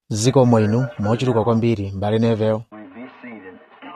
zikomo inu mochuluka kwambiri m'bale Neville Please be seated.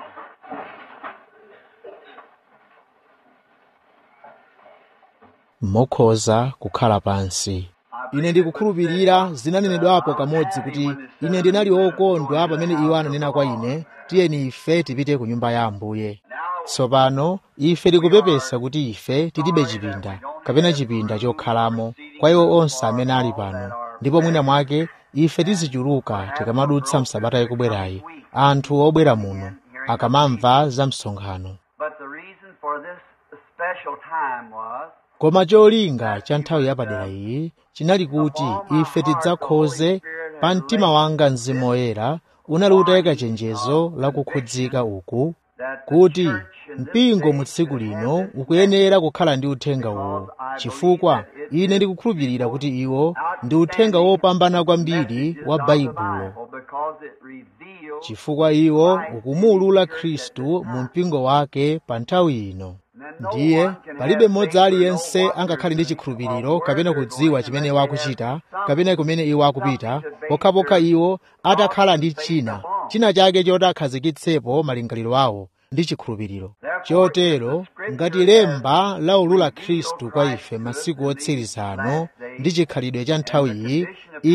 mokhoza kukhala pansi ine ndikukhulupirira zinanenedwapo kamodzi kuti ine ndinali wokondwa pamene iwo ananena kwa ine tiyeni ife tipite ku nyumba ya ambuye tsopano ife tikupepesa kuti ife tilibe chipinda kapena chipinda chokhalamo kwa iwo onse amene ali pano ndipo mwina mwake ife tizichuluka tikamadutsa msabata ikubwerayi anthu obwera muno akamamva za msonkhano But the reason for this special time was koma cholinga cha nthawi yapadera iyi chinali kuti ife tidzakhoze pa mtima wanga mzimu woyera unali utayika chenjezo la kukhudzika uku that the kuti church in this mpingo day mu tsiku lino ukuyenera kukhala ndi uthenga uwu chifukwa ine ndikukhulupirira kuti iwo ndi uthenga wopambana kwambiri wa baibulo because it reveals chifukwa iwo ukumuulula khristu mu mpingo wake pa nthawi ino ndiye palibe mmodzi aliyense angakhale ndi chikhulupiriro kapena kudziwa chimene iwo akuchita kapena kumene iwo akupita pokhapokha iwo atakhala ndi china china chake choti akhazikitsepo malingaliro awo ndi chikhulupiriro chotero ngati lemba laulula khristu kwa ife masiku otsiriza ano ndi chikhalidwe cha nthawi iyi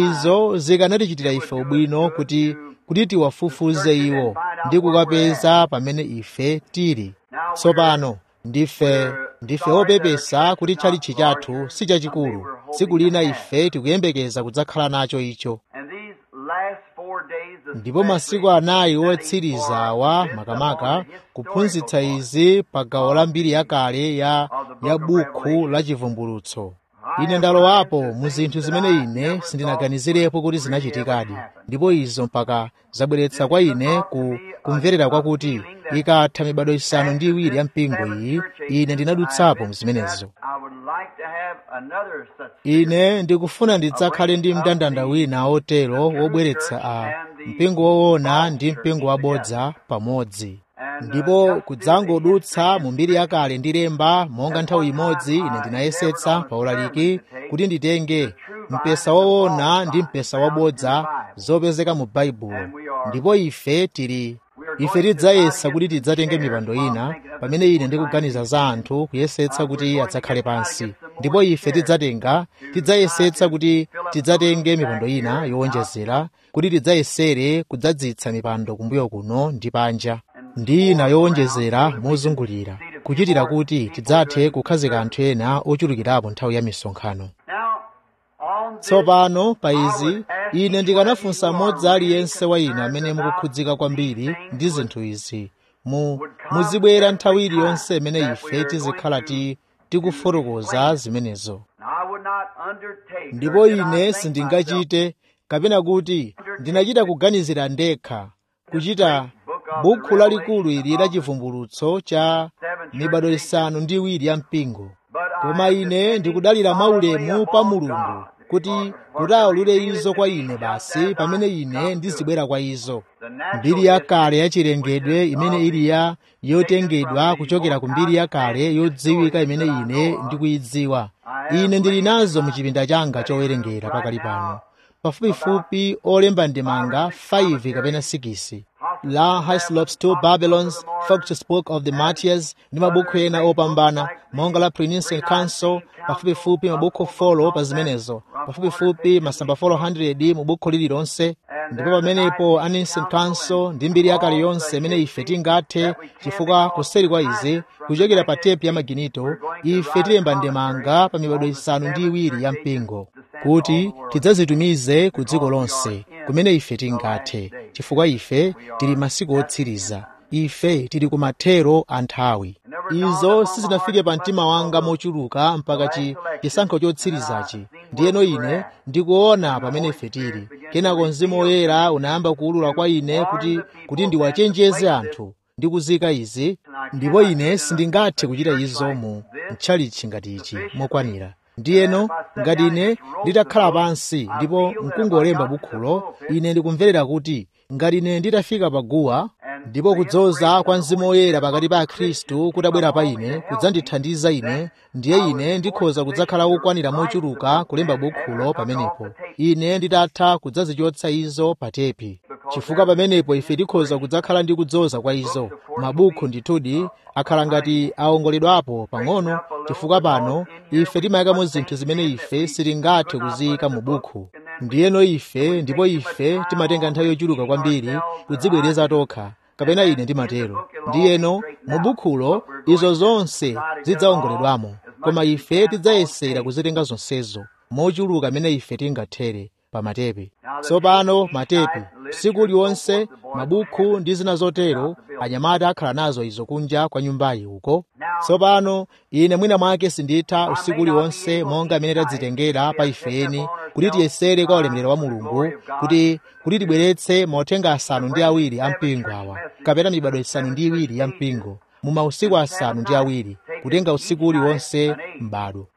izo zikanatichitira ife ubwino kuti kuti tiwafufuze iwo ndi kukapeza pamene ife tili tsopano ndife ndife opepesa kuti tchalitchi chathu si chachikulu tsiku lina ife tikuyembekeza kudzakhala nacho icho and these last four days of ndipo masiku anayi otsiriza awa makamaka kuphunzitsa izi pa gawo la mbiri yakale ya ya bukhu la chivumbulutso ine ndalowapo mu zinthu zimene ine sindinaganizirepo kuti zinachitikadi ndipo izo mpaka zabweretsa kwa ine ku kumverera kwakuti ikatha mibado isanu ndi iwiri ya mpingo iyi ine ndinadutsapo mzimenezo I would like to have another such ine ndikufuna ndidzakhale ndi mndandanda wina otero wobweretsa a mpingo woona ndi mpingo wabodza pamodzi ndipo kudzangodutsa mu mbiri yakale ndi lemba monga nthawi imodzi ine ndinayesetsa paulaliki kuti nditenge mpesa woona ndi mpesa wabodza zopezeka mu baibulo ndipo ife tili ife tidzayesa kuti tidzatenge mipando ina pamene ine ndikuganiza za anthu kuyesetsa kuti adzakhale pansi ndipo ife tidzatenga tidzayesetsa kuti tidzatenge mipando ina yowonjezera kuti tidzayesere kudzadzitsa mipando kumbuyo kuno ndi panja ndi ina yowonjezera mozungulira kuchitira kuti tidzathe kukhazika anthu ena ochulukirapo nthawi ya misonkhano on this tsopano pa izi ine ndikanafunsa mmodzi aliyense wa inu amene mukukhudzika kwambiri ndi zinthu izi mu muzibwera nthawi iliyonse imene ife tizikhala ti tikufotokoza zimenezo I would not undertake ndipo or did I ine think myself sindingachite kapena kuti ndinachita kuganizira ndekha kuchita bukhu lalikulu ili la chivumbulutso cha mibado isanu ndi iwiri ya mpingo koma ine ndikudalira mwaulemu pa mulungu kuti kuti aulule izo kwa ine basi pamene ine ndizibwera kwa izo mbiri yakale yachilengedwe imene ili ya yotengedwa kuchokera ku mbiri yakale yodziwika imene ine ndikuyidziwa ine ndili nazo mu chipinda changa chowerengera pakali pano pafupifupi olemba ndemanga 5 kapena 6 la Hyslop's Two Babylons, Focus Book of the Martyrs ndi mabuku ena opambana monga la Prenician Council pafupifupi mabuku folo pa zimenezo pafupifupi masamba 400 mu buku lililonse ndipo pamenepo a Nicene Council ndi mbiri yakale yonse imene ife tingathe chifukwa kuseri kwa izi kuchokera pa tepu ya maginito ife tilemba ndemanga pa mibado isanu ndi iwiri ya mpingo kuti tidzazitumize ku dziko lonse kumene ife tingathe chifukwa ife tili masiku otsiriza ife tili ku mathero a nthawi izo sizinafike pa mtima wanga mochuluka mpaka chi chisankho chotsirizachi ndiyeno ine ndikuona pamene ife tili kenako mzimu woyera unayamba kuwulula kwa ine kuti kuti ndiwachenjeze anthu ndi kuzika izi ndipo ine sindingathe kuchita izo mu mtchalichi ngati ichi mokwanira ndiyeno ngati ine nditakhala pansi ndipo nkungolemba bukhulo ine ndikumverera kuti ngati ine nditafika pa guwa ndipo kudzoza kwa mzimu woyera pakati pa akhristu kutabwera pa ine kudzandithandiza ine ndiye ine ndikhoza kudzakhala wokwanira mochuluka kulemba bukhulo pamenepo ine nditatha kudzazichotsa izo pa tepi chifukwa pamenepo ife tikhoza kudzakhala ndi kudzoza kwa izo mabukhu ndithudi akhala ngati aongoledwapo pang'ono chifukwa pano ife timayikamo zinthu zimene ife sitingathe kuziyika mu bukhu ndiyeno ife ndipo ife timatenga nthawi yochuluka kwambiri kudzibwereza tokha kapena ine ndimatero ndiyeno mu bukhulo izo zonse zidzaongoledwamo koma ife tidzayesera kuzitenga zonsezo mochuluka amene ife tingathere pa matepe tsopano matepe tsiku liwonse mabukhu ndi zina zotero anyamata akhala nazo izo kunja kwa nyumbayi uko tsopano ine mwina mwake sinditha usiku uliwonse monga amene tadzitengera pa ifeni kuti tiyesere kwa ulemerero wa mulungu kuti kuti tibweretse mauthenga asanu ndi awiri a mpingo awa kapena mibado isanu ndi iwiri ya mpingo mu mausiku asanu ndi awiri kutenga usiku uliwonse m'bado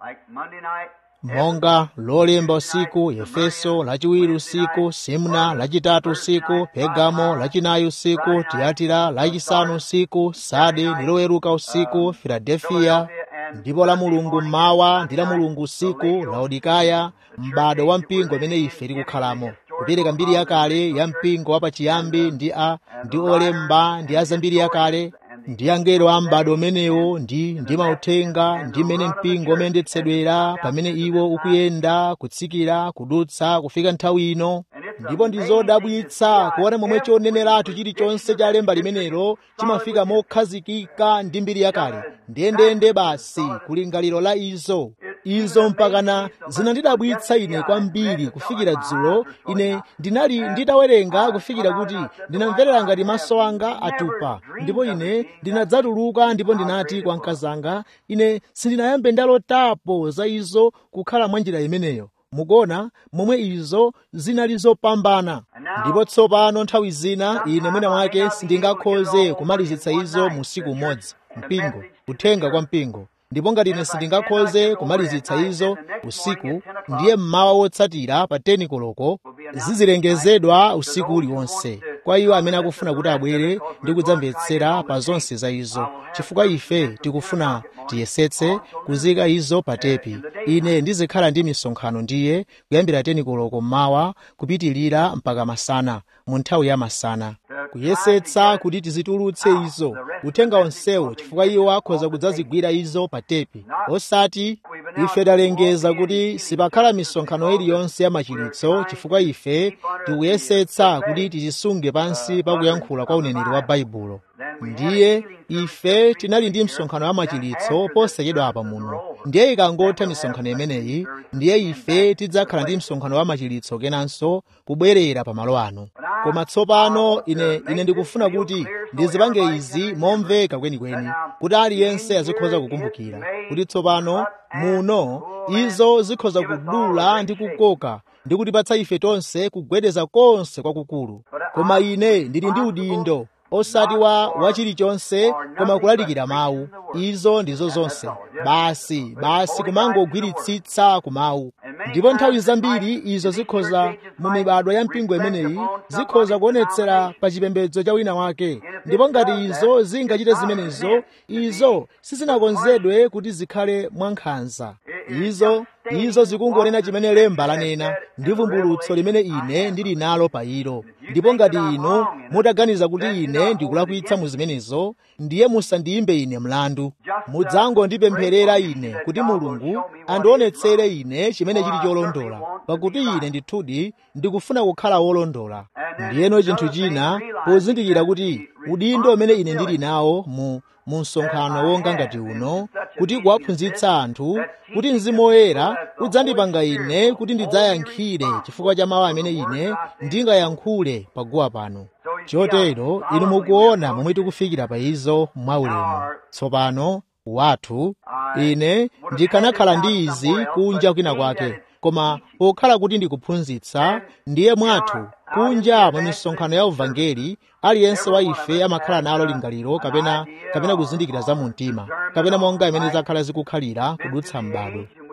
monga lolemba usiku efeso lachiwiri usiku simna lachitatu usiku pegamo lachinayi usiku tiyatira lachisanu usiku sade ndi loweruka usiku filadelfiya ndipo la mulungu mmawa ndi la mulungu usiku laodikaya m'bado wa mpingo amene ife tikukhalamo kupereka mbiri yakale ya mpingo wapachiyambi ndi a ndi olemba ndi azambiri yakale ndi angelo a m'bado umenewo ndi ndi mauthenga ndi mmene mpingo umayendetsedwera pamene iwo ukuyenda kutsikira kudutsa kufika nthawi ino ndipo ndi zodabwitsa kuona momwe choneneratu chilichonse cha lemba limenelo chimafika mokhazikika ndi mbiri yakale ndiyendeyende basi kulingaliro la izo izo mpakana zinandidabwitsa ine kwambiri kufikira dzulo ine ndinali nditawerenga kufikira kuti ndinamverera ngati maso anga atupa ndipo ine ndinadzatuluka ndipo ndinati kwa mkazanga ine sindinayambe ndalotapo za izo kukhala mwa njira imeneyo mukuona momwe izo zinali zopambana ndipo tsopano nthawi zina ine mwina mwake sindingakhoze kumalizitsa izo mu usiku umodzi mpingo kuthenga kwa mpingo ndipo ngati ine sindingakhoze kumalizitsa izo usiku ndiye mmawa wotsatira pa 10 koloko zizilengezedwa usiku uliwonse kwa iwo amene akufuna kuti abwere ndi kudzamvetsera pa zonse za izo chifukwa ife tikufuna tiyesetse kuzika izo pa tepi ine ndizikhala ndi misonkhano ndiye kuyambira 10 koloko mmawa kupitilira mpaka masana mu nthawi ya masana kuyesetsa kuti tizitulutse izo uthenga onsewo chifukwa iwo akhoza kudzazigwira izo pa tepi osati ife talengeza kuti sipakhala misonkhano iliyonse ya machiritso chifukwa ife tikuyesetsa kuti tizisunge pansi pa kuyankhula kwa uneneri wa baibulo ndiye ife tinali ndi msonkhano wa machiritso posachedwa apa muno ndiye ikangotha misonkhano imeneyi ndiye ife tidzakhala ndi msonkhano wa machiritso kenanso kubwerera pamalo ano koma tsopano ine ine ndikufuna kuti ndizipange izi momveka kwenikweni kuti aliyense azikhoza kukumbukira kuti tsopano muno izo zikhoza kudula ndi kukoka ndi kutipatsa ife tonse kugwedeza konse kwakukulu koma ine ndili ndi udindo osati wa wachilichonse koma kulalikira mawu izo ndizo zonse basi basi kumangogwiritsitsa ku mawu ndipo nthawi zambiri izo zikhoza mu mibadwa ya mpingo imeneyi zikhoza kuonetsera pa chipembedzo cha wina wake ndipo ngati izo zingachite zimenezo izo sizinakonzedwe kuti zikhale mwankhanza izo izo zikungonena chimene lemba lanena ndi vumbulutso limene ine ndili nalo pa ilo ndipo ngati inu mutaganiza kuti ine ndikulakwitsa mu zimenezo ndiye musandiyimbe ine mlandu mudzangondipempherera ine kuti mulungu andionetsere ine chimene chili cholondola pakuti ine ndithudi ndikufuna kukhala wolondola ndiyeno chinthu china pozindikira kuti udindo umene ine ndili nawo mu mu msonkhano wonga ngati uno kuti kuwaphunzitsa anthu kuti mzimu woyera udzandipanga ine kuti ndidzayankhire chifukwa cha mawu amene ine ndingayankhule paguwa pano chotero inu mukuona momwe tikufikira pa izo mwaulemu tsopano wathu ine ndikanakhala ndi izi kunja kwina kwake koma pokhala kuti ndikuphunzitsa ndiye mwathu kunja mwa misonkhano ya uvangeli aliyense wa ife amakhala nalo lingaliro kapena kapena kuzindikira za mumtima kapena monga imene zakhala zikukhalira kudutsa m'bado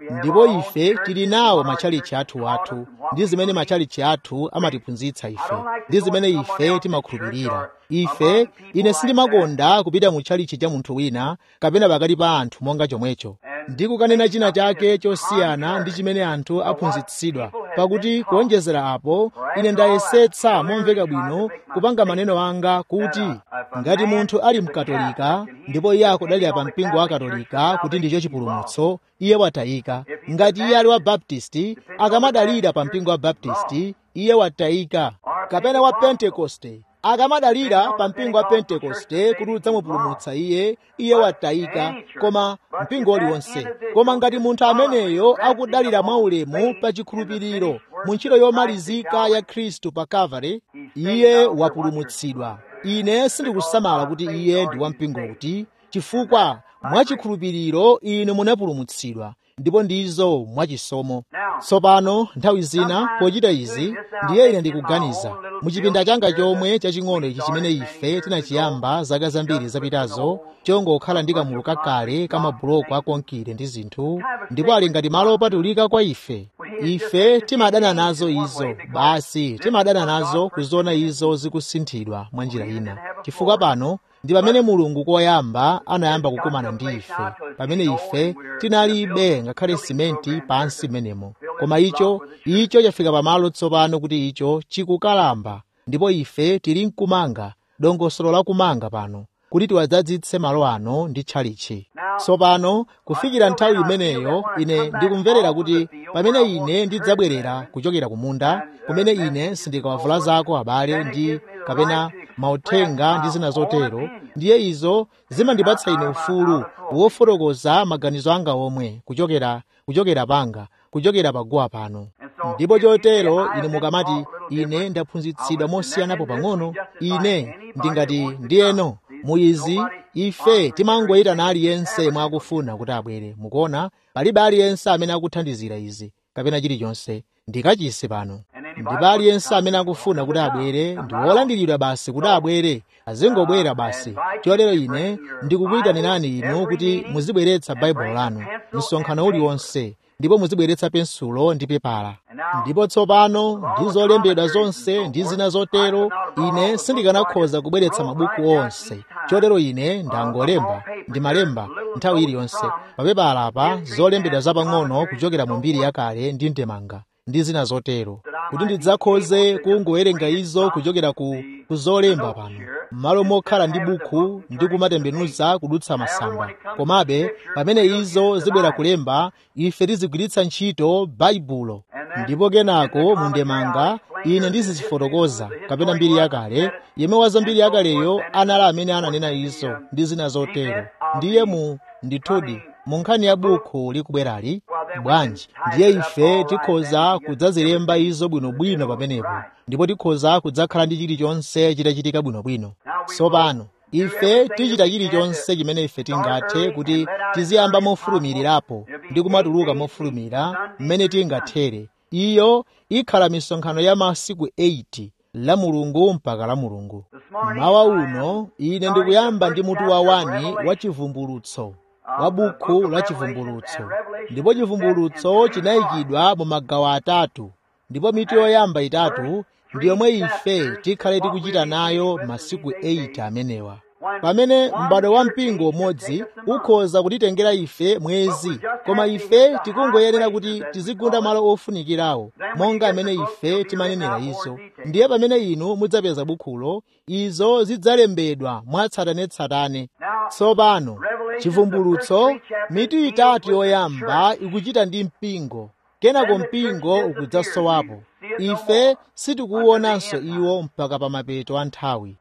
ndipo ife tili nawo matchalichi athu athu ndi zimene matchalichi athu amatiphunzitsa ife ndi zimene ife timakhulupirira ife ine sindimakonda kupita mu tchalichi cha munthu wina kapena pakati pa anthu monga chomwecho ndi kukanena china chake chosiyana ndi chimene anthu aphunzitsidwa pakuti kuonjezera apo ine ndayesetsa momveka bwino kupanga maneno anga kuti ngati munthu ali mkatolika ndipo iye akudalira pa mpingo wa katolika kuti ndicho chipulumutso iye watayika ngati iye ali wa baptisti akamadalira pa mpingo wa baptisti iye watayika kapena wa pentekoste akamadalira pa mpingo wa pentekoste kuti udzamupulumutsa iye iye watayika koma mpingo uliwonse koma ngati munthu ameneyo akudalira mwaulemu pa chikhulupiriro mu ntchito yomalizika ya khristu pa kalvari iye wapulumutsidwa ine sindikusamala kuti iye ndi wampingo kuti chifukwa mwachikhulupiriro inu munapulumutsidwa ndipo ndizo mwachisomo tsopano nthawi zina pochita izi ndiye ine ndikuganiza muchipinda changa chomwe chaching'ono ichi chimene ife tinachiyamba zaka zambiri zapitazo chongokhala ndi kamulu kakale kamabuloko akonkire ndi zinthu ndipo ali ngati malo opatulika kwa ife ife timadana nazo izo basi timadana nazo kuziona izo zikusinthidwa mwa njira ina chifukwa pano ndi pamene mulungu koyamba anayamba kukumana ndi ife pamene ife tinalibe ngakhale simenti pansi menemo koma icho icho chafika pamalo tsopano kuti icho chikukalamba ndipo ife tili mkumanga dongosolo la kumanga pano kuti tiwadzadzitse malo ano ndi tchalichi tsopano kufikira nthawi imeneyo ine ndikumverera kuti pamene ine ndidzabwerera kuchokera kumunda kumene ine sindikawavula zako abale ndi kapena mauthenga ndi zina zotero ndiye izo zimandipatsa ine ufulu wofotokoza maganizo anga omwe kuchokera kuchokera panga kuchokera paguwa pano ndipo chotero ine mukamati ine ndaphunzitsidwa mosiyanapo pang'ono ine ndingati ndiyeno muizi ife timangoyitana aliyense mwakufuna kuti abwere mukuona palibe aliyense amene akuthandizira izi kapena chilichonse ndikachise pano ndipo aliyense amene akufuna kuti abwere ndi wolandiridwa basi kuti abwere azingobwera basi chotero ine ndikukuyitanirani inu kuti muzibweretsa baibulo lanu msonkhano uliwonse ndipo muzibweretsa pensulo ndi pepala ndipo tsopano ndi zolembedwa zonse ndi zina zotero ine sindikanakhoza kubweretsa mabuku onse chotero ine ndangolemba ndimalemba nthawi iliyonse papepala apa zolembedwa zapang'ono kuchokera mu mbiri yakale ndi ndemanga ndi zina zotero kuti ndidzakhoze kungowerenga izo kuchokera ku kuzolemba pano m'malo mokhala ndi buku ndi kumatembenuza kudutsa masamba komabe pamene izo zibwera kulemba ife tizigwiritsa ntchito baibulo ndipo kenako mu ndemanga ine ndizizifotokoza kapena mbiri yakale yemwe wa mbiri yakaleyo anali amene ananena izo ndi zina zotero ndiye mu ndithudi mu nkhani ya buku likubwerali bwanji ndiye ife tikhoza kudzazilemba izo bwinobwino pamenepo ndipo tikhoza kudzakhala ndi chilichonse chitachitika bwinobwino tsopano ife tichita chilichonse chimene ife tingathe kuti tiziyamba mofulumirirapo ndi kumatuluka mofulumira mmene tingathere iyo ikhala misonkhano ya masiku 8 la mulungu mpaka la mulungu mawa uno ine ndikuyamba ndi mutu wa wani wa chivumbulutso wa buku la chivumbulutso ndipo chivumbulutso chinayikidwa mu magawo atatu ndipo mitu yoyamba itatu ndi yomwe ife tikhale tikuchita nayo masiku 8 amenewa pamene m'bado wa mpingo umodzi ukhoza kutitengera ife mwezi koma ife tikungoyenera kuti tizigunda malo ofunikirawo monga amene ife timanenera izo ndiye pamene inu mudzapeza bukhulo izo zidzalembedwa mwatsatanetsatane tsopano chivumbulutso mitu itatu yoyamba ikuchita ndi mpingo kenako mpingo ukudzasowapo ife sitikuwonanso iwo mpaka pa mapeto a nthawi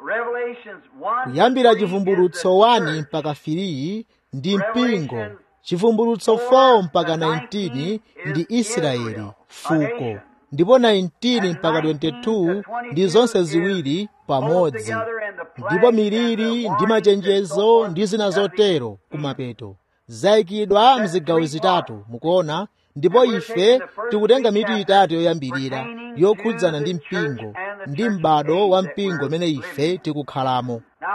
kuyambira chivumbulutso 1 mpaka 3 ndi mpingo chivumbulutso 4 mpaka 19 ndi israeli fuko ndipo 19 mpaka 22 ndi zonse ziwiri pamodzi ndipo miliri ndi machenjezo ndi zina zotero kumapeto zayikidwa mzigawo zitatu mukuona ndipo ife tikutenga mitu itatu yoyambirira yokhudzana ndi mpingo ndi m'bado wa mpingo umene ife tikukhalamo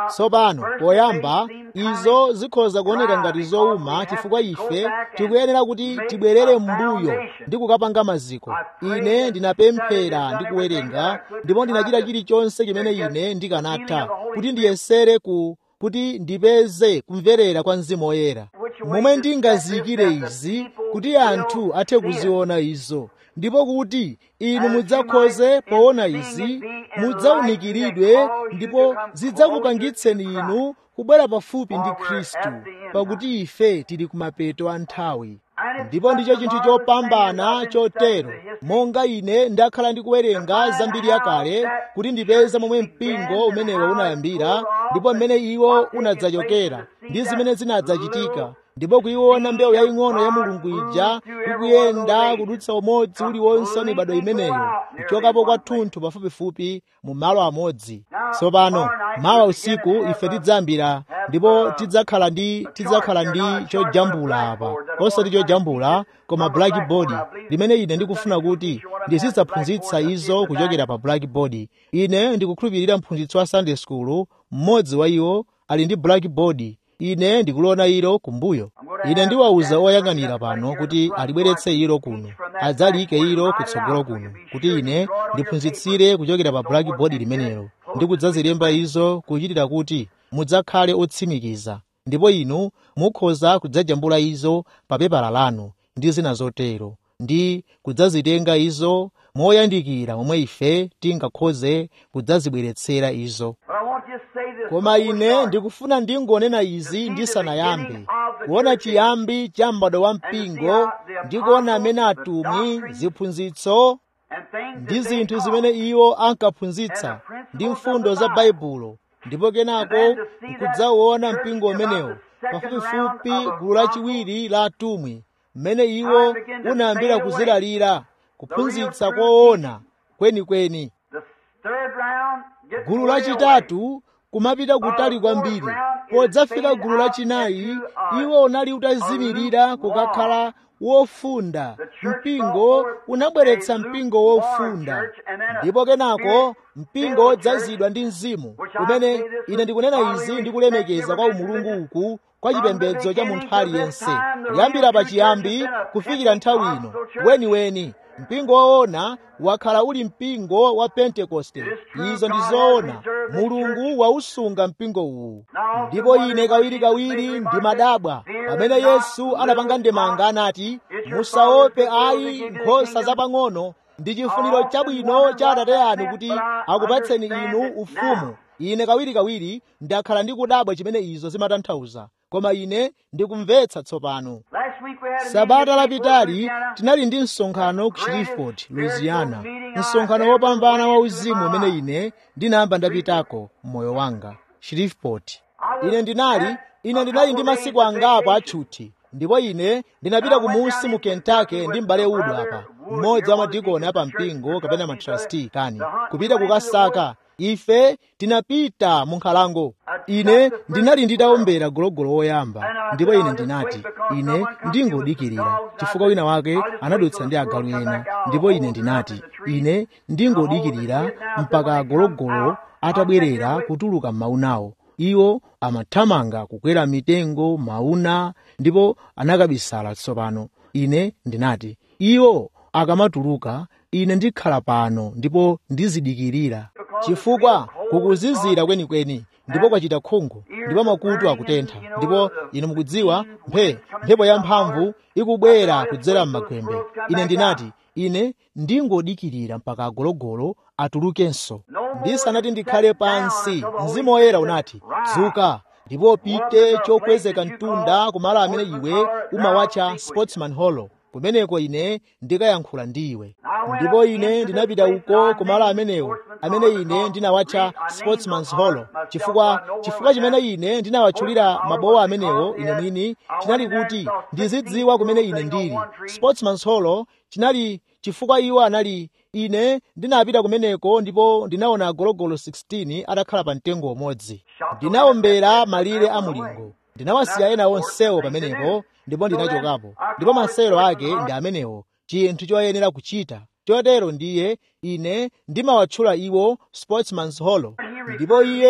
tsopano poyamba izo zikhoza kuoneka ngati zowuma chifukwa ife tikuyenera kuti tibwerere m'mbuyo ndi kukapanga maziko ine ndinapemphera ndi kuwerenga ndipo ndinachita chilichonse chimene ine ndikanatha kuti ndiyesere ku kuti ndipeze kumverera kwa mzimu woyera momwe ndingaziyikire izi kuti anthu athe kuziona izo ndipo kuti inu mudzakhoze poona izi mudzawunikiridwe ndipo zidzakupangitseni inu kubwera pafupi ndi khristu pakuti ife tili kumapeto a nthawi ndipo ndicho chinthu chopambana chotero monga ine ndakhala ndikuwerenga zambiri yakale kuti ndipeze momwe mpingo umenewo unayambira ndipo mmene iwo unadzachokera ndi zimene zinadzachitika ndipo kuiona mbewu yaying'ono ya mulungu ija ikuyenda kudutsa umodzi uliwonse wa mibado imeneyo kuchokapo kwathunthu pafupifupi mu malo amodzi tsopano mawa usiku ife tidzayambira ndipo tidzakhala ndi tidzakhala ndi chojambula apa osati chojambula koma blackboard limene ine ndikufuna kuti ndizidzaphunzitsa izo kuchokera pa blackboard ine ndikukhulupirira mphunzitsi wa sunday school mmodzi wa iwo ali ndi blackboard ine ndikuliona ilo kumbuyo ine ndiwawuza oyang'anira pano kuti alibweretse ilo kuno adzalike ilo kutsogolo kuno kuti ine ndiphunzitsire kuchokera pa blackboard limenelo ndi kudzazilemba izo kuchitira kuti mudzakhale otsimikiza ndipo inu mukhoza kudzajambula izo pa pepala lanu ndi zina zotero ndi kudzazitenga izo moyandikira momwe ife tingakhoze kudzazibweretsera izo koma ine ndikufuna ndingonena izi ndisanayambe kuona chiyambi cha m'bado wa mpingo ndi kuona amene atumwi ziphunzitso ndi zinthu zimene iwo ankaphunzitsa ndi mfundo za baibulo ndipo kenako nkudzaona mpingo umenewo pafupifupi gulu lachiwiri la atumwi mmene iwo unayambira kuzilalira kuphunzitsa koona kwenikweni gulu lachitatu kumapita kutali kwambiri podzafika gulu lachinayi iwo unali utazimirira kukakhala wofunda mpingo unabweretsa mpingo wofunda ndipo kenako mpingo wodzazidwa ndi mzimu umene ine ndikunena izi ndikulemekeza kwa umulungu uku kwa chipembedzo cha munthu aliyense kuyambira pachiyambi kufikira nthawi ino weniweni mpingo woona wakhala uli mpingo wa pentekoste izo ndi zoona mulungu wausunga mpingo uwu ndipo ine kawirikawiri ndimadabwa pamene yesu anapanga ndemanga anati musaope ayi nkhosa zapang'ono ndi chifuniro chabwino cha atate anu kuti akupatseni inu ufumu ine kawirikawiri ndakhala ndikudabwa chimene izo zimatanthauza koma ine ndikumvetsa tsopano sabata lapitali tinali ndi msonkhano ku shreveport louisiana msonkhano wopambana wa uzimu umene ine ndinayamba ndapitako mmoyo wanga shreveport ine ndinali ine ndinali ndi masiku angapo atchuthi ndipo ine ndinapita kumunsi mu kentucky ndi m'bale udo apa mmodzi wa madikoni apa mpingo kapena matrasti kani kupita kukasaka ife tinapita mu nkhalango ine ndinali nditaombera gologolo woyamba ndipo ine ndinati ine ndingodikirira chifukwa wina wake anadutsa ndi agalu ena ndipo ine ndinati ine ndingodikirira mpaka agologolo atabwerera kutuluka m'maunawo iwo amathamanga kukwera mitengo mauna ndipo anakabisala tsopano ine ndinati iwo akamatuluka ine ndikhala pano ndipo ndizidikirira chifukwa kukuzizira kwenikweni ndipo kwachita khungu ndipo makutu akutentha ndipo inu mukudziwa mphe mphepo yamphamvu ikubwera kudzera m'magwembe ine ndinati ine ndingodikirira mpaka agologolo atulukenso ndisanati ndikhale pansi mzimu woyera unati dzuka ndipo pite chokwezeka mtunda kumalo amene iwe umawatcha sportsman hollow kumeneko ine ndikayankhula ndi iwe ndipo ine ndinapita uko kumalo amenewo amene ine ndinawatcha sportsman's hollow chifukwa chifukwa chimene ine ndinawatchulira mabowa amenewo ine mwini chinali kuti ndizidziwa kumene ine ndili sportsman's hollow chinali chifukwa iwo anali ine ndinapita kumeneko ndipo ndinaona agologolo 16 atakhala pa mtengo umodzi ndinawombera malire a mulingo ndinawasiya ena onsewo pamenepo ndipo ndinachokapo ndipo masewero ake ndi amenewo chinthu choyenera kuchita chotero ndiye ine ndimawatchula iwo sportsman's hollow ndipo iye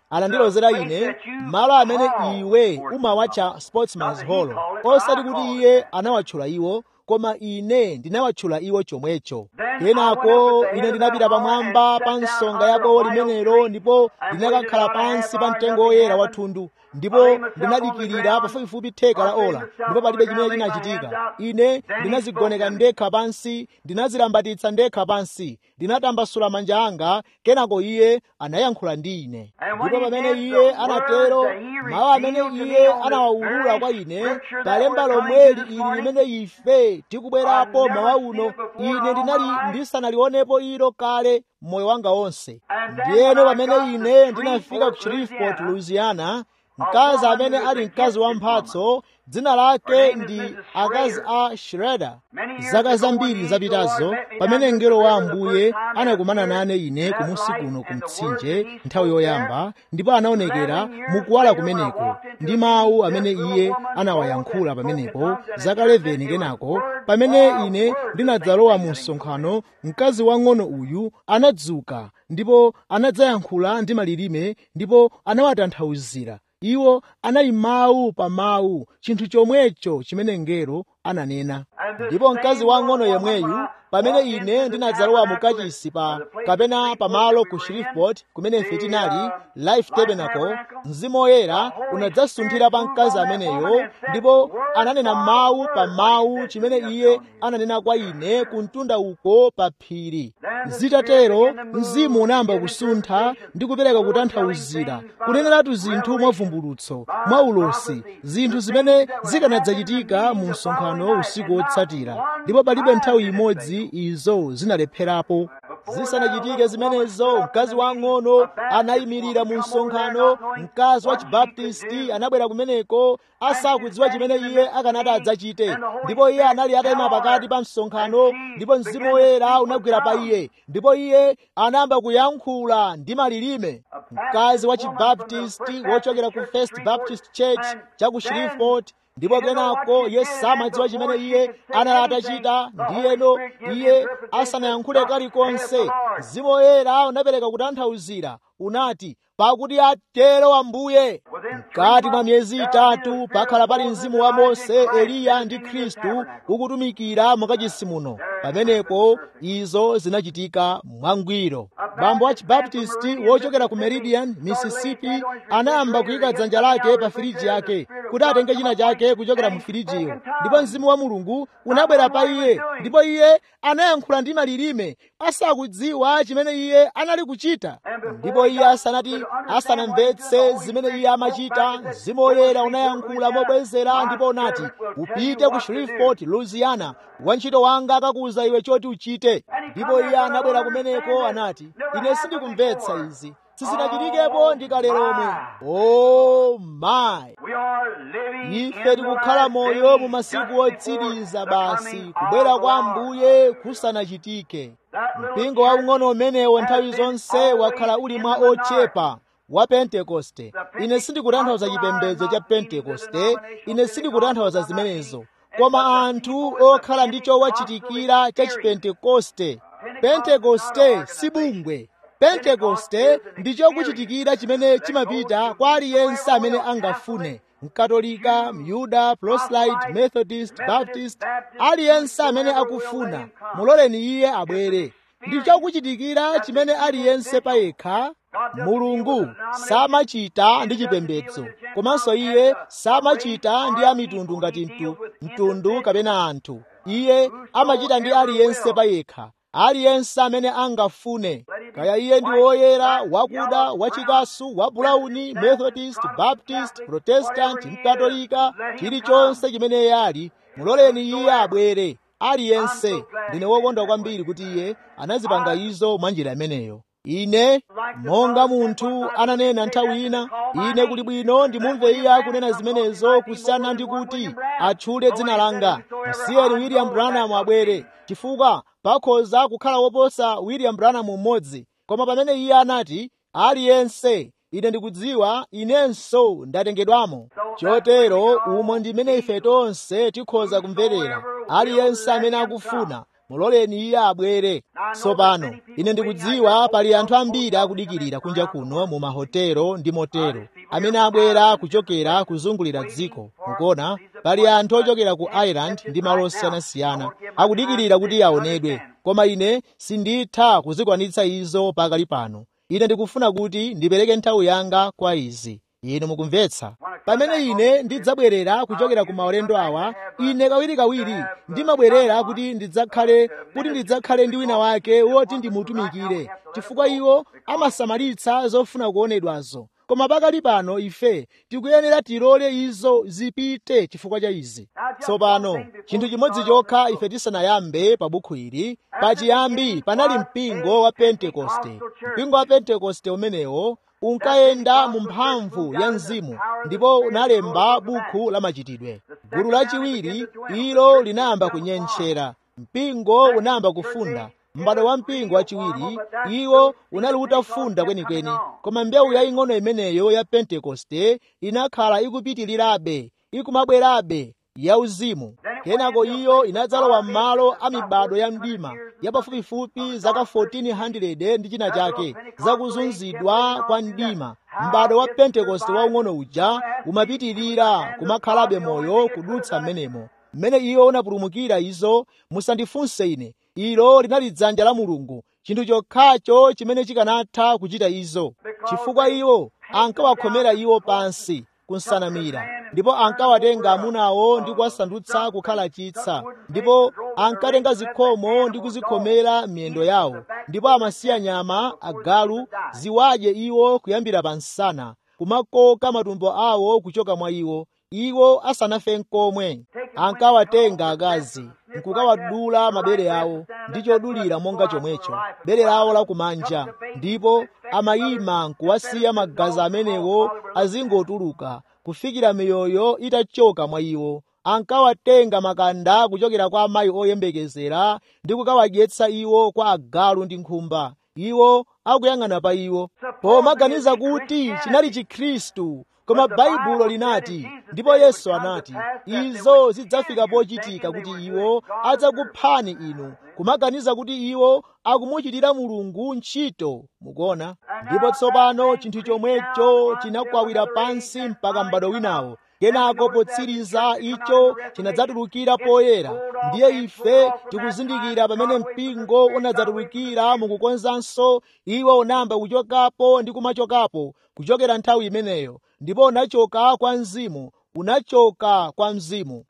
anandilozera ine malo amene iwe umawatcha sportsman's hall osati kuti iye anawatchula iwo koma ine ndinawatchula iwo chomwecho kenako ine ndinapita pamwamba pa nsonga ya bowo limenelo ndipo ndinakakhala pansi pa mtengo woyera wa thundu ndipo ndinadikirira pafupifupi theka la ola ndipo palibe chimene chinachitika ine ndinazigoneka ndekha pansi ndinazilambatitsa ndekha pansi ndinatambasula manja anga kenako iye anayankhula ndi ine ndipo pamene iye anatero mawu amene iye anawawulula kwa ine palemba lomweli ili limene ife tikubwerapo mawa uno ine ndinali ndisanalionepo ilo kale moyo wanga wonse ndiyeno pamene ine ndinafika ku shreveport louisiana mkazi amene ali mkazi wa mphatso dzina lake ndi akazi a shredder zaka zambiri zapitazo pamene mngelo wa ambuye anakumana nane ine kumusi kuno ku mtsinje nthawi yoyamba ndipo anaonekera mukuwala kumeneko ndi mawu amene iye anawayankhula pamenepo zaka 11 kenako pamene ine ndinadzalowa mu msonkhano mkazi wang'ono uyu anadzuka ndipo anadzayankhula ndi malilime ndipo anawatanthauzira iwo anali mawu pa mawu chinthu chomwecho chimene mngelo ananena ndipo mkazi wang'ono yemweyu pamene ine ndinadzalowa mu kachisi pa kapena pamalo ku shreveport kumene ife tinali life tabernacle mzimu woyera unadzasunthira pa mkazi ameneyo ndipo ananena mawu pa mawu chimene iye ananena kwa ine kumtunda uko pa phiri zitatero mzimu unayamba kusuntha ndi kupereka kutanthauzira kuneneratu zinthu mwavumbulutso mwa ulosi zinthu zimene zikanadzachitika mu msonkhano usiku wotsatira ndipo palibe nthawi imodzi izo zinalepherapo zisanachitike zimenezo mkazi wang'ono anayimirira mu msonkhano mkazi wa chibaptisti anabwera kumeneko asakudziwa chimene iye akanati adzachite ndipo iye anali atayima pakati pa msonkhano ndipo mzimu woyera unagwera pa iye ndipo iye anayamba kuyankhula ndi malilime mkazi wa chibaptisti wochokera ku first baptist church cha ku shreveport ndipo kenako iye samadziwa chimene iye anali atachita ndiyeno iye asanayankhule kalikonse mzimu woyera unapereka kutanthauzira unati pakuti atero ambuye mkati mwa miyezi itatu pakhala pali mzimu wa mose eliya ndi khristu ukutumikira mukachisi muno pamenepo izo zinachitika mwangwiro bambo wa chibaptisti wochokera ku meridian mississippi anayamba kuyika dzanja lake pa firiji yake kuti atenge china chake kuchokera mu firijiyo ndipo mzimu wa mulungu unabwera pa iye ndipo iye anayankhula ndi malilime asakudziwa chimene iye anali kuchita ndipo iye asanati asanamvetse zimene iye amachita mzimu woyera unayankhula mobwezera ndipo unati upite ku shreveport louisiana wantchito wanga akakuwuza iwe choti uchite ndipo iye anabwera kumeneko anati ine sindikumvetsa izi sizinachitikepo ndikale lomwe o mayi ife tikukhala moyo mu masiku otsiriza basi kubwera kwa ambuye kusanachitike mpingo waung'ono umenewo nthawi zonse wakhala uli mwa ochepa wa pentekoste ine sindikutanthauza chipembedzo cha pentekoste ine sindikutanthauza zimenezo koma anthu okhala ndi chowachitikira cha chipentekoste pentekoste si bungwe pentekoste ndi chokuchitikira chimene chimapita kwa aliyense amene angafune mkatolika myuda proselyte methodist baptist aliyense amene akufuna muloleni iye abwere ndi chokuchitikira chimene aliyense payekha mulungu samachita ndi chipembedzo komanso iye samachita ndi amitundu ngati mtu, mtundu kapena anthu iye amachita ndi aliyense payekha aliyense amene angafune kaya iye ndi woyera wakuda wachikasu wabulauni methodist baptist protestant mkatolika chilichonse chimene iye ali muloleni iye abwere aliyense ndine wokondwa kwambiri kuti iye anazipanga izo mwa njira imeneyo ine monga munthu ananena nthawi ina ine kuli bwino ndimumve iye akunena zimenezo kusiyana ndi kuti atchule dzina langa msiyeni william branham abwere chifukwa pakhoza kukhala woposa william branham mmodzi koma pamene iye anati aliyense ine ndikudziwa inenso ndatengedwamo chotero umo ndimene ife tonse tikhoza kumverera aliyense amene akufuna muloleni iye abwere tsopano ine ndikudziwa pali anthu ambiri akudikirira kunja kuno mu mahotelo ndi motero amene abwera kuchokera kuzungulira dziko mukuona pali anthu ochokera ku ireland ndi malo osiyanasiyana akudikirira kuti aonedwe koma ine sinditha kuzikwanitsa izo pakali pano ine ndikufuna kuti ndipereke nthawi yanga kwa izi inu mukumvetsa pamene ine ndidzabwerera kuchokera ku maulendo awa ine kawirikawiri ndimabwerera kuti ndidzakhale kuti ndidzakhale ndi wina wake woti ndimutumikire chifukwa iwo amasamalitsa zofuna kuonedwazo koma pakali pano ife tikuyenera tilole izo zipite chifukwa cha izi tsopano chinthu chimodzi chokha ife tisanayambe pa bukhu ili pachiyambi panali mpingo wa pentekoste mpingo wa pentekoste umenewo unkayenda mu mphamvu ya mzimu ndipo unalemba bukhu la machitidwe gulu lachiwiri ilo linayamba kunyentchera mpingo unayamba kufunda m'bado wa mpingo wachiwiri iwo unali utafunda kwenikweni koma mbewu yaying'ono imeneyo ya pentekoste inakhala ikupitirirabe ikumabwerabe yauzimu kenako iyo inadzalowa m'malo a mibado ya mdima ya pafupifupi zaka 1400 ndi china chake zakuzunzidwa kwa mdima m'bado wa pentekoste waung'ono uja umapitirira kumakhalabe moyo kudutsa m'menemo mmene iwo unapulumukira izo musandifunse ine ilo linali dzanja la mulungu chinthu chokhacho chimene chikanatha kuchita izo chifukwa iwo ankawakhomera iwo pansi kunsanamira ndipo ankawatenga amunawo ndi kuwasandutsa kukhala chitsa ndipo ankatenga zikhomo ndi kuzikhomera miyendo yawo ndipo amasiya nyama agalu ziwadye iwo kuyambira pa nsana kumakoka matumbo awo kuchoka mwa iwo iwo asanafe nkomwe ankawatenga akazi nkukawadula mabere awo ndi chodulira monga chomwecho bere lawo lakumanja ndipo amayima nkuwasiya magazi amenewo azingotuluka kufikira miyoyo itachoka mwa iwo ankawatenga makanda kuchokera kwa amayi oyembekezera ndi kukawadyetsa iwo kwa agalu ndi nkhumba iwo akuyang'ana pa iwo pomaganiza kuti chinali chikhristu koma baibulo linati ndipo yesu anati izo zidzafika pochitika kuti iwo adzakuphani inu kumaganiza kuti iwo akumuchitira mulungu ntchito mukuona ndipo tsopano chinthu chomwecho chinakwawira pansi mpaka m'bado winawo kenako potsiriza icho chinadzatulukira poyera ndiye ife tikuzindikira pamene mpingo unadzatulukira mukukonzanso iwo unayamba kuchokapo ndi kumachokapo kuchokera nthawi imeneyo ndipo unachoka kwa mzimu unachoka kwa mzimu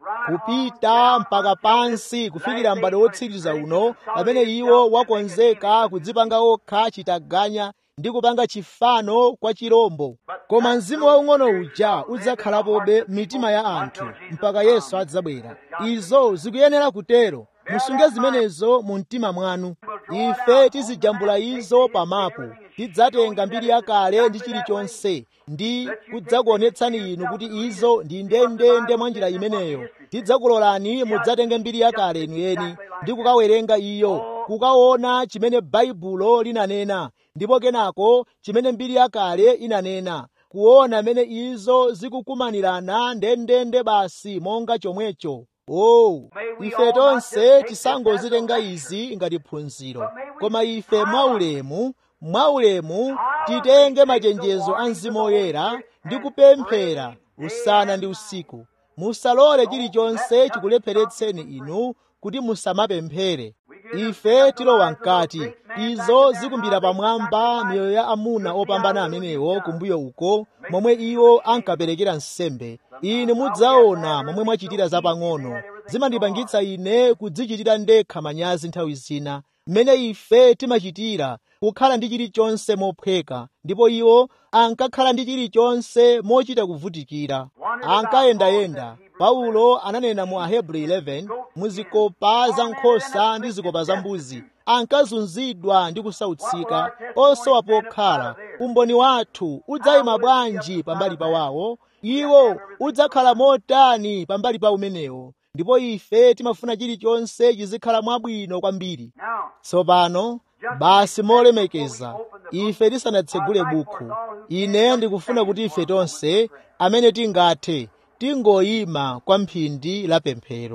kupita mpaka pansi kufikira m'bado wotsiriza uno pamene iwo wakonzeka kudzipanga okha chitaganya ndi kupanga chifano kwa chirombo koma mzimu waung'ono uja udzakhalapobe mitima ya anthu mpaka yesu adzabwera izo zikuyenera kutero musunge zimenezo mu mtima mwanu ife tizijambula izo pamapu tidzatenga mbiri yakale ndi chilichonse ndi kudzakuonetsani inu kuti izo ndi ndendende mwa njira imeneyo tidzakulolani mudzatenge mbiri yakale inu eni ndi kukawerenga iyo kukaona chimene baibulo linanena ndipo kenako chimene mbiri yakale inanena kuona mene izo zikukumanirana ndendende basi monga chomwecho oh ife tonse tisangozitenga izi ngati phunziro koma ife mwaulemu mwaulemu titenge machenjezo a mzimu woyera ndi kupemphera usana ndi usiku musalole chilichonse chikulepheretseni inu kuti musamapemphere ife tilowa mkati izo zikumbira pamwamba miyoyo ya amuna opambana amenewo kumbuyo uko momwe iwo ankaperekera nsembe ine mudzaona momwe mwachitira zapang'ono zimandipangitsa ine kudzichitira ndekha manyazi nthawi zina mmene ife timachitira kukhala ndi chilichonse mophweka ndipo iwo ankakhala ndi chilichonse mochita kuvutikira ankayendayenda paulo ananena mu ahebri 11 muzikopa za nkhosa ndi zikopa za mbuzi ankazunzidwa ndi kusautsika osowa pokhala umboni wathu udzayima bwanji pambali pawawo iwo udzakhala motani pambali pa umenewo ndipo ife timafuna chilichonse chizikhala mwabwino kwambiri tsopano basi molemekeza ife tisanatsegule bukhu ine ndikufuna kuti ife tonse amene tingathe tingoyima kwa mphindi la pemphero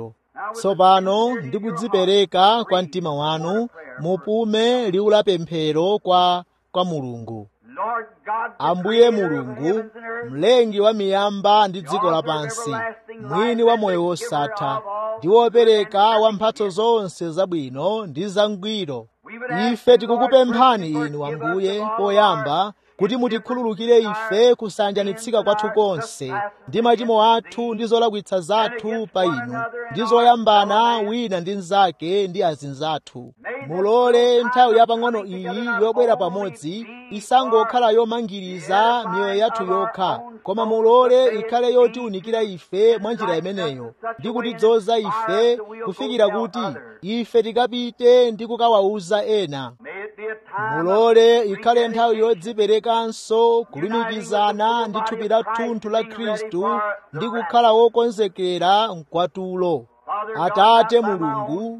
tsopano ndikudzipereka kwa mtima wanu mupume liwu la pemphero kwa kwa mulungu Lord God, the ambuye creator of mulungu heavens and earth, mlengi wa miyamba ndi dziko lapansi mwini wa moyo wosatha ndi wopereka wa mphatso zonse zabwino ndi zangwiro ife tikukupemphani inu ambuye poyamba kuti mutikhululukire ife kusanjanitsika kwathu konse ndi machimo athu ndi zolakwitsa zathu pa inu ndi zoyambana wina ndi mnzake ndi azinzathu mulole nthawi yapang'ono iyi yobwera pamodzi isangokhala yomangiriza miyoyo yathu yokha koma mulole ikhale yotiwunikira ife mwa njira imeneyo ndi kutidzoza ife kufikira kuti ife tikapite ndi kukawawuza ena may it be a time mulole of ikhale nthawi rededication. yodziperekanso kulumikizana ndi thupi la thunthu la khristu ndi kukhala wokonzekera mkwatulo atate mulungu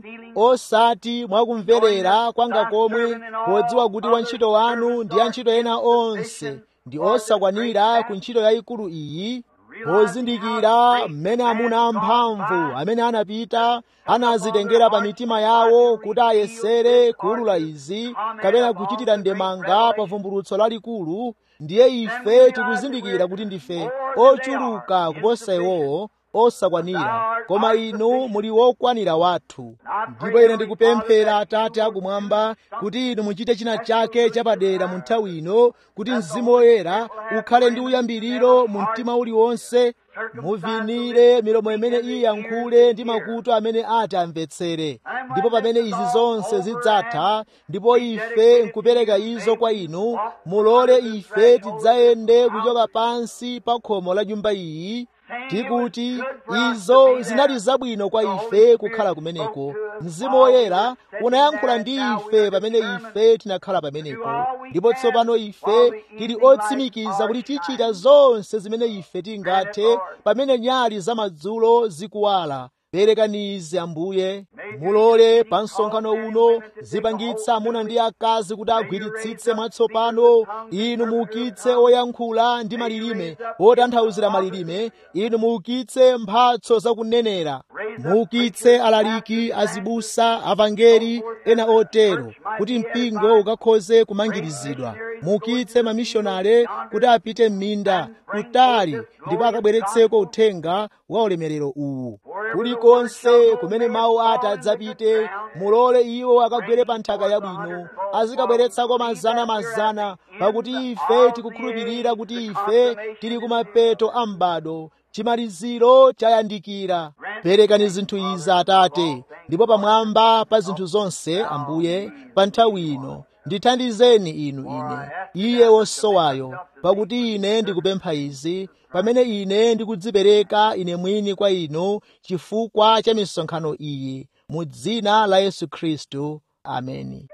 osati mwakumverera kwanga komwe podziwa kuti wantchito wanu ndi antchito ena onse ndi osakwanira ku ntchito yayikulu iyi pozindikira mmene amuna amphamvu amene anapita anazitengera pa mitima yawo kuti ayesere kuwulula izi kapena kuchitira ndemanga pa vumbulutso lalikulu ndiye ife tikuzindikira kuti ndife ochuluka kuposa iwowo osakwanira koma inu muli wokwanira wathu ndipo ine ndikupemphera atate akumwamba kuti inu muchite china chake chapadera mu nthawi ino kuti mzimu woyera ukhale ndi uyambiriro mu mtima uliwonse muvinire milomo imene iyankhule ndi makutu amene ati amvetsere ndipo pamene izi zonse zidzatha ndipo ife nkupereka izo kwa inu mulole ife tidzayende kuchoka pansi pa khomo la nyumba iyi tikuti izo zinali zabwino kwa ife kukhala kumeneko mzimu woyera unayankhula ndi ife pamene ife tinakhala pamenepo ndipo tsopano ife tili otsimikiza kuti tichita zonse zimene ife tingathe pamene nyali zamadzulo zikuwala perekani izi ambuye mulole pa msonkhano uno zipangitsa amuna ndi akazi kuti agwiritsitse mwatsopano inu muukitse oyankhula ndi malilime otanthauzira malilime inu muukitse mphatso zakunenera muukitse alaliki azibusa avangeli ena otero kuti mpingo ukakhoze kumangirizidwa muukitse mamishonale kuti apite m'minda kutali ndipo akabweretseko uthenga wa ulemerero uwu kulikonse kumene mawu ati adzapite mulole iwo akagwere pa nthaka yabwino azikabweretsako mazana-mazana pakuti ife tikukhulupirira kuti ife tili kumapeto a m'bado chimaliziro chayandikira perekani zinthu izi atate ndipo pamwamba pa zinthu zonse ambuye pa nthawi ino ndithandizeni inu ine iye wosowayo pakuti ine ndikupempha izi pamene ine ndikudzipereka ine mwini kwa inu chifukwa cha misonkhano iyi mu dzina la yesu khristu ameni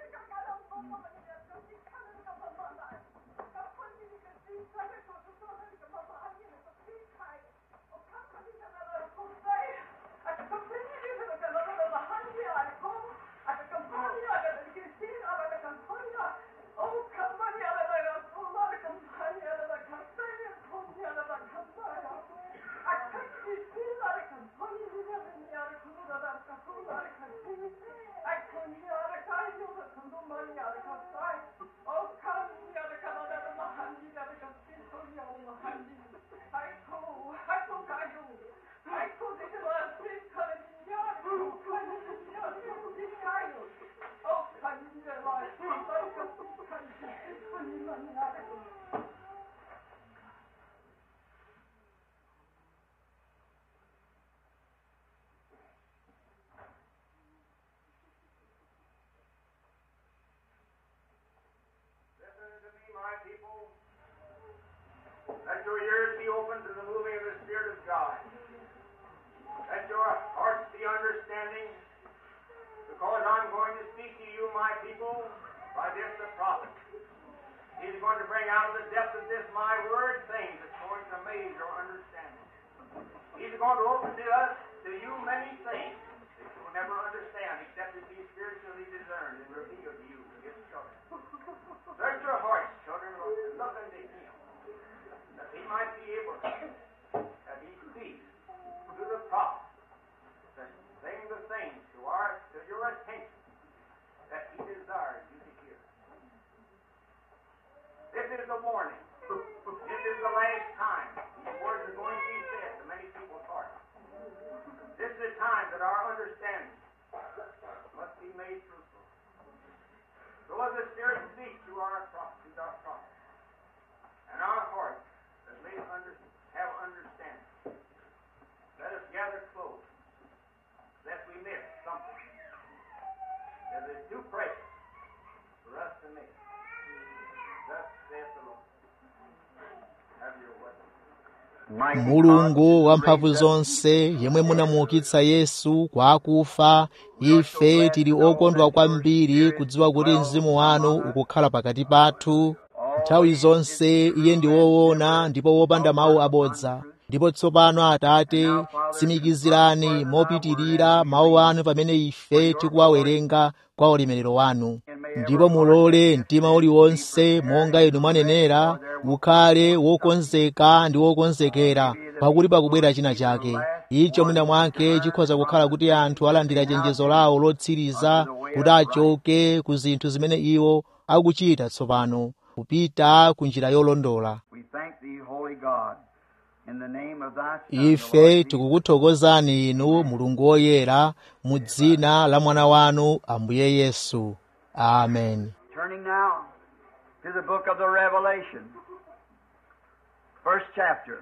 Listen to me, my people. Let your ears be open to the moving of the Spirit of God. Let your hearts be understanding, because I'm going to speak to you, my people, by this the prophet. He's going to bring out of the depth of this my word things that's going to amaze your understanding. He's going to open to us, to you, many things that you will never understand except it be spiritually discerned and revealed to you, his children. Search your hearts, children, and look unto him, that he might be able, that he speaks to the prophet, the things mulungu wamphamvu zonse yemwe munamuukitsa yesu kwa akufa ife tili okondwa kwambiri kudziwa kuti mzimu wanu ukukhala pakati pathu nthawi zonse iye ndi woona ndipo wopanda mawu abodza ndipo tsopano atate tsimikizirani mopitirira mawu anu pamene ife tikuwawerenga kwa ulemerero wanu ndipo mulole mtima uliwonse monga inu mwanenera ukhale wokonzeka ndi wokonzekera pakuti pakubwera china chake icho mwina mwake chikhoza kukhala kuti anthu alandira chenjezo lawo lotsiriza kuti achoke ku zinthu zimene iwo akuchita tsopano kupita ku njira yolondola We thank thee, Holy God, in the name of thy Son, the ife Lord Jesus. tikukuthokozani inu mulungu woyera mu dzina la mwana wanu ambuye yesu amen Turning now to the book of the Revelation, first chapter.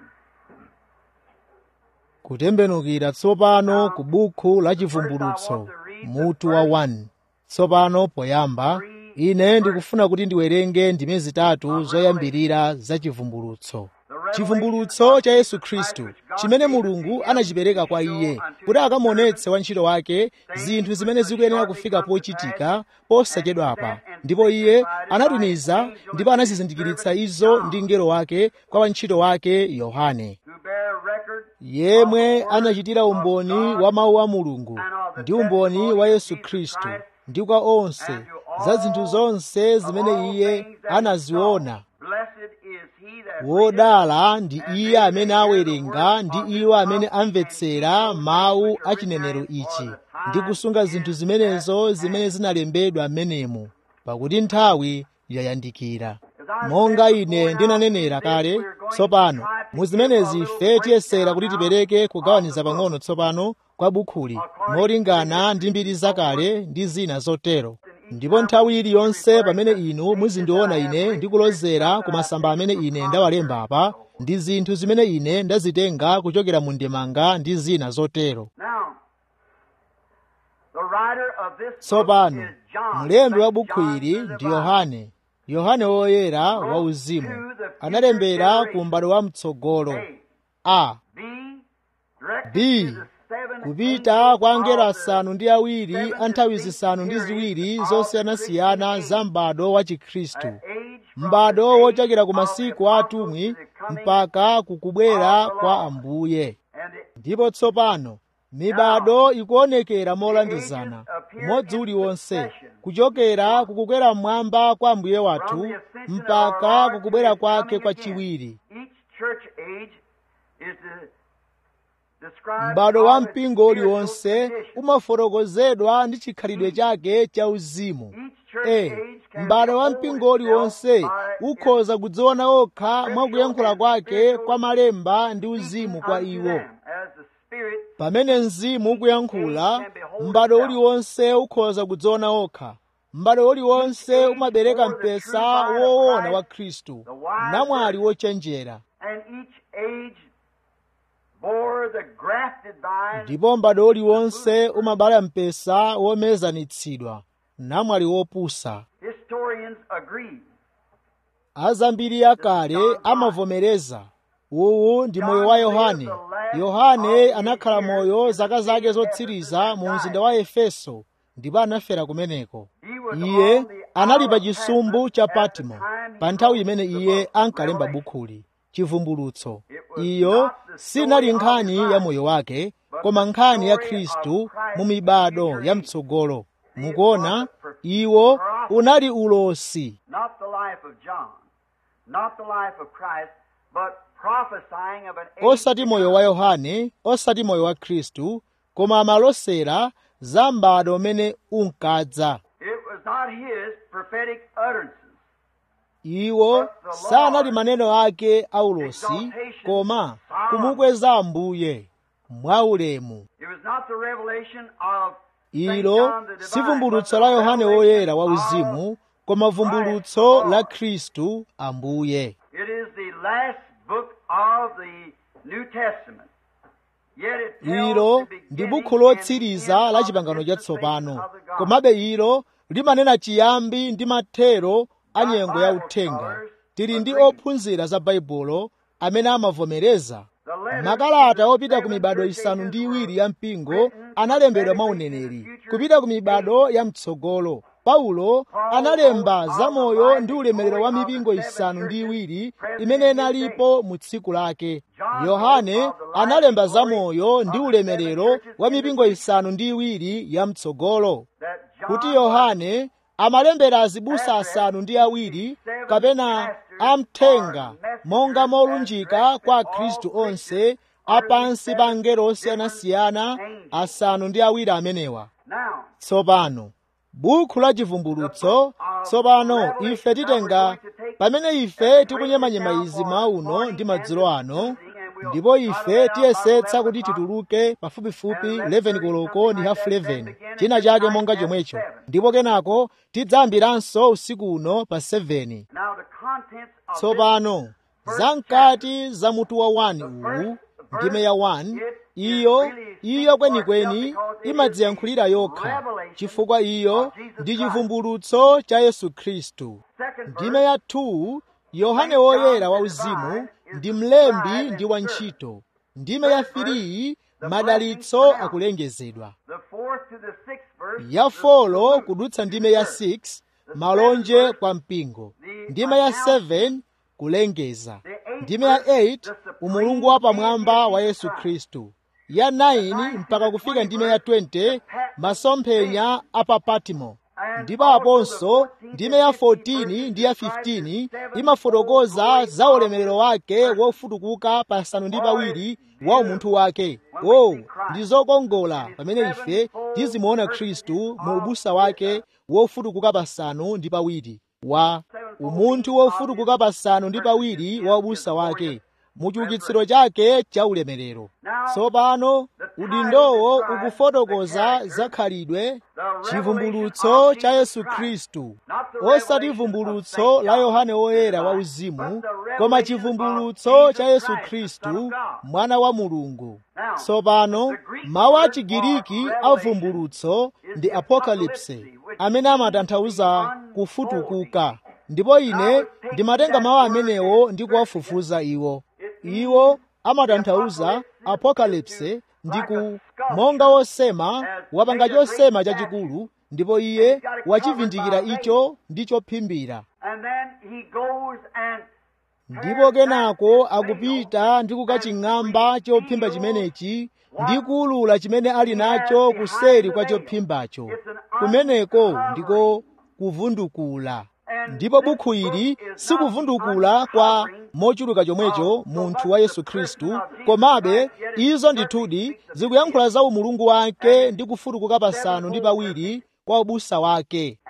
kutembenukira tsopano ku buku la chivumbulutso mutu wa 1 tsopano poyamba ine ndikufuna kuti ndiwerenge ndime zitatu zoyambirira za chivumbulutso chivumbulutso cha yesu khristu chimene mulungu anachipereka kwa iye kuti akamuonetse wantchito wake zinthu zimene zikuyenera kufika pochitika posachedwapa ndipo iye anatumiza ndipo anazizindikiritsa izo ndi mngelo wake kwa wantchito wake yohane who bear record yemwe anachitira umboni wa mawu a mulungu ndi umboni wa yesu khristu ndi kwa onse za zinthu zonse zimene iye anaziona Blessed is he that wodala ndi iye amene awerenga ndi iwo amene amvetsera mawu a chinenero ichi ndi kusunga zinthu zimenezo zimene zinalembedwa m'menemo pakuti nthawi yayandikira monga ine ndinanenera kale tsopano mu zimenezi ife tiyesera kuti tipereke kugawaniza pang'ono tsopano kwa bukhuli molingana ndi mbiri zakale ndi zina zotero ndipo nthawi iliyonse pamene inu muzindiona ine ndikulozera ku masamba amene ine ndawalemba apa ndi zinthu zimene ine ndazitenga kuchokera mu ndemanga ndi zina zotero Now, the writer of this book tsopano is John. mlembi wa Saint bukhu John ili the ndi Divine. yohane yohane woyera wa uzimu analembera ku m'bado wa mtsogolo A. a B. Directed B. to the seven kupita angels kwa angelo of the asanu ndi awiri a nthawi zisanu ndi ziwiri zosiyanasiyana za m'bado wa chikhristu age from m'bado the wochokera ku days of masiku the atumwi apostles to the coming mpaka kukubwera of the kwa Lord. ambuye and the ndipo tsopano mibado ikuonekera molandizana umodzi uliwonse kuchokera kukukwera mmwamba kwa ambuye wathu mpaka kukubwera kwake kwa chiwiri Each church age is the described m'bado wa by the mpingo spiritual uliwonse condition. umafotokozedwa ndi chikhalidwe chake cha uzimu Each church e age can m'bado wa behold mpingo uliwonse itself by ukhoza kudziona okha mwa kuyankhula kwake kwa malemba ndi uzimu kwa unto iwo them as the Spirit pamene mzimu ukuyankhula m'bado uliwonse ukhoza kudziona okha m'bado uliwonse umabereka mpesa woona wa khristu namwali wochenjera and each age bore the grafted vine ndipo m'bado uliwonse umabala mpesa womezanitsidwa namwali wopusa historians agree azambiri akale amavomereza uwu ndi moyo wa yohane yohane anakhala moyo zaka zake zotsiriza mu mzinda wa efeso ndipo anafera kumeneko iye anali pa chisumbu cha patimo pa nthawi imene iye ankalemba bukhuli chivumbulutso iyo sinali nkhani ya moyo wake koma nkhani ya khristu mu mibado ya mtsogolo mukuona iwo unali ulosi not the life of John not the life of Christ but prophesying of an age osati moyo wa yohane osati moyo wa khristu koma amalosera za m'bado umene unkadza it was not his prophetic utterances iwo sanali maneno ake aulosi koma kumukweza ambuye mwaulemu it was not the revelation of Saint ilo John the si Divine, vumbulutso but la the yohane revelation woyera wa of uzimu koma vumbulutso la khristu ambuye It is the last book of the New Testament. Yet it tells ilo the ndi beginning bukhu and lotsiriza end la of the chipangano dispensation chatsopano of the gospel. komabe ilo limanena chiyambi ndi mathero a nyengo ya uthenga tili ndi ophunzira za baibulo amene amavomereza makalata opita ku mibado isanu ndi iwiri ya mpingo analembedwa mwa uneneri kupita ku mibado ya mtsogolo paulo analemba zamoyo ndi ulemerero wa mipingo isanu ndi iwiri imene inalipo mu tsiku lake yohane analemba zamoyo ndi ulemerero wa mipingo isanu ndi iwiri ya mtsogolo kuti yohane amalembera azibusa asanu ndi awiri kapena amthenga monga molunjika kwa khristu onse apansi pa angelo osiyanasiyana asanu ndi awiri amenewa tsopano bukhu la chivumbulutso tsopano ife titenga pamene ife tikunyemanyema izi mauno ndi madzulo ano ndipo ife tiyesetsa kuti tituluke pafupifupi 11 koloko ndi hafu 11 china chake monga chomwecho ndipo kenako tidzayambiranso usiku uno pa 7 tsopano zamkati za mutu wa 1 uwu ndime ya 1 iyo iyo kwenikweni imadziyankhulira yokha chifukwa iyo ndi chivumbulutso cha yesu khristu ndime ya 2 yohane woyera wauzimu ndi mlembi ndi wantchito ndime ya 3 madalitso akulengezedwa ya folo kudutsa ndime ya 6 malonje kwa mpingo ndime ya 7 kulengeza ndime ya 8 umulungu wapamwamba wa yesu khristu ya 9 mpaka kufika ndime ya 20 masomphenya a pa patimo ndipo aponso ndime ya 14 ndi ya 15 imafotokoza za ulemerero wake wofutukuka pasanu ndi pawiri wa umunthu wake wo ndi zokongola pamene ife tizimuona khristu mu ubusa wake wofutukuka pasanu ndi pawiri wa umunthu wofutukuka pasanu ndi pawiri wa ubusa wake mu chiukitsiro chake cha ulemerero tsopano udindowo ukufotokoza zakhalidwe chivumbulutso cha yesu khristu osati vumbulutso la yohane woyera wa uzimu koma chivumbulutso cha yesu khristu mwana wa mulungu tsopano mawu a chigiriki a vumbulutso ndi apokalipse amene amatanthauza kufutukuka ndipo ine ndimatenga mawu amenewo ndi kuwafufuza iwo iwo amatanthauza apokalipse ndi ku monga wosema wapanga chosema chachikulu ndipo iye wachivindikira icho ndi chophimbira ndipo kenako akupita ndi kukaching'amba chophimba chimenechi ndi kuwulula chimene ali nacho kuseri kwa chophimbacho kumeneko ndiko kuvundukula ndipo bukhu ili sikuvundukula kwa mochuluka chomwecho munthu wa yesu khristu komabe izo ndithudi zikuyankhula za umulungu wake ndi kufutukuka pasanu ndi pawiri kwa ubusa wake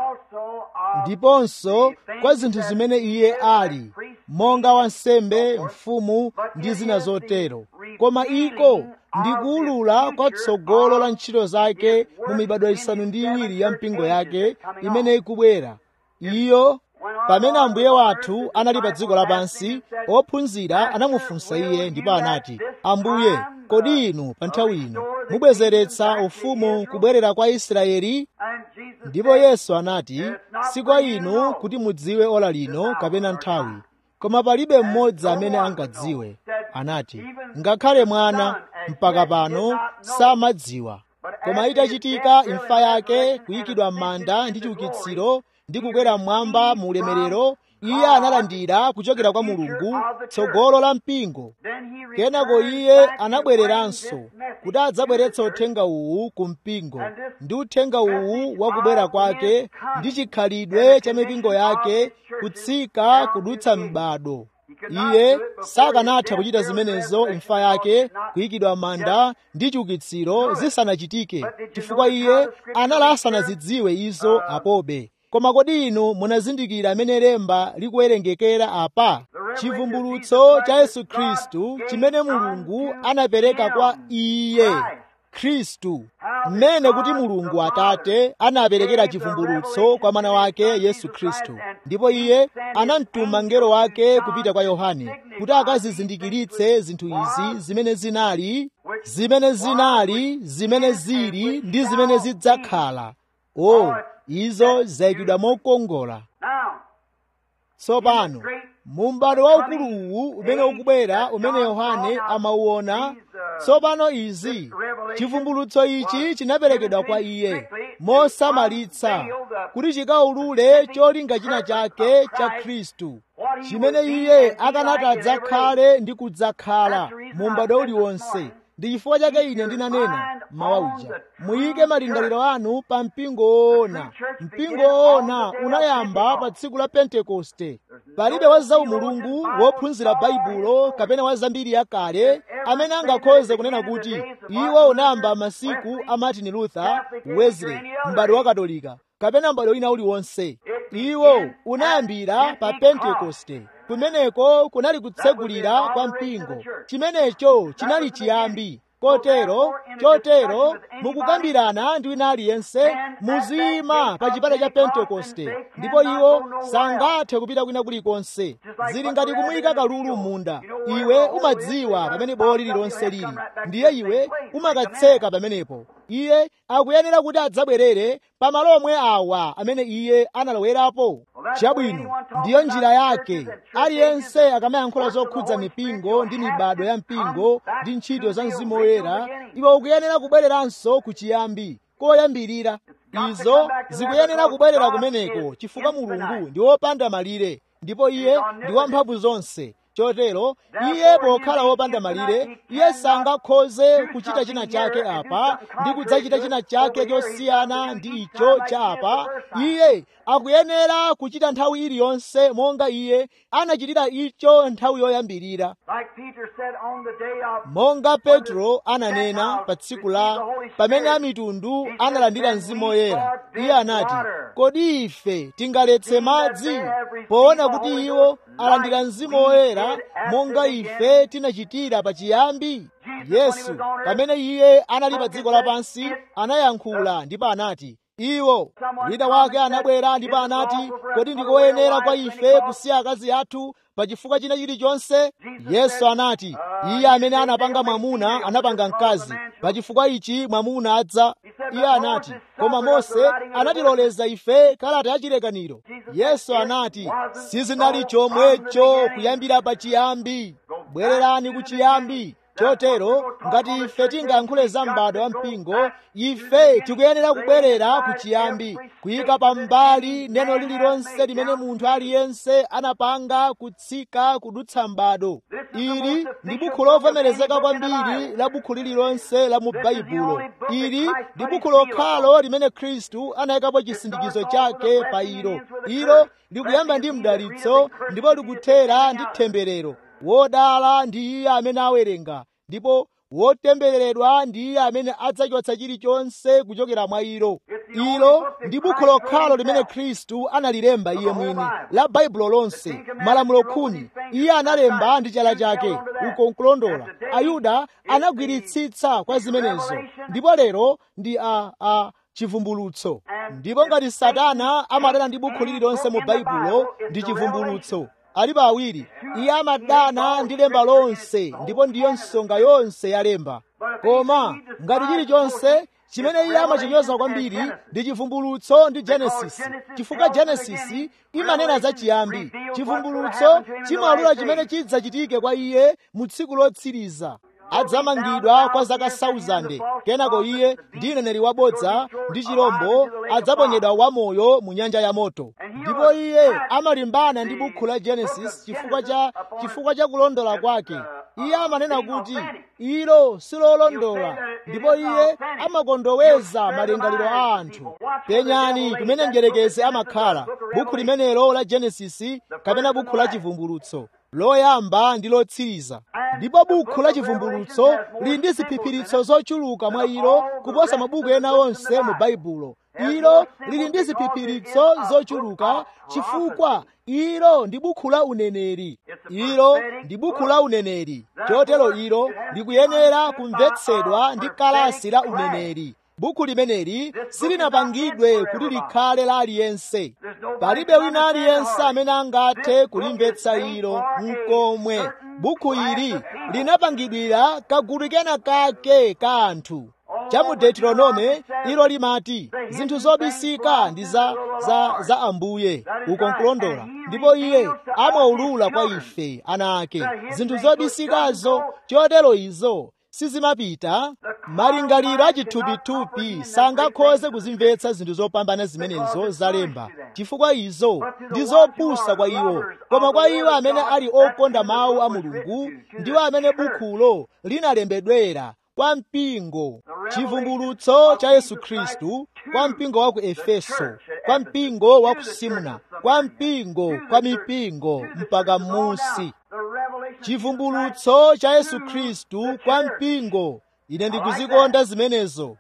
ndiponso kwa zinthu zimene iye ali monga wansembe mfumu ndi zina zotero koma iko ndi kuwulula kwa tsogolo la ntchito zake mu mibado isanu ndi iwiri ya mpingo yake imene ikubwera iyo pamene ambuye wathu anali pa dziko lapansi ophunzira anamufunsa iye ndipo anati ambuye kodi inu pa nthawi ino mubwezeretsa ufumu kubwerera kwa israeli ndipo yesu anati si kwa inu kuti mudziwe ola lino kapena nthawi koma palibe mmodzi amene angadziwe anati ngakhale mwana mpaka pano samadziwa koma itachitika imfa yake kuyikidwa m'manda ndi chiukitsiro ndi kukwera mmwamba mu ulemerero iye analandira kuchokera kwa mulungu tsogolo la mpingo kenako iye anabwereranso kuti adzabweretse uthenga uwu ku mpingo ndi uthenga uwu wa kubwera kwake ndi chikhalidwe cha mipingo yake kutsika kudutsa m'bado iye sakanatha kuchita zimenezo imfa yake kuyikidwa manda ndi chiukitsiro zisanachitike chifukwa iye anali asanazidziwe izo apobe koma kodi inu munazindikira amene lemba likuwerengekera apa chivumbulutso cha yesu khristu chimene mulungu anapereka kwa iye khristu mmene kuti mulungu atate anaperekera chivumbulutso kwa mwana wake yesu khristu ndipo iye anamtuma mngelo wake kupita kwa yohane kuti akazizindikiritse zinthu izi zimene zinali zimene zinali zimene zili ndi zimene zidzakhala o izo zayikidwa mokongola tsopano mu m'bado waukulu uwu umene ukubwera umene yohane amauona tsopano izi chivumbulutso ichi chinaperekedwa kwa iye mosamalitsa kuti chikaulule cholinga china chake cha khristu chimene iye akanati adzakhale ndi kudzakhala mu m'bado uliwonse ndi chifukwa chake ine ndinanena mawa uja muyike malingaliro anu pa mpingo woona mpingo woona unayamba pa tsiku la pentekoste palibe wa zaumulungu wophunzira baibulo kapena wa zambiri yakale amene angakhoze kunena kuti iwo unayamba masiku a martin luther wesley m'bado wa katolika kapena m'bado wina uliwonse iwo unayambira pa pentekoste kumeneko kunali kutsegulira kwa mpingo chimenecho chinali chiyambi kotero chotero mukukambirana ndi wina aliyense muziyima pa chipata cha pentekoste ndipo iwo sangathe kupita kwina kulikonse zili ngati kumuyika kalulu m'munda iwe umadziwa pamene bowo lililonse lili ndiye iwe umakatseka pamenepo iye akuyenera kuti adzabwerere pamalo omwe awa amene iye analowerapo chabwino ndiyo njira yake aliyense akamayankhula zokhudza mipingo ndi mibado ya mpingo ndi ntchito za mzimu woyera iwe ukuyenera kubwereranso ku chiyambi koyambirira izo zikuyenera kubwerera kumeneko chifukwa mulungu ndi wopanda malire ndipo iye ndi wamphamvu zonse chotero iye pokhala wopanda malire iye sangakhoze kuchita china chake apa ndi kudzachita china chake chosiyana ndi icho cha apa iye akuyenera kuchita nthawi iliyonse monga iye anachitira icho nthawi yoyambirira monga petro ananena pa tsiku la pamene amitundu analandira mzimu woyera iye anati kodi ife tingaletse madzi poona kuti iwo alandira mzimu woyera monga ife tinachitira pachiyambi yesu pamene iye anali pa dziko lapansi anayankhula ndipo anati iwo wina wake anabwera ndipo anati kodi ndikoyenera kwa ife kusiya akazi athu pa chifukwa china chilichonse yesu anati iye amene anapanga mwamuna anapanga mkazi pa chifukwa ichi mwamuna adza iye anati koma mose anatiloleza ife kalata ya chilekaniro yesu anati sizinali chomwecho kuyambira pa chiyambi bwererani ku chiyambi chotero ngati ife tingayankhule za m'bado wa mpingo ife tikuyenera kubwerera ku chiyambi kuyika pambali neno lililonse limene munthu aliyense anapanga kutsika kudutsa m'bado ili ndi bukhu lovomerezeka kwambiri la bukhu lililonse la mu baibulo ili ndi bukhu lokhalo limene khristu anayikapo chisindikizo chake pa ilo ilo likuyamba ndi mdalitso ndipo likuthera ndi temberero wodala ndi iye amene awerenga ndipo wotembereredwa ndi iye amene adzachotsa chilichonse kuchokera mwa ilo ilo ndi bukhu lokhalo limene khristu analilemba iye mwini la baibulo lonse malamulo khumi iye analemba ndi chala chake uko nkulondola ayuda anagwiritsitsa kwa zimenezo ndipo lero ndi a, a chivumbulutso ndipo ngati satana amadana ndi bukhu lililonse mu baibulo ndi chivumbulutso alipo awiri iye amadana ndi lemba lonse ndipo ndiyo nsonga yonse ya lemba koma ngati chilichonse chimene iye amachinyoza kwambiri ndi chivumbulutso ndi genesisi chifukwa genesisi imanena za chiyambi chivumbulutso chimaulula chimene chidzachitike kwa iye mu tsiku lotsiriza adzamangidwa kwa zaka 1000 kenako iye ndi mneneri wabodza ndi chirombo adzaponyedwa wamoyo mu nyanja ya moto ndipo iye amalimbana ndi bukhu la genesis chifukwa cha chifukwa cha kulondola kwake iye amanena kuti ilo silolondola ndipo iye amakondoweza malingaliro a anthu penyani kumene mdierekezi amakhala bukhu limenelo la genesisi kapena bukhu la chivumbulutso loyamba ndi lotsiriza ndipo bukhu la chivumbulutso lili ndi ziphiphiritso zochuluka mwa ilo kuposa mabuku ena onse mu baibulo ilo lili ndi ziphiphiritso zochuluka chifukwa ilo ndi bukhu la uneneri ilo ndi bukhu la uneneri chotero ilo likuyenera kumvetsedwa ndi kalasi la uneneri bukhu limeneli silinapangidwe kuti likhale la aliyense palibe wina aliyense amene angathe kulimvetsa ilo mkomwe bukhu ili linapangidwira kagulu kena kake ka anthu cha mu deuteronome ilo limati zinthu zobisika ndi za, za, za ambuye uko nkulondola ndipo iye amaulula kwa ife ana ake zinthu zobisikazo chotero izo sizimapita malingaliro achithupithupi sangakhoze kuzimvetsa zinthu zopambana zimenezo zalemba chifukwa izo ndi zopusa kwa iwo koma kwa iwo amene ali okonda mawu a mulungu ndiwo amene bukhulo linalembedwera kwa mpingo chivumbulutso cha yesu khristu kwa mpingo wa ku efeso kwa mpingo wa ku simna kwa mpingo kwa mipingo mpaka m'munsi chivumbulutso cha yesu khristu kwa mpingo ine ndikuzikonda zimenezo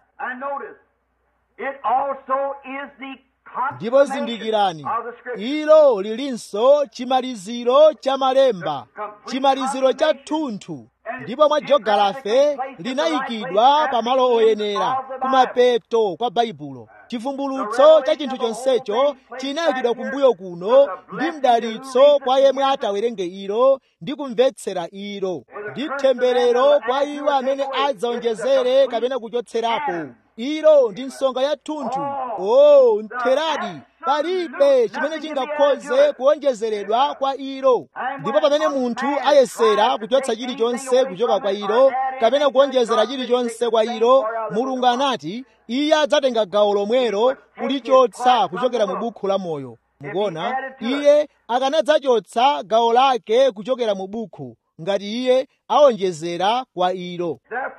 ndipo zindikirani ilo lilinso chimaliziro cha malemba chimaliziro cha thunthu ndipo mwa jogalafe linayikidwa pamalo oyenera kumapeto kwa baibulo chivumbulutso cha chinthu chonsecho chinayikidwa kumbuyo kuno ndi mdalitso kwa yemwe atawerenge ilo ndi kumvetsera ilo ndi temberero kwa iwo amene adzaonjezere kapena kuchotserapo ilo ndi nsonga ya thunthu o oh, ntheradi palibe chimene chingakhoze kuonjezeredwa kwa ilo ndipo pamene munthu ayesera kuchotsa chilichonse kuchoka kwa ilo kapena kuonjezera chilichonse kwa ilo mulungu anati iye adzatenga gawo lomwelo kulichotsa kuchokera mu bukhu la moyo mukuona iye akanadzachotsa gawo lake kuchokera mu bukhu ngati iye aonjezera kwa ilo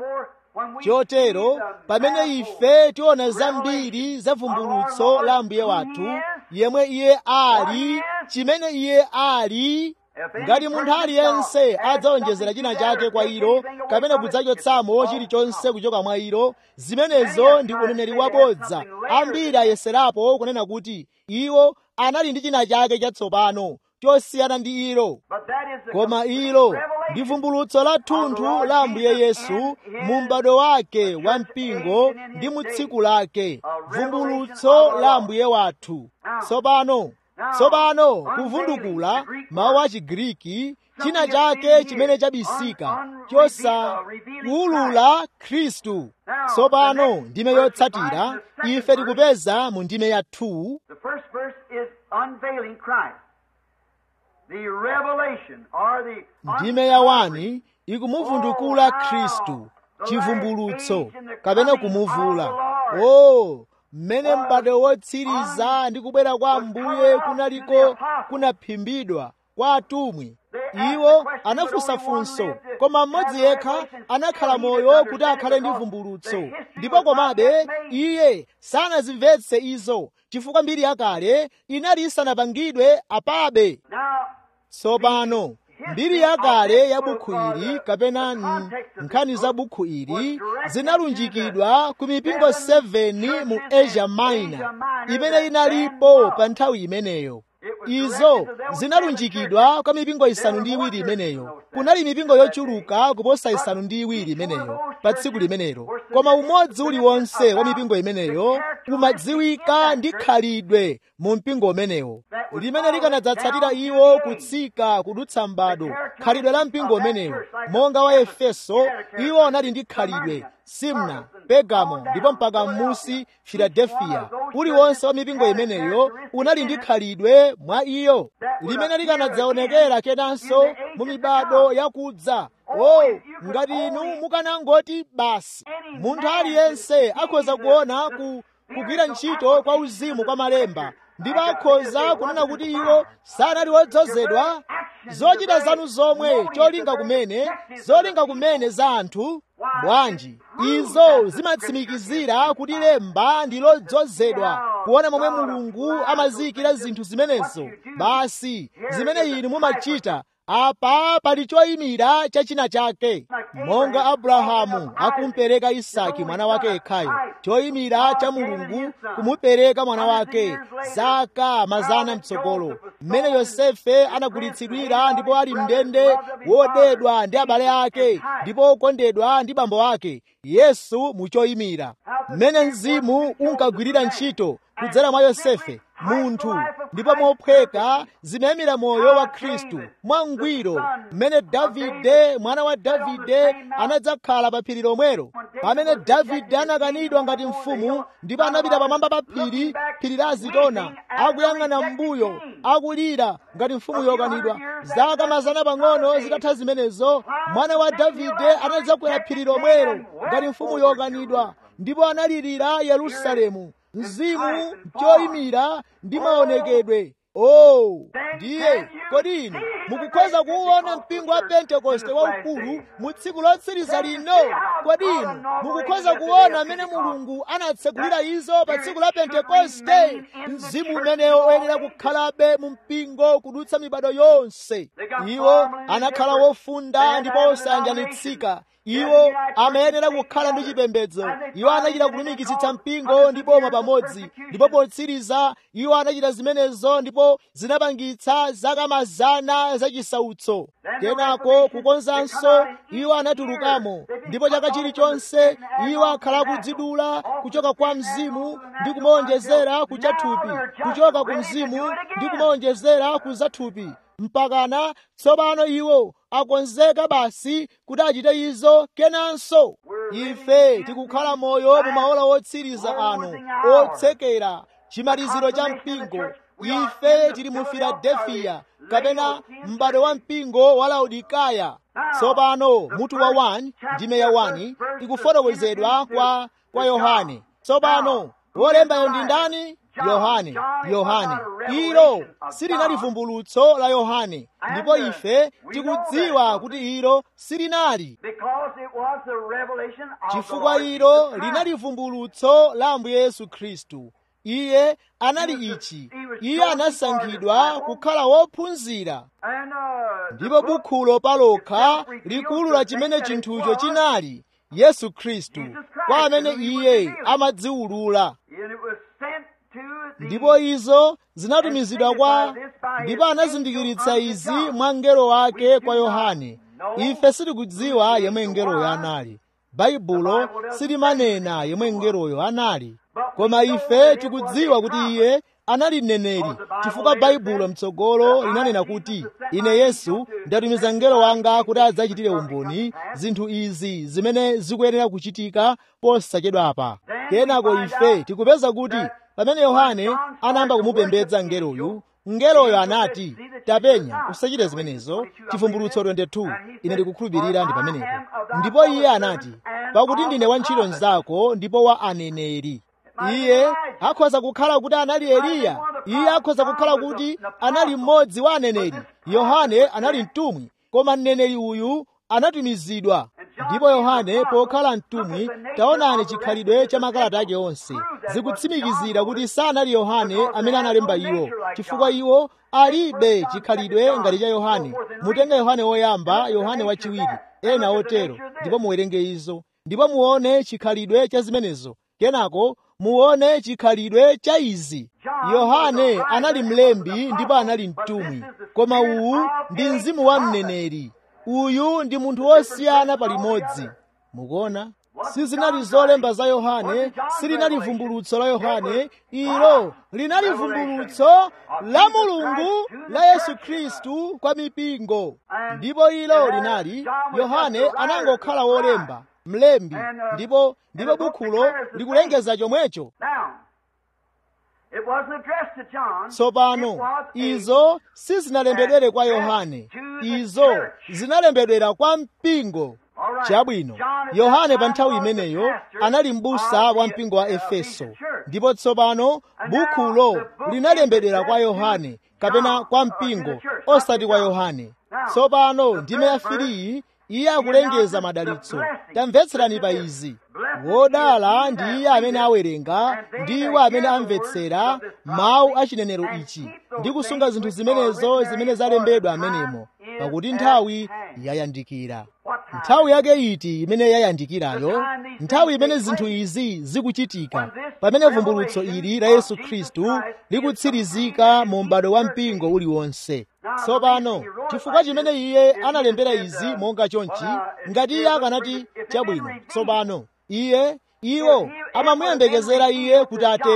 chotero pamene ife tiona zambiri za vumbulutso la mbuye wathu yemwe iye ali chimene iye ali ngati munthu aliyense adzaonjezera china chake kwa ilo kapena kudzachotsamo chilichonse kuchoka mwa ilo zimenezo ndi uneneri wabodza ambiri ayeserapo kunena kuti iwo anali ndi china chake chatsopano chosiyana ndi ilo koma ilo ndi vumbulutso la thunthu la ambuye yesu mu m'bado wake wa mpingo ndi mu tsiku lake vumbulutso la ambuye wathu tsopano tsopano kuvundukula mawu a chigiriki china chake chimene chabisika chosaulula khristu tsopano ndime yotsatira ife tikupeza mu ndime ya 2 The first verse is unveiling Christ. The revelation or the ndime ya 1 ikumuvundukula khristu chivumbulutso kapena kumuvula o mmene m'bado wotsiriza ndi kubwera kwa ambuye kunaliko kunaphimbidwa kwa atumwi iwo anafunsa funso koma mmodzi yekha anakhala moyo kuti akhale ndi vumbulutso ndipo komabe iye sanazimvetse izo chifukwa mbiri yakale inali isanapangidwe apabe Now, tsopano mbiri yakale ya bukhu ili kapena n- nkhani za bukhu ili zinalunjikidwa ku mipingo 7 mu asia minor imene inalipo pa nthawi imeneyo izo zinalunjikidwa kwa mipingo isanu ndi iwiri imeneyo kunali mipingo yochuluka kuposa isanu ndi iwiri imeneyo pa tsiku limenelo koma umodzi uliwonse wa mipingo imeneyo umadziwika ndi khalidwe mu mpingo umenewo limene likanadzatsatira iwo kutsika kudutsa m'bado khalidwe la mpingo umenewo monga wa efeso iwo anali ndi khalidwe simna pegamo ndipo mpaka m'musi filadelfiya uliwonse wa mipingo imeneyo unali ndi khalidwe mwa iyo limene likanadzaonekera kenanso mu mibado yakudza o ngati inu mukanangoti basi munthu aliyense akhoza kuona ku kugwira ntchito kwa uzimu kwa malemba ndipo akhoza kunena kuti iwo sanali wodzozedwa zochita zanu zomwe cholinga kumene zolinga kumene za anthu bwanji izo zimatsimikizira kuti lemba ndi lodzozedwa kuona momwe mulungu amaziyikira zinthu zimenezo basi zimene inu mumachita apa pali choyimira cha china chake monga abrahamu akumpereka isaki mwana wake yekhayo choyimira cha mulungu kumupereka mwana wake zaka mazana mtsogolo mmene yosefe anagulitsidwira ndipo ali mndende wodedwa ndi abale ake ndipo okondedwa ndi bambo ake yesu muchoyimira mmene mzimu unkagwirira ntchito kudzera mwa yosefe munthu ndipo mophweka zimayimira moyo wa khristu mwangwiro mmene davide mwana wa davide anadzakhala pa phiri lomwelo pamene davide anakanidwa ngati mfumu ndipo anapita pamwamba pa phiri phiri la azitona akuyang'ana m'mbuyo akulira ngati mfumu yokanidwa zaka mazana pang'ono zitatha zimenezo mwana wa davide anadzakwera phiri lomwelo ngati mfumu yokanidwa ndipo analirira yerusalemu mzimu choyimira ndi maonekedwe oh ndiye kodi inu mukukhoza kuwuona mpingo wa pentekoste waukulu mu tsiku lotsiriza lino kodi inu mukukhoza kuona amene mulungu anatsegulira izo pa tsiku la pentekoste mzimu umenewo oyenera kukhalabe mu mpingo kudutsa mibado yonse iwo anakhala wofunda ndipo osayanjanitsika iwo amayenera kukhala ndi chipembedzo iwo anachita kulumikitsitsa mpingo ndi boma pamodzi ndipo potsiriza iwo anachita zimenezo ndipo zinapangitsa zaka mazana zachisautso kenako kukonzanso iwo anatulukamo ndipo chaka chilichonse iwo akhala kudzidula kuchoka kwa mzimu ndi kumaonjezera kuchathupi kuchoka ku mzimu ndi kumaonjezera kuzathupi mpakana tsopano iwo akonzeka basi kuti achite izo kenanso ife tikukhala moyo mu maola otsiriza ano otsekera chimaliziro cha mpingo ife tili mu filadefiya kapena m'bado wa mpingo wa laodikaya tsopano mutu wa 1 ndime ya 1 ikufotokozedwa kwa kwa yohane tsopano wolembayo ndi ndani yohane yohane ilo silinali vumbulutso la yohane ndipo ife tikudziwa kuti ilo silinali chifukwa ilo linali vumbulutso la ambuye yesu khristu iye anali ichi iye anasankhidwa kukhala wophunzira ndipo bukhulo palokha likuwulula chimene chinthucho chinali yesu khristu kwa amene iye amadziwulula ndipo izo zinatumizidwa kwa ndipo anazindikiritsa izi mwa mngelo wake kwa yohane ife sitikudziwa yemwe mngeloyo anali baibulo silimanena yemwe mngeloyo anali koma ife tikudziwa kuti iye anali mneneri chifukwa baibulo mtsogolo linanena kuti ine yesu ndatumiza mngelo wanga kuti adzachitire umboni zinthu izi zimene zikuyenera kuchitika posachedwapa kenako ife tikupeza kuti pamene yohane anayamba kumupembedza mngeloyu mngeloyo anati tapenya usachite zimenezo chivumbulutso 22 ine ndikukhulupirira ndi pamenepo ndipo iye anati pakuti ndine wantchito mnzako ndipo wa aneneri iye akhoza kukhala kuti anali eliya iye akhoza kukhala kuti anali mmodzi wa aneneri yohane anali mtumwi koma mneneri uyu anatumizidwa ndipo yohane pokhala mtumwi taonani chikhalidwe cha makalata ake onse zikutsimikizira kuti sanali yohane amene analemba iwo chifukwa iwo alibe chikhalidwe ngati cha yohane mutenge yohane woyamba yohane wachiwiri ena otero ndipo muwerenge izo ndipo muone chikhalidwe cha zimenezo kenako muone chikhalidwe cha izi yohane anali mlembi ndipo anali mtumwi koma uwu ndi mzimu wa mneneri uyu ndi munthu wosiyana palimodzi mukuona sizinali zolemba za yohane silinali vumbulutso la yohane ilo linali vumbulutso la mulungu la yesu khristu kwa mipingo ndipo ilo linali yohane anangokhala wolemba mlembi ndipo ndipo bukhulo likulengeza chomwecho tsopano izo sizinalembedwere kwa yohane izo zinalembedwera kwa mpingo chabwino yohane pa nthawi imeneyo anali m'busa wa mpingo wa efeso ndipo tsopano bukhulo linalembedwera kwa yohane kapena kwa mpingo osati kwa yohane tsopano ndime ya filiyi iye akulengeza madalitso tamvetserani pa izi wodala ndi iye amene awerenga ndi iwo amene amvetsera mawu a chinenero ichi ndi kusunga zinthu zimenezo zimene zalembedwa amenemo pakuti nthawi yayandikira nthawi yake iti imene yayandikirayo nthawi imene zinthu izi zikuchitika pamene vumbulutso ili la yesu khristu likutsirizika mu m'bado wa mpingo uliwonse tsopano chifukwa chimene iye analembera izi monga chonchi ngati iye akanati chabwino tsopano iye iwo amamuyembekezera iye kuti atero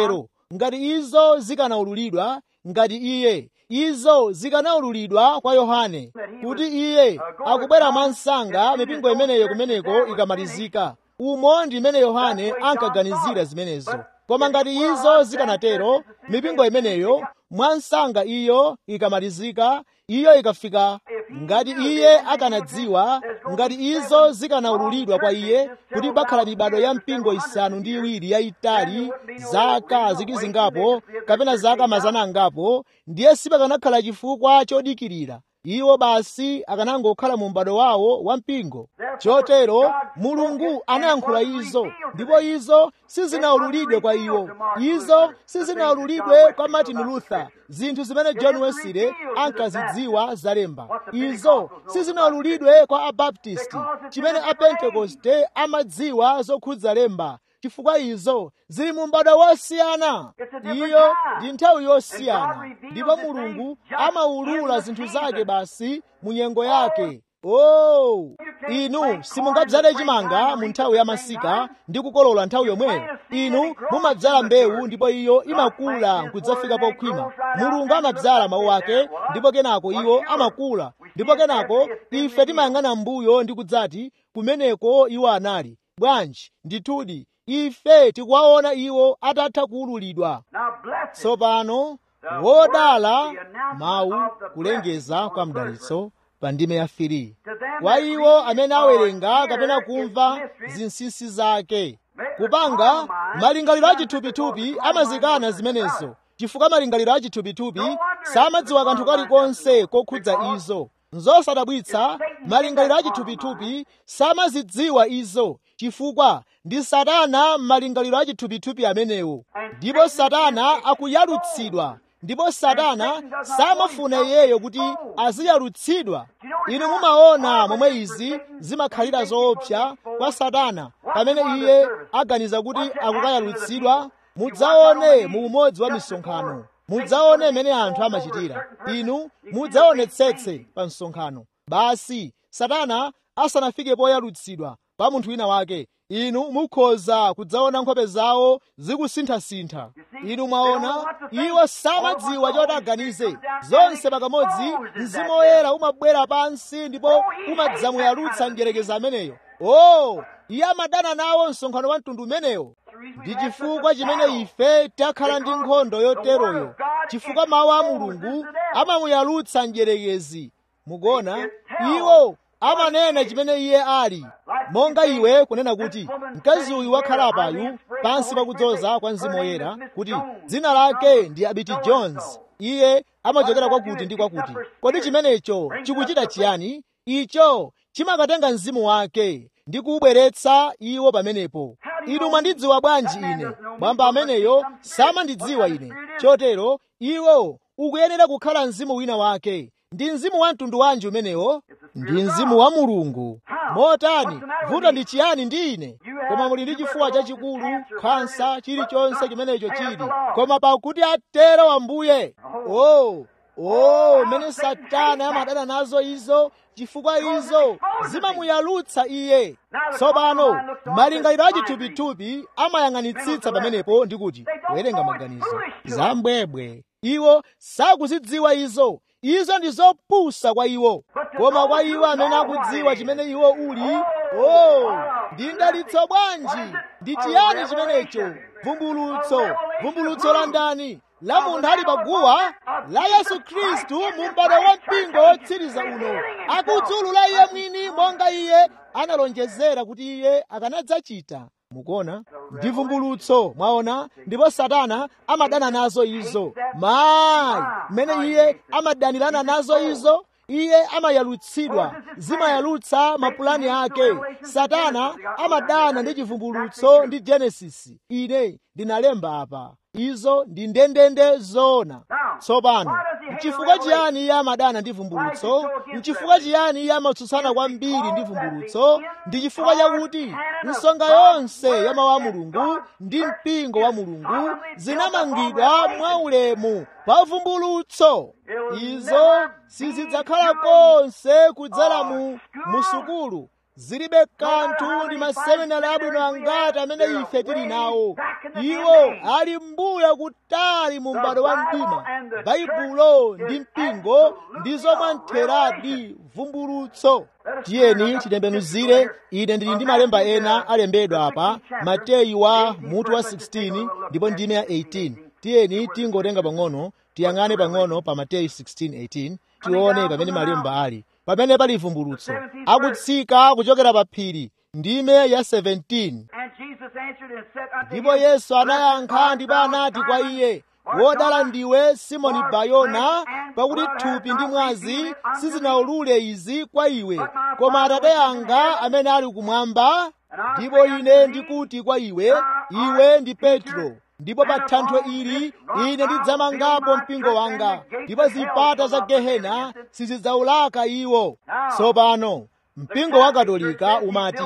ngati izo zikanaululidwa ngati iye izo zikanaululidwa kwa yohane kuti iye akubwera mwansanga mipingo imeneyo kumeneko ikamalizika umo ndi imene yohane ankaganizira zimenezo koma ngati izo zikanatero mipingo imeneyo mwansanga iyo ikamalizika iyo ikafika ngati iye akanadziwa ngati izo zikanaululidwa kwa iye kuti pakhala mibado ya mpingo isanu ndi iwiri yayitali zaka zikizingapo kapena zaka mazana angapo ndiye sipakanakhala chifukwa chodikirira iwo basi akanangokhala mu m'bado wawo wa mpingo chotero mulungu anayankhula izo ndipo izo sizinaululidwe kwa iwo izo sizinaululidwe kwa martin luther zinthu zimene john wesley ankazidziwa zalemba izo sizinaululidwe kwa abaptisti chimene apentekoste amadziwa zokhudza lemba chifukwa izo zili mu m'bado wosiyana iyo ndi nthawi yosiyana ndipo mulungu amaulula zinthu zake basi mu nyengo yake oh inu simungadzale chimanga mu nthawi ya masika ndi kukolola nthawi yomweyo inu mumadzala mbewu ndipo iyo imakula nkudzafika pokhwima mulungu amadzala mawu ake ndipo kenako iwo amakula ndipo kenako ife timayang'ana mbuyo ndi kudzati kumeneko iwo anali bwanji ndithudi ife tikuwaona iwo atatha kuululidwa tsopano wodala mawu kulengeza kwa mdalitso pa ndime ya firi kwa iwo amene awerenga kapena kumva zinsinsi zake kupanga malingaliro achithupithupi amazikana zimenezo chifukwa malingaliro achithupithupi samadziwa kanthu kalikonse kokhudza izo nzosadabwitsa malingaliro achithupithupi samazidziwa izo chifukwa ndi satana m'malingaliro achithupithupi amenewo ndipo satana akuyalutsidwa ndipo satana samafuna iyeyo kuti aziyalutsidwa inu mumaona momwe izi zimakhalira zoopsa kwa satana pamene iye aganiza kuti akukayalutsidwa mudzaone mu umodzi wa misonkhano mudzaone imene anthu amachitira inu mudzaonetsetse pa msonkhano basi satana asanafike poyalutsidwa pa munthu wina wake inu mukhoza kudzaona nkhope zawo zikusinthasintha inu mwaona iwo samadziwa choti aganize zonse pakamodzi mzimu woyera umabwera pansi ndipo umadzamuyalutsa mdyerekezi ameneyo o iye amadana nawo msonkhano wa mtundu umenewo ndi chifukwa chimene ife takhala ndi nkhondo yoteroyo chifukwa mawu a mulungu amamuyalutsa mdyerekezi mukona iwo amanena chimene iye ali monga iwe kunena kuti mkazi uyu wakhala apayu pansi pakudzoza kwa mzimu woyera kuti dzina lake ndi abiti jones iye amachokera kwakuti ndi kwakuti kodi chimenecho chikuchita chiyani icho chimakatenga mzimu wake ndi kuubweretsa iwo pamenepo inu mwandidziwa bwanji ine mwamba ameneyo samandidziwa ine chotero iwo ukuyenera kukhala mzimu wina wake ndi mzimu wa mtundu wanji umenewo ndi mzimu wa mulungu motani vuto ndi chiyani ndi ine koma muli ndi chifuwa chachikulu khansa chilichonse chimenecho chili koma pakuti atero ambuye oh oh mene satana amadana nazo izo chifukwa izo zimamuyalutsa iye tsopano malingaliro achithupithupi amayang'anitsitsa pamenepo ndi kuti kuwerenga maganizo zambwebwe iwo sakuzidziwa izo izo ndi zopusa kwa iwo koma kwa iwo amene akudziwa chimene iwo uli oh ndi ndalitso bwanji ndi chiyani chimenecho vumbulutso vumbulutso la ndani la munthu ali paguwa la yesu khristu mu m'bado wa mpingo wotsiriza uno akudzulula iye mwini monga iye analonjezera kuti iye akanadzachita mukuona ndi vumbulutso mwaona ndipo satana amadana nazo izo mayi mmene iye amadanirana nazo izo iye amayalutsidwa zimayalutsa mapulani ake satana amadana ndi chivumbulutso ndi genesisi ine ndinalemba apa izo ndi ndendende zoona tsopano mchifukwa chiyani iye amadana ndi vumbulutso mchifukwa chiyani iye amatsutsana kwambiri ndi vumbulutso ndi chifukwa chakuti nsonga yonse ya mawu a mulungu ndi mpingo wa mulungu zinamangidwa mwaulemu pa vumbulutso izo sizidzakhala konse kudzera mu musukulu zilibe kanthu ndi maseminari abwino angati amene ife tili nawo iwo ali mbuyo kutali mu m'bado wa mdima baibulo ndi mpingo ndi zomwe ntheradi vumbulutso tiyeni titembenuzire ine ndili ndi malemba ena alembedwa apa mateyu wa mutu wa 16 ndipo ndime ya 18 tiyeni tingotenga pang'ono tiyang'ane pang'ono pa mateyu 16:18 tione pamene malemba ali pamene pali vumbulutso akutsika kuchokera pa phiri ndime ya 17 ndipo yesu anayankha ndipo anati kwa iye wodala ndiwe simoni bayona pakuti thupi ndi mwazi sizinaulule izi kwa iwe koma atate anga amene ali kumwamba ndipo ine ndikuti kwa iwe iwe ndi petro ndipo pa thanthwe ili ine ndidzamangapo mpingo wanga ndipo zipata za gehena sizidzaulaka iwo tsopano mpingo wa katolika umati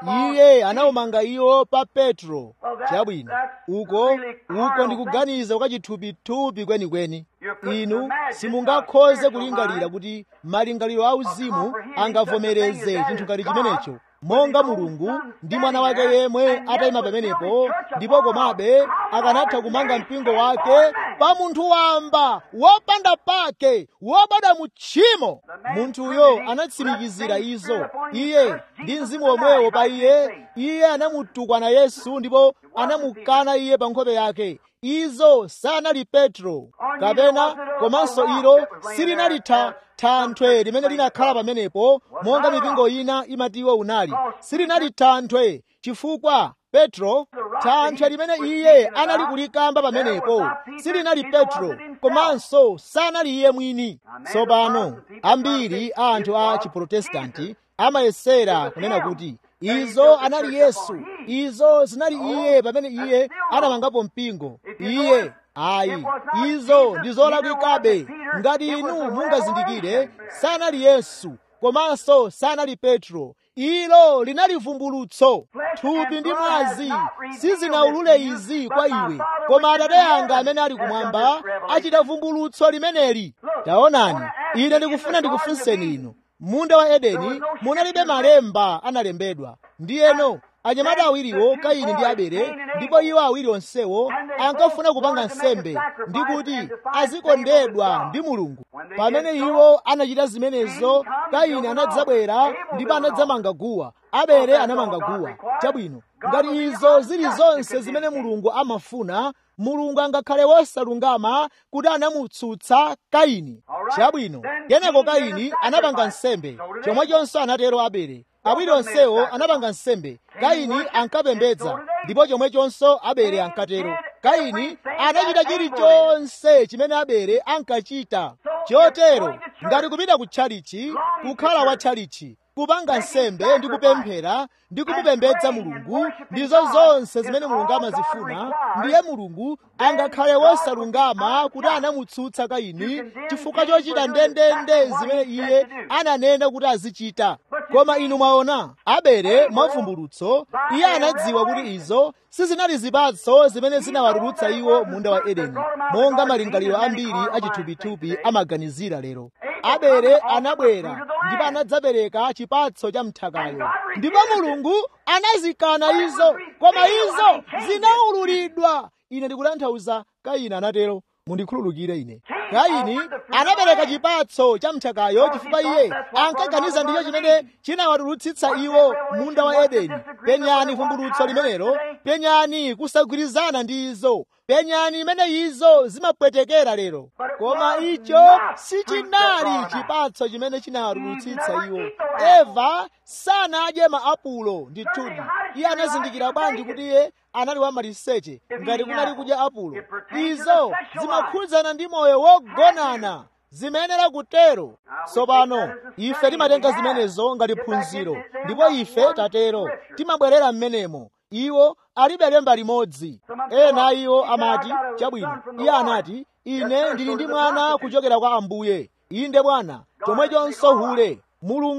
iye anawumanga iwo pa petro chabwino uko uko ndikuganiza kwa chithupithupi kwenikweni inu simungakhoze kulingalira kuti malingaliro auzimu angavomereze chinthu ngati chimenecho monga mulungu ndi mwana wake yemwe atayima pamenepo ndipo komabe akanatha kumanga mpingo wake pa munthu wamba wopanda pake wobadwa mu tchimo munthuyo anatsimikizira izo iye ndi mzimu womwewo pa iye iye anamutukwana yesu ndipo anamukana iye pa nkhope yake izo sanali petro kapena komanso ilo silinali thanthwe limene linakhala pamenepo monga mipingo ina imatiwo unali silinali thanthwe chifukwa petro thanthwe limene iye anali kulikamba pamenepo silinali petro komanso sanali iye mwini tsopano ambiri a anthu a chiprotestanti amayesera kunena kuti izo anali yesu izo zinali iye pamene iye anamangapo mpingo iye ayi izo ndi zolakwikabe ngati inu mungazindikire sanali yesu komanso sanali petro ilo linali vumbulutso thupi ndi mwazi sizinaulule izi kwa iwe koma atate anga amene ali kumwamba achita vumbulutso limeneli taonani ine ndikufuna ndikufunseni inu munda wa edeni munalibe malemba analembedwa ndiyeno anyamata awiriwo kaini ndi abele ndipo iwo awiri onsewo ankafuna kupanga nsembe ndi kuti azikondedwa ndi mulungu pamene iwo anachita zimenezo kaini anadzabwera ndipo anadzamanga guwa abele anamanga guwa chabwino ngati izo zili zonse zimene mulungu amafuna mulungu angakhale wosalungama kuti anamutsutsa kaini chabwino kenako kaini anapanga nsembe chomwechonso anatero abele awiri onsewo anapanga nsembe kaini ankapembedza ndipo chomwechonso abele ankatero kaini anachita chilichonse chimene abele ankachita chotero ngati kupita ku tchalichi kukhala wa tchalichi kupanga nsembe ndi kupemphera ndi kumupembedza mulungu ndizo zonse zimene mulungu amazifuna ndiye mulungu angakhale wosalungama kuti anamutsutsa kaini chifukwa chochita ndendende zimene iye ananena kuti azichita koma inu mwaona abele mwavumbulutso iye anadziwa kuti izo sizinali zipatso zimene zinawatulutsa iwo munda wa edeni monga malingaliro ambiri achithupithupi amaganizira lero abele anabwera ndipo anadzapereka chipatso cha mthakayo ndipo mulungu anazikana izo koma izo zinaululidwa ine ndikutanthauza kaini anatero mundikhululukire ine kaini anapereka chipatso cha mthakayo chifukwa iye ankaganiza ndicho chimene chinawatulutsitsa iwo munda wa edeni penyani vumbulutso limenelo penyani kusagwirizana ndi izo penyani imene izo zimapwetekera lero koma icho sichinali chipatso chimene chinawatulutsitsa iwo eva sanadye maapulo ndithudi iye anazindikira bwanji kuti iye anali wamaliseche ngati kunali kudya apulo izo zimakhudzana ndi moyo wogonana zimenera kutero tsopano ife timatenga zimenezo ngati phunziro ndipo ife tatero timabwerera m'menemo iwo alibe lemba limodzi ena iwo amati chabwino iye anati ine ndili ndi mwana kuchokera kwa ambuye inde bwana chomwechonso hule mulungu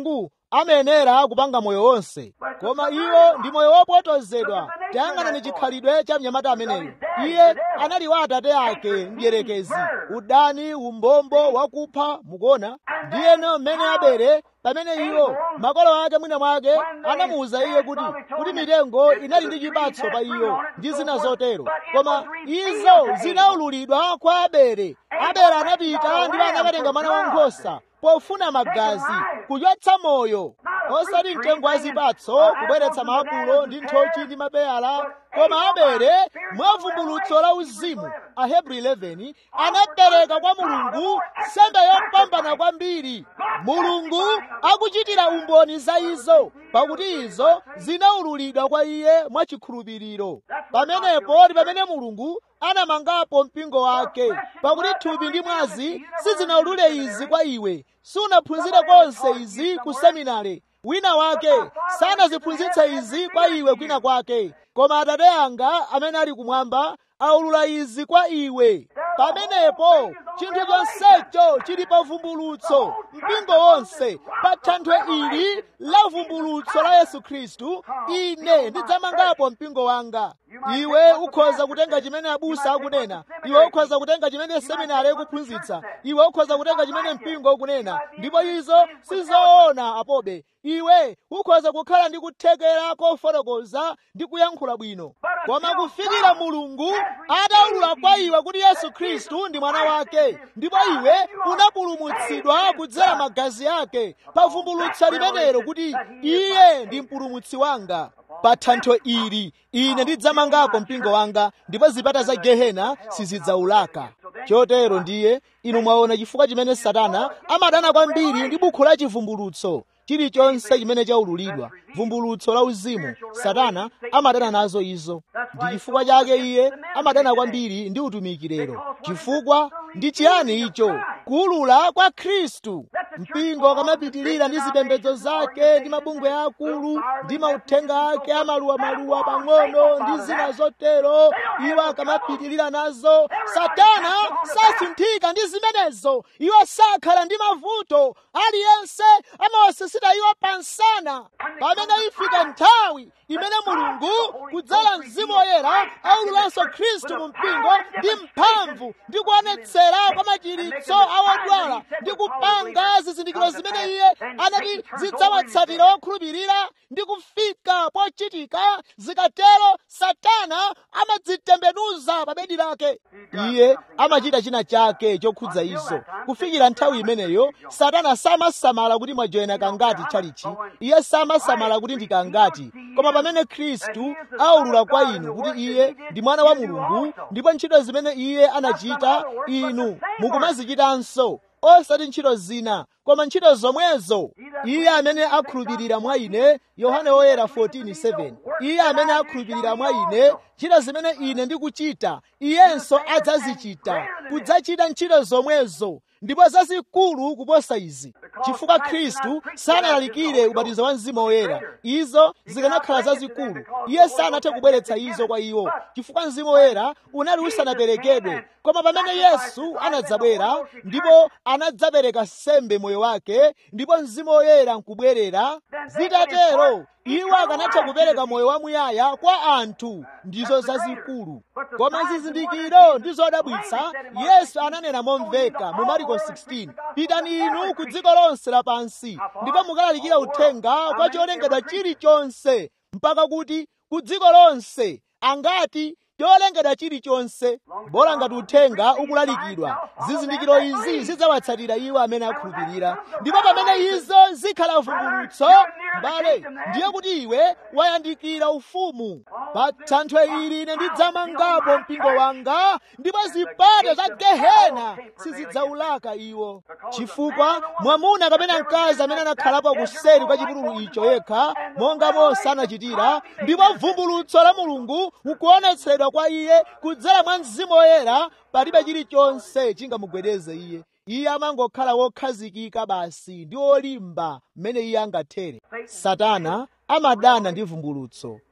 amayenera kupanga moyo wonse koma iwo ndi moyo wopotozedwa tayang'anani chikhalidwe cha mnyamata ameneyo iye anali wa atate ake mdierekezi udani umbombo wakupha mukuona ndiyeno mmene abere pamene iwo makolo ake mwina mwake anamuwuza iye kuti kuti mitengo inali ndi chipatso pa iyo ndi zina zotero koma izo zinaululidwa kwa abere abere anapita ndipo anakatenga mwana wankhosa pofuna magazi kuchotsa moyo osati mtengo wa zipatso kubweretsa maapulo ndi nthochi ndi mapeyala koma abere mwavumbulutso la uzimu ahebru 11 anapereka kwa mulungu sembe yopambana kwambiri mulungu akuchitira umboni za izo pakuti izo zinaululidwa kwa iye mwachikhulupiriro pamenepo ndi pamene mulungu anamangapo mpingo wake pakuti thupi ndi mwazi sizinaulule izi kwa iwe sunaphunzire konse izi ku seminare wina wake sanaziphunzitse izi kwa iwe kwina kwake koma atate anga amene ali kumwamba aulula izi kwa iwe pamenepo chinthu chonsecho chili pa vumbulutso mpingo wonse pa thanthwe ili la vumbulutso la yesu khristu ine ndidzamangapo mpingo wanga iwe ukhoza kutenga chimene abusa akunena iwe ukhoza kutenga chimene seminari ikuphunzitsa iwe ukhoza kutenga chimene mpingo ukunena ndipo izo sizoona apobe iwe ukhoza kukhala ndi kuthekera kofotokoza ndi kuyankhula bwino koma kufikira mulungu ataulula kwa iwe kuti yesu khristu ndi mwana wake ndipo iwe unapulumutsidwa kudzera magazi ake pavumbulutso limenelo kuti iye ndi mpulumutsi wanga pa thanthwe ili ine ndidzamangapo mpingo wanga ndipo zipata za gehena sizidzaulaka chotero ndiye inu mwaona chifukwa chimene satana amadana kwambiri ndi bukhu la chivumbulutso chilichonse chimene chaululidwa vumbulutso la uzimu satana amadana nazo izo ndi chifukwa chake iye amadana kwambiri ndi utumiki lero chifukwa ndi chiyani icho kuulula kwa khristu mpingo kamapitilira ndi zipembedzo zake ndi mabungwe akulu ndi mauthenga ake amaluwamaluwa pang'ono ndi zina zotero iwo akamapitilira nazo satana sasinthika ndi zimenezo iwo sakhala ndi mavuto aliyense amawasisita iwo pansana pamene ifika nthawi imene mulungu kudzala mzimu woyera aululanso khristu mu mpingo ndi mphamvu ndi kuonetsera kwa machiritso awodwala ndi kupanga zizindikiro zimene iye anati zidzawatsatira okhulupirira ndi kufika pochitika zikatero satana amadzitembenuza pa bedi lake iye amachita china chake chokhudza izo kufikira nthawi imeneyo satana samasamala kuti mwajoyena kangati tchalichi iye samasamala kuti ndikangati koma pamene khristu aulula kwa inu kuti iye ndi mwana wa mulungu ndipo ntchito zimene iye anachita inu mukumazichitanso osati ntchito zina koma ntchito zomwezo iye amene akhulupirira mwa ine yohane woyera 14:7 iye amene akhulupirira mwa ine ntchito zimene ine ndikuchita iyenso adzazichita kudzachita ntchito zomwezo ndipo zazikulu kuposa izi chifukwa khristu sanalalikire ubatizo wa mzimu woyera izo zikanakhala zazikulu iye sanathe kubweretsa izo kwa iwo chifukwa mzimu woyera unali usanaperekedwe koma pamene yesu anadzabwera ndipo anadzapereka sembe moyo wake ndipo mzimu woyera nkubwerera zitatero iwo akanatha kupereka moyo wamuyaya kwa anthu ndizo zazikulu koma zizindikiro ndi zodabwitsa yesu ananena momveka mu mariko 16 pitani inu ku dziko lonse lapansi ndipo mukalalikira uthenga kwa cholengedwa chilichonse mpaka kuti ku dziko lonse angati cholengedwa chilichonse bola ngati uthenga ukulalikidwa zizindikiro izi zidzawatsatira iwo amene akhulupirira ndipo pamene izo zikhala vumbulutso mbale ndiye kuti iwe wayandikira ufumu pa thanthwe ili ine ndidzamangapo mpingo wanga ndipo zipata za gehena sizidzaulaka iwo chifukwa mwamuna kapena mkazi amene anakhalapo kuseri kwa chipululu icho yekha monga mose anachitira ndipo vumbulutso la mulungu ukuonetsedwa kwa iye kudzera mwa mzimu woyera palibe chilichonse chingamugwedeze iye iye amangokhala wokhazikika basi ndi wolimba mmene iye angathere satana amadana ndi vumbulutso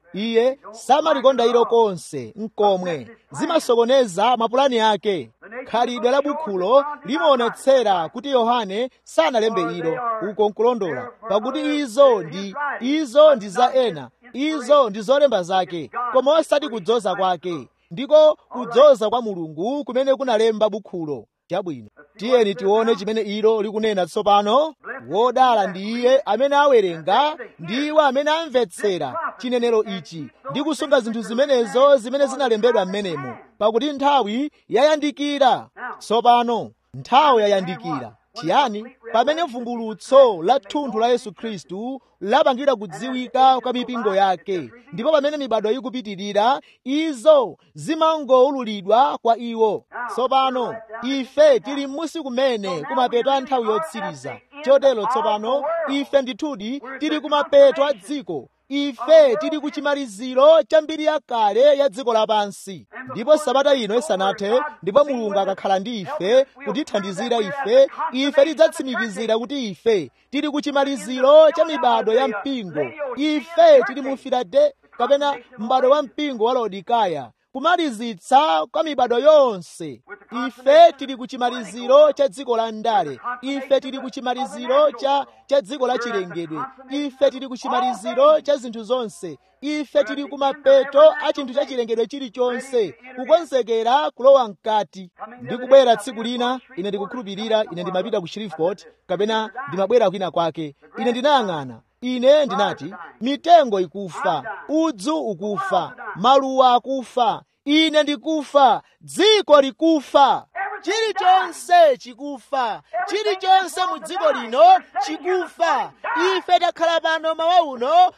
iye samalikonda ilo konse nkomwe zimasokoneza mapulani ake khalidwe la bukhulo limaonetsera kuti yohane sanalembe ilo uko nkulondola pakuti izo ndi izo ndi za ena izo ndi zolemba zake koma osati kudzoza kwake ndiko kudzoza kwa mulungu kumene kunalemba bukhulo chabwino tiyeni tione chimene ilo likunena tsopano wodala ndi iye amene awerenga ndi iwo amene amvetsera chinenero ichi ndi kusunga zinthu zimenezo zimene zinalembedwa m'menemo pakuti nthawi yayandikira tsopano nthawi yayandikira chiyani pamene vumbulutso la thunthu la yesu khristu lapangidwa kudziwika kwa mipingo yake ndipo pamene mibado ikupitirira izo zimangowululidwa kwa iwo tsopano ife tili m'musi kumene kumapeto a nthawi yotsiriza chotero tsopano ife ndithudi tili kumapeto a dziko ife tili ku chimaliziro cha mbiri yakale ya dziko lapansi ndipo sabata ino isanathe ndipo mulungu akakhala ndi ife kutithandizira ife ife tidzatsimikizira kuti ife tili ku chimaliziro cha mibado ya mpingo ife tili mu filade kapena m'bado wa mpingo wa laodikaya kumalizitsa kwa mibado yonse ife tili ku chimaliziro cha dziko la ndale ife tili ku chimaliziro cha cha dziko la chilengedwe ife tili ku chimaliziro cha zinthu zonse ife tili ku mapeto a chinthu cha chilengedwe chilichonse kukonzekera kulowa mkati ndikubwera tsiku lina ine ndikukhulupirira ine ndimapita ku shreveport kapena ndimabwera kwina kwake ine ndinayang'ana ine ndinati mitengo ikufa udzu ukufa maluwa akufa ine ndikufa dziko likufa chilichonse chikufa chilichonse mu dziko lino chikufa ife takhala pano mawa uno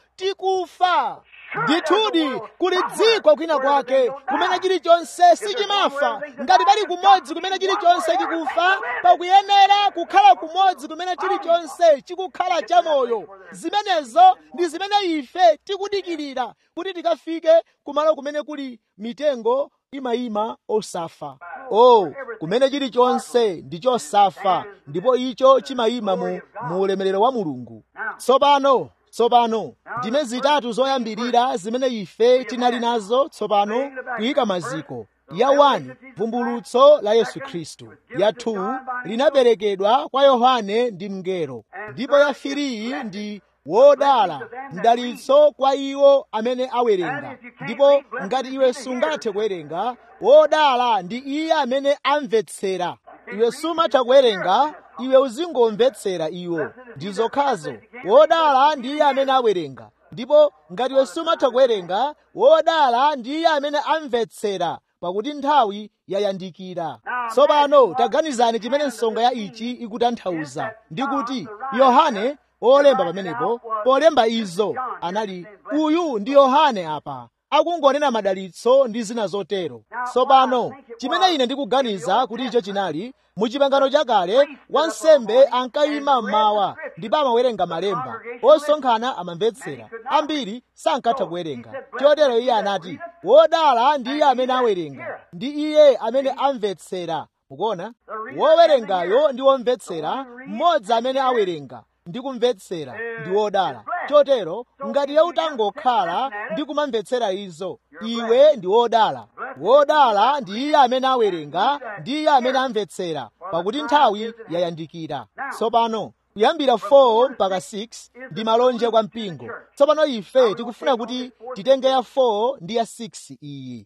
tikufa ndithudi kuli dziko kwina kwake kumene chilichonse sichimafa ngati pali kumodzi kumene chilichonse chikufa pakuyenera kukhala kumodzi kumene chilichonse chikukhala chamoyo zimenezo ndi zimene ife tikudikirira kuti tikafike kumalo kumene kuli mitengo imayima osafa oh kumene chilichonse ndi chosafa ndipo icho chimayima mu, mu ulemerero wa mulungu tsopano tsopano ndime zitatu zoyambirira zimene ife tinali nazo tsopano kuyika maziko ya 1 vumbulutso la yesu khristu ya 2 linaperekedwa kwa yohane ndi mngelo ndipo ya 3 ndi wodala mdalitso kwa iwo amene awerenga ndipo ngati iwe sungathe kuwerenga wodala ndi iye amene amvetsera iwe sumatha kuwerenga iwe uzingomvetsera iwo ndi zokhazo wodala ndi iye amene awerenga ndipo ngati iwe sumatha kuwerenga wodala ndi iye amene amvetsera pakuti nthawi yayandikira tsopano taganizani chimene nsonga ya ichi ikutanthauza ndi kuti yohane olemba pamenepo polemba izo anali uyu ndi yohane apa akungonena madalitso ndi zina zotero tsopano chimene ine ndikuganiza kuti icho chinali mu chipangano chakale wansembe ankayima mmawa ndipo amawerenga malemba osonkhana amamvetsera ambiri sankatha kuwerenga chotero iye anati wodala ndi iye amene awerenga ndi iye amene amvetsera mukuona wowerengayo ndi womvetsera mmodzi amene awerenga ndi kumvetsera ndi wodala chotero ngati iwe utangokhala ndi kumamvetsera izo iwe ndi wodala wodala ndi iye amene awerenga ndi iye amene amvetsera pakuti nthawi yayandikira tsopano kuyambira 4 mpaka 6 ndi malonje kwa mpingo tsopano ife tikufuna kuti titenge ya 4 ndi ya 6 iyi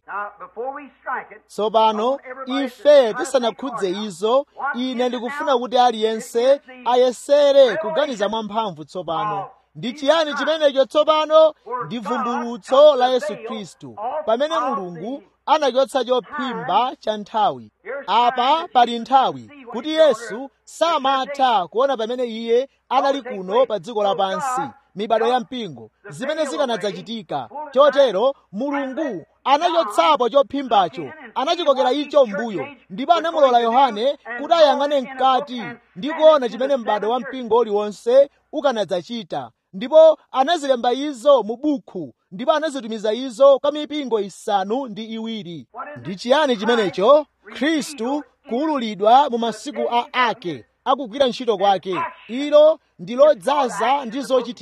tsopano ife tisanakhudze izo ine ndikufuna kuti aliyense ayesere kuganiza mwamphamvu tsopano ndi chiyani chimenecho tsopano ndi vumbulutso la yesu khristu pamene mulungu anachotsa chophimba cha nthawi apa pali nthawi kuti yesu samatha kuona pamene iye anali kuno pa dziko lapansi mibado ya mpingo zimene zikanadzachitika chotero mulungu anachotsapo chophimbacho anachikokera icho m'mbuyo ndipo anamulola yohane kuti ayang'ane mkati ndi kuona chimene m'bado wa mpingo uliwonse ukanadzachita ndipo anazilemba izo mu bukhu ndipo anazitumiza izo kwa mipingo isanu ndi iwiri ndi chiyani chimenecho khristu kuwululidwa mu masiku a ake akugwira ntchito kwake ilo ndi lodzaza ndi zochitika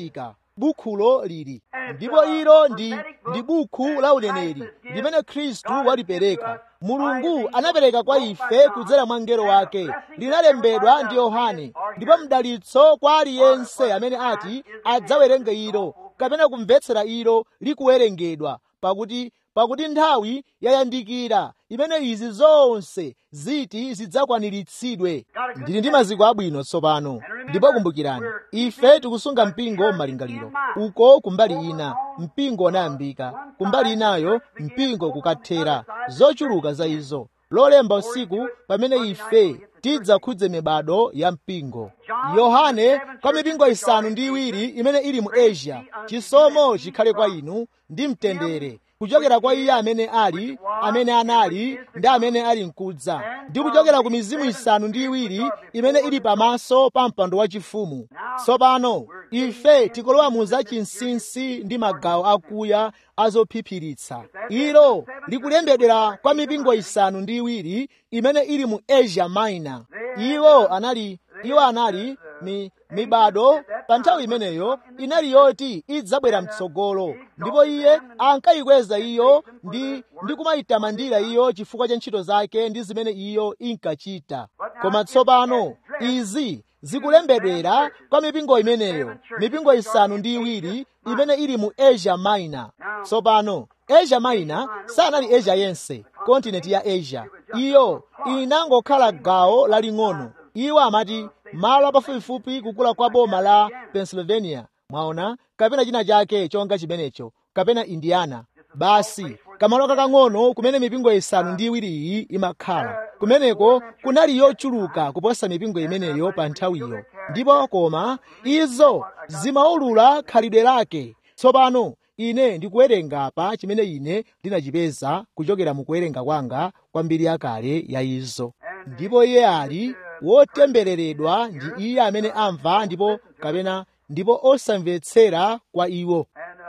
bukhulo lili ndipo ilo ndi ndi bukhu la uneneri limene khristu walipereka mulungu anapereka kwa ife kudzera mwa mngelo wake linalembedwa ndi yohane ndipo mdalitso kwa aliyense amene ati adzawerenge ilo kapena kumvetsera ilo likuwerengedwa pakuti pakuti nthawi yayandikira imene izi zonse ziti zidzakwaniritsidwe ndili ndi maziko abwino tsopano ndipo kumbukirani ife tikusunga mpingo m'malingaliro uko kumbali ina mpingo unayambika kumbali inayo mpingo kukathera zochuluka za izo lolemba usiku pamene ife tidzakhudze mibado ya mpingo yohane kwa mipingo isanu ndi iwiri imene ili mu asia chisomo chikhale kwa inu ndi mtendere kuchokera kwa iye amene ali amene anali ndi amene ali mkudza ndi kuchokera ku mizimu isanu ndi iwiri imene ili pamaso pa mpando wachifumu tsopano ife tikulowa mu zachinsinsi ndi magawo akuya azophiphiritsa ilo likulembedwera kwa mipingo isanu ndi iwiri imene ili mu asia minor iwo anali iwo anali mi, mibado pa nthawi imeneyo inali yoti idzabwera mtsogolo ndipo iye ankayikweza iyo ndi ndi kumayitamandira iyo chifukwa cha ntchito zake ndi zimene iyo inkachita koma tsopano izi zikulembedwera kwa mipingo imeneyo mipingo isanu ndi iwiri imene ili mu asia minor tsopano asia minor sanali asia yense kontinenti ya asia iyo inangokhala gawo laling'ono iwo amati malo apafupifupi kukula kwa boma la pennsylvania mwaona kapena china chake chonga chimenecho kapena indiana basi kamalo kakang'ono kumene mipingo isanu ndi iwiriyi imakhala kumeneko kunali yochuluka kuposa mipingo imeneyo pa nthawiyo ndipo koma izo zimaulula khalidwe lake tsopano ine ndikuwerenga pa chimene ine ndinachipeza kuchokera mu kuwerenga kwanga kwa mbiri yakale ya izo ndipo iye ali wotembereredwa ndi iye amene amva ndipo kapena ndipo osamvetsera kwa iwo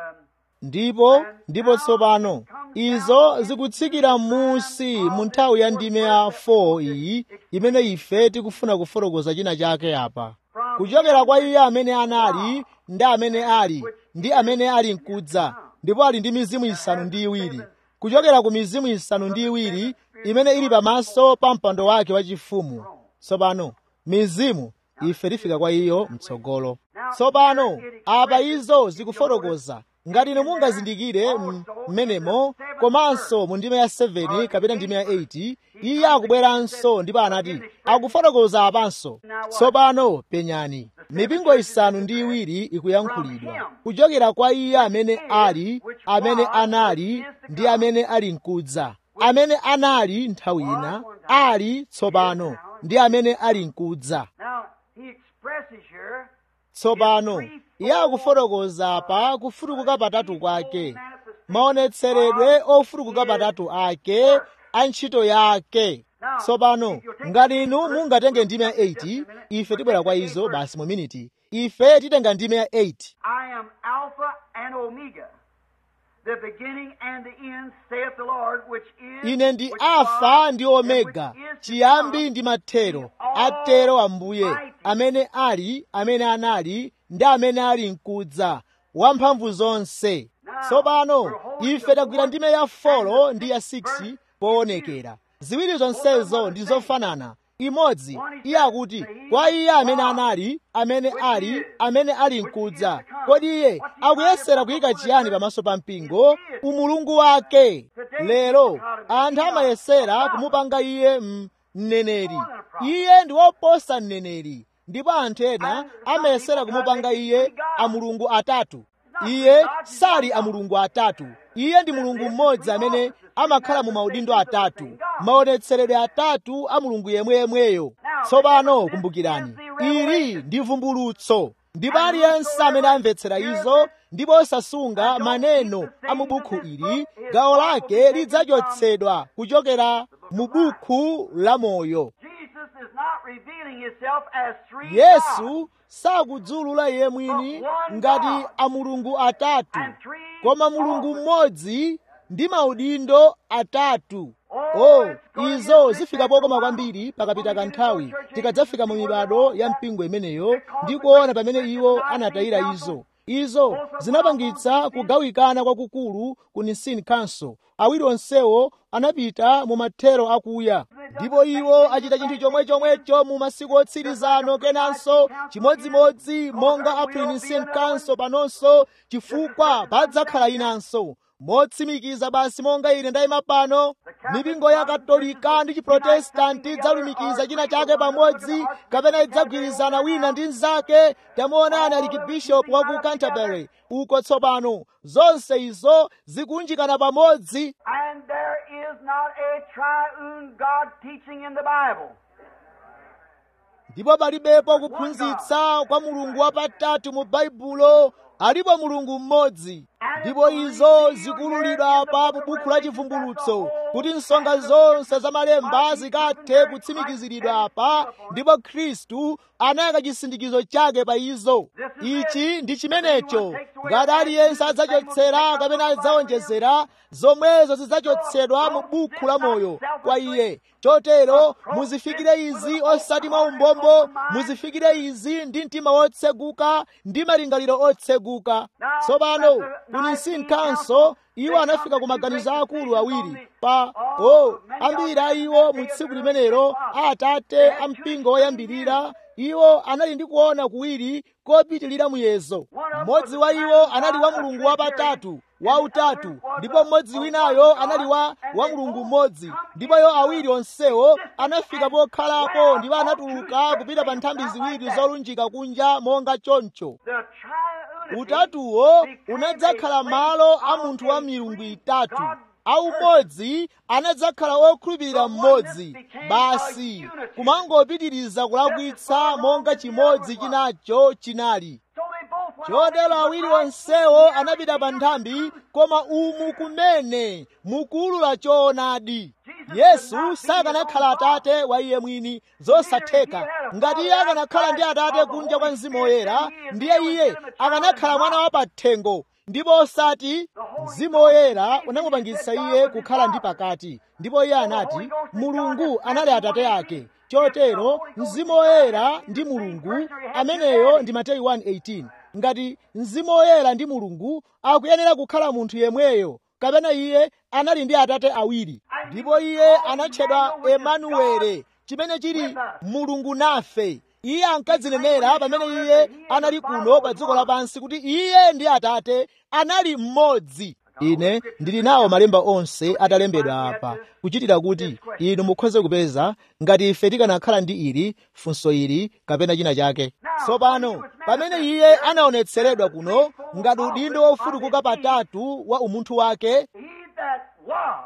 ndipo ndipo tsopano izo zikutsikira m'munsi mu nthawi ya ndime ya 4 iyi imene ife tikufuna kufotokoza china chake apa kuchokera kwa iye amene anali ndi amene ali ndi amene ali mkudza ndipo ali ndi mizimu isanu ndi iwiri kuchokera ku mizimu isanu ndi iwiri imene ili pamaso pa mpando wake wachifumu tsopano mizimu ife tifika kwa iyo mtsogolo tsopano apa izo zikufotokoza ngati inu mungazindikire mmenemo komanso mu ndime ya 7 kapena ndime ya 8 iye akubweranso ndipo anati akufotokoza apanso tsopano penyani mipingo isanu ndi iwiri ikuyankhulidwa kuchokera kwa iye amene ali amene anali ndi amene ali mkudza amene anali nthawi ina ali tsopano ndi amene ali mkudza tsopano iye akufotokoza pa kufutukuka patatu kwake maonetseredwe ofutukuka patatu ake a ntchito yake tsopano ngati inu mungatenge ndime ya 8 ife tibwera kwa izo basi mu miniti ife titenga ndime ya 8 I am Alpha and Omega, the beginning and the end, saith the Lord, which is, ine ndi which alfa was, ndi and omega which is to chiyambi come, ndi mathero atero ambuye amene ali amene anali ndi amene ali mkudza wamphamvu zonse tsopano ife tagwira ndime ya 4 ndi ya 6 poonekera ziwiri zonsezo ndi zofanana imodzi iye akuti kwa iye amene anali amene ali amene ali mkudza kodi iye akuyesera kuyika chiyani pamaso pa mpingo umulungu wake lero anthu amayesera kumupanga iye m- mneneri iye ndi woposa mneneri ndipo anthu ena amayesera kumupanga iye amulungu atatu iye sali amulungu atatu iye ndi mulungu mmodzi amene amakhala mu maudindo atatu maonetseredwe atatu a mulungu yemweyemweyo tsopano kumbukirani ili ndi vumbulutso ndipo aliyense amene amvetsera izo ndipo osasunga maneno a mu bukhu ili gawo lake lidzachotsedwa kuchokera mu bukhu la moyo Jesus is not revealing himself as three gods. yesu sakudzulula iye mwini ngati amulungu atatu koma mulungu mmodzi ndi maudindo atatu o izo zifika pokoma kwambiri pakapita kanthawi tikadzafika mu mibado ya mpingo imeneyo ndi kuona pamene iwo anatayira izo izo zinapangitsa kugawikana kwakukulu ku nicene council awiri onsewo anapita mu mathero akuya ndipo iwo achita chinthu chomwechomwecho mu masiku otsirizano kenanso chimodzimodzi monga a pre-nicene council panonso chifukwa padzakhala inanso motsimikiza basi monga ine ndayima pano mipingo ya katolika ndi chiprotestanti idzalumikiza china chake pamodzi kapena idzagwirizana wina ndi mnzake tamuonani arikibishopu wa ku canterbury uko tsopano zonse izo zikunjikana pamodzi And there is not a triune God teaching in the Bible. ndipo palibepo kuphunzitsa kwa mulungu wapatatu mu baibulo alipo mulungu mmodzi ndipo izo zikululidwa pa buku la chivumbulutso kuti nsonga zonse za malemba zikathe kutsimikiziridwa apa ndipo khristu anayaka chisindikizo chake pa izo ichi ndi chimenecho ngati aliyense adzachotsera kapena adzawonjezera zomwezo zidzachotsedwa mu buku la moyo kwa iye chotero muzifikire izi osati mwa umbombo muzifikire izi ndi mtima wotseguka ndi malingaliro otseguka tsopano ku nicene council iwo anafika ku maganizo akulu awiri pa o ambiri a iwo mu tsiku limenelo atate a mpingo woyambirira iwo anali ndi kuona kuwiri kopitilira muyezo mmodzi wa iwo anali wa mulungu wapatatu wautatu ndipo mmodzi winayo anali wa wa mulungu mmodzi ndipo iwo awiri onsewo anafika pokhalapo ndipo anatuluka kupita pa nthambi ziwiri zolunjika kunja monga choncho The triunity utatuwo unadzakhala malo a munthu wa milungu itatu aumodzi anadzakhala okhulupirira mmodzi basi kumangopitiriza kulakwitsa monga chimodzi chinacho chinali So they both went chotero awiri onsewo anapita pa nthambi koma umu kumene mukuulula choonadi yesu sakanakhala atate wa iye mwini zosatheka ngati iye akanakhala ndi atate kunja kwa mzimu woyera ndiye iye akanakhala mwana wa pathengo ndipo osati mzimu woyera unamupangitsa iye kukhala ndi pakati ndipo iye anati mulungu anali atate ake chotero mzimu woyera ndi mulungu ameneyo ndi mateyu 1:18 ngati mzimu woyera ndi mulungu akuyenera kukhala munthu yemweyo kapena iye anali ndi atate awiri ndipo iye anatchedwa emanuele chimene chili mulungu nafe iye ankadzinenera pamene iye anali kuno pa dziko lapansi kuti iye ndi atate anali mmodzi ine ndili nawo malemba onse atalembedwa apa kuchitira kuti inu mukhoze kupeza ngati ife tikanakhala ndi ili funso ili kapena china chake tsopano pamene iye anaonetseredwa kuno ngati udindo wofutukuka patatu wa umunthu wake He that was,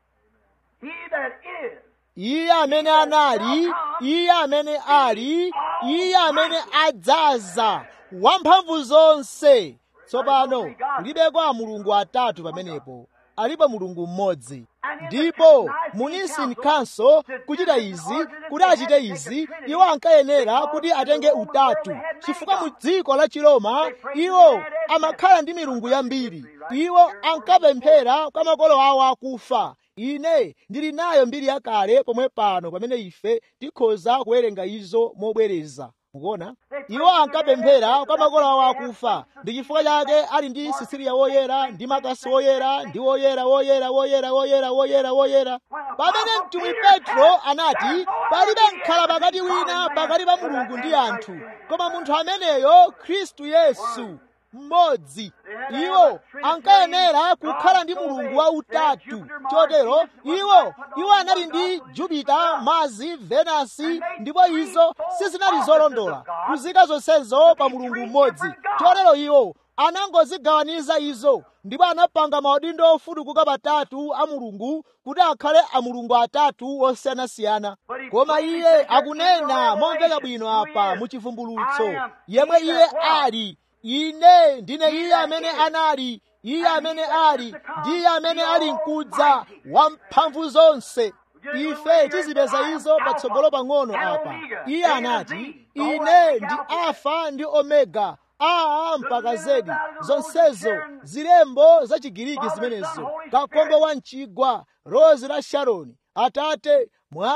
he that is, iye amene anali iye amene ali iye amene adzaza wamphamvu zonse tsopano kulibeko a mulungu atatu pamenepo alipo mulungu mmodzi ndipo mu nicene council kuchita izi kuti achite izi iwo ankayenera kuti atenge utatu chifukwa mu dziko la chiroma iwo amakhala ndi milungu yambiri iwo ankapemphera kwa makolo awo akufa ine ndili nayo mbiri yakale pomwe pano pamene ife tikhoza kuwerenga izo mobwereza mukuona iwo ankapemphera kwa makolo awo akufa ndi chifukwa chake ali ndi sisiriya woyera ndi makasi woyera ndi woyera woyera woyera woyera woyera woyera pamene mtumwi petro anati palibe mkhala pakati wina pakati pa mulungu ndi anthu koma munthu ameneyo khristu yesu mmodzi iwo ankayenera kukhala ndi mulungu wautatu chotero iwo iwo anali ndi jupita mazi venasi ndipo izo sizinali zolondola kuzika zonsezo pa mulungu mmodzi chotero iwo anangozigawaniza izo ndipo anapanga maudindo ofutukuka patatu a mulungu kuti akhale a mulungu atatu osiyanasiyana koma iye akunena momveka bwino apa mu chivumbulutso yemwe iye ali ine ndine iye amene anali iye amene ali ndi iye amene ali mkudza wamphamvu zonse ife tizipeza izo patsogolo pang'ono apa iye anati ine ndi alfa ndi omega aa mpaka zedi zonsezo zilembo za chigiriki zimenezo kakombo wa mchigwa rozi la sharoni atate mwana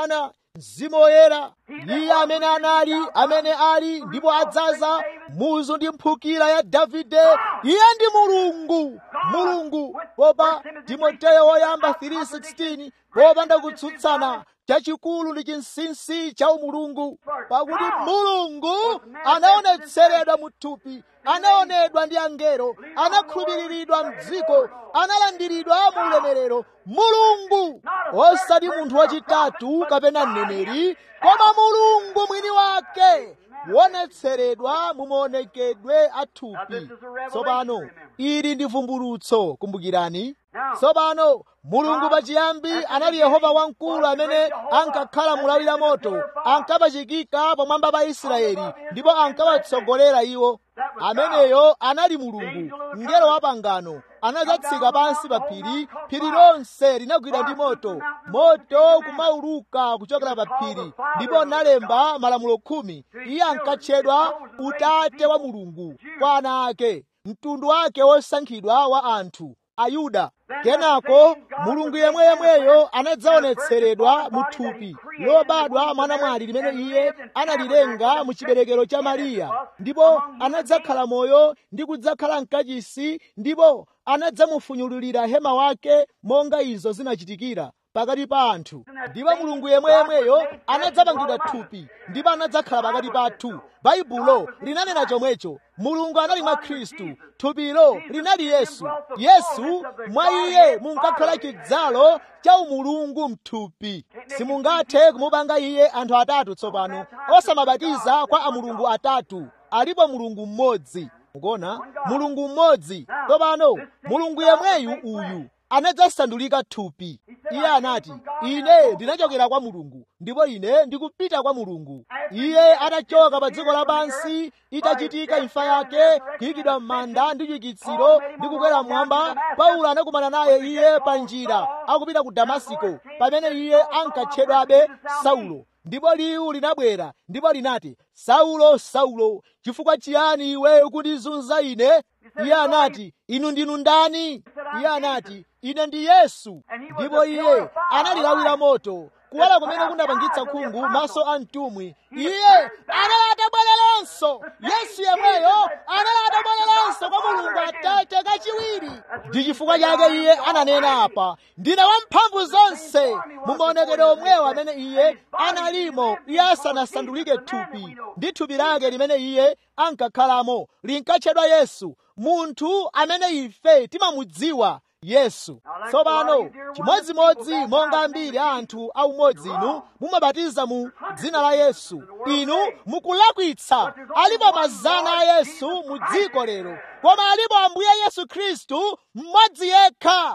mzimu woyera iye amene anali amene ali ndipo adzaza muzu ndi mphukira ya davide iye ndi mulungu mulungu popa timoteyo woyamba 3:16 popanda kutsutsana chachikulu ndi chinsinsi cha umulungu pakuti mulungu anaonetseredwa mu thupi anaonedwa ndi angelo anakhulupiriridwa mdziko analandiridwa mu ulemerero mulungu osati munthu wachitatu kapena mneneri koma mulungu mwini wake wonetseredwa mu maonekedwe a thupi tsopano ili ndi vumbulutso kumbukirani tsopano mulungu pachiyambi anali yehova wamkulu amene ankakhala mulawi la moto ankapachikika pamwamba pa israeli ndipo ankawatsogolera iwo ameneyo anali mulungu mngelo wa pangano anadzatsika pansi pa phiri phiri lonse linagwira ndi moto moto kumauluka kuchokera pa phiri ndipo analemba malamulo khumi iye ankatchedwa utate wa mulungu kwa ana ake mtundu wake wosankhidwa wa anthu ayuda kenako mulungu yemweyemweyo anadzaonetseredwa mu thupi lobadwa mwana mwali limene iye analilenga mu chiberekero cha mariya ndipo anadzakhala moyo ndi kudzakhala mkachisi ndipo anadzamufunyululira hema wake monga izo zinachitikira pakati pa anthu ndipo mulungu yemweyemweyo anadzapangidwa thupi ndipo anadzakhala pakati pathu baibulo linanena chomwecho mulungu anali mwa khristu thupilo linali yesu yesu mwa iye munkakhala chidzalo cha umulungu mthupi simungathe kumupanga iye anthu atatu tsopano osamabatiza kwa amulungu atatu alipo mulungu mmodzi mukuona mulungu mmodzi tsopano mulungu yemweyu uyu anadzasandulika thupi iye anati ine ndinachokera kwa mulungu ndipo ine ndikupita kwa mulungu iye atachoka pa dziko lapansi itachitika imfa yake kuyikidwa m'manda ndi chiukitsiro ndi kukwera mmwamba paulo anakumana naye iye pa njira akupita ku damasiko pamene iye ankatchedwabe saulo ndipo liwu linabwera ndipo linati saulo saulo chifukwa chiyani iwe ukundizunza ine iye anati inu ndinu ndani iye anati ine ndi yesu ndipo iye analilawira moto kuwala kumene kunapangitsa khungu maso a mtumwi iye anali atabwereranso yesu yemweyo anali atabwereranso kwa mulungu atate kachiwiri ndi chifukwa chake iye ananena apa ndine wamphamvu zonse mu maonekedwe omwewo amene iye analimo iye asanasandulike thupi ndi thupi lake limene iye ankakhalamo linkatchedwa yesu munthu amene ife timamudziwa yesu tsopano chimodzimodzi monga ambiri a anthu aumodzi inu mumabatiza mu dzina la yesu inu mukulakwitsa alipo mazana a yesu mu dziko lero koma alipo ambuye yesu khristu mmodzi yekha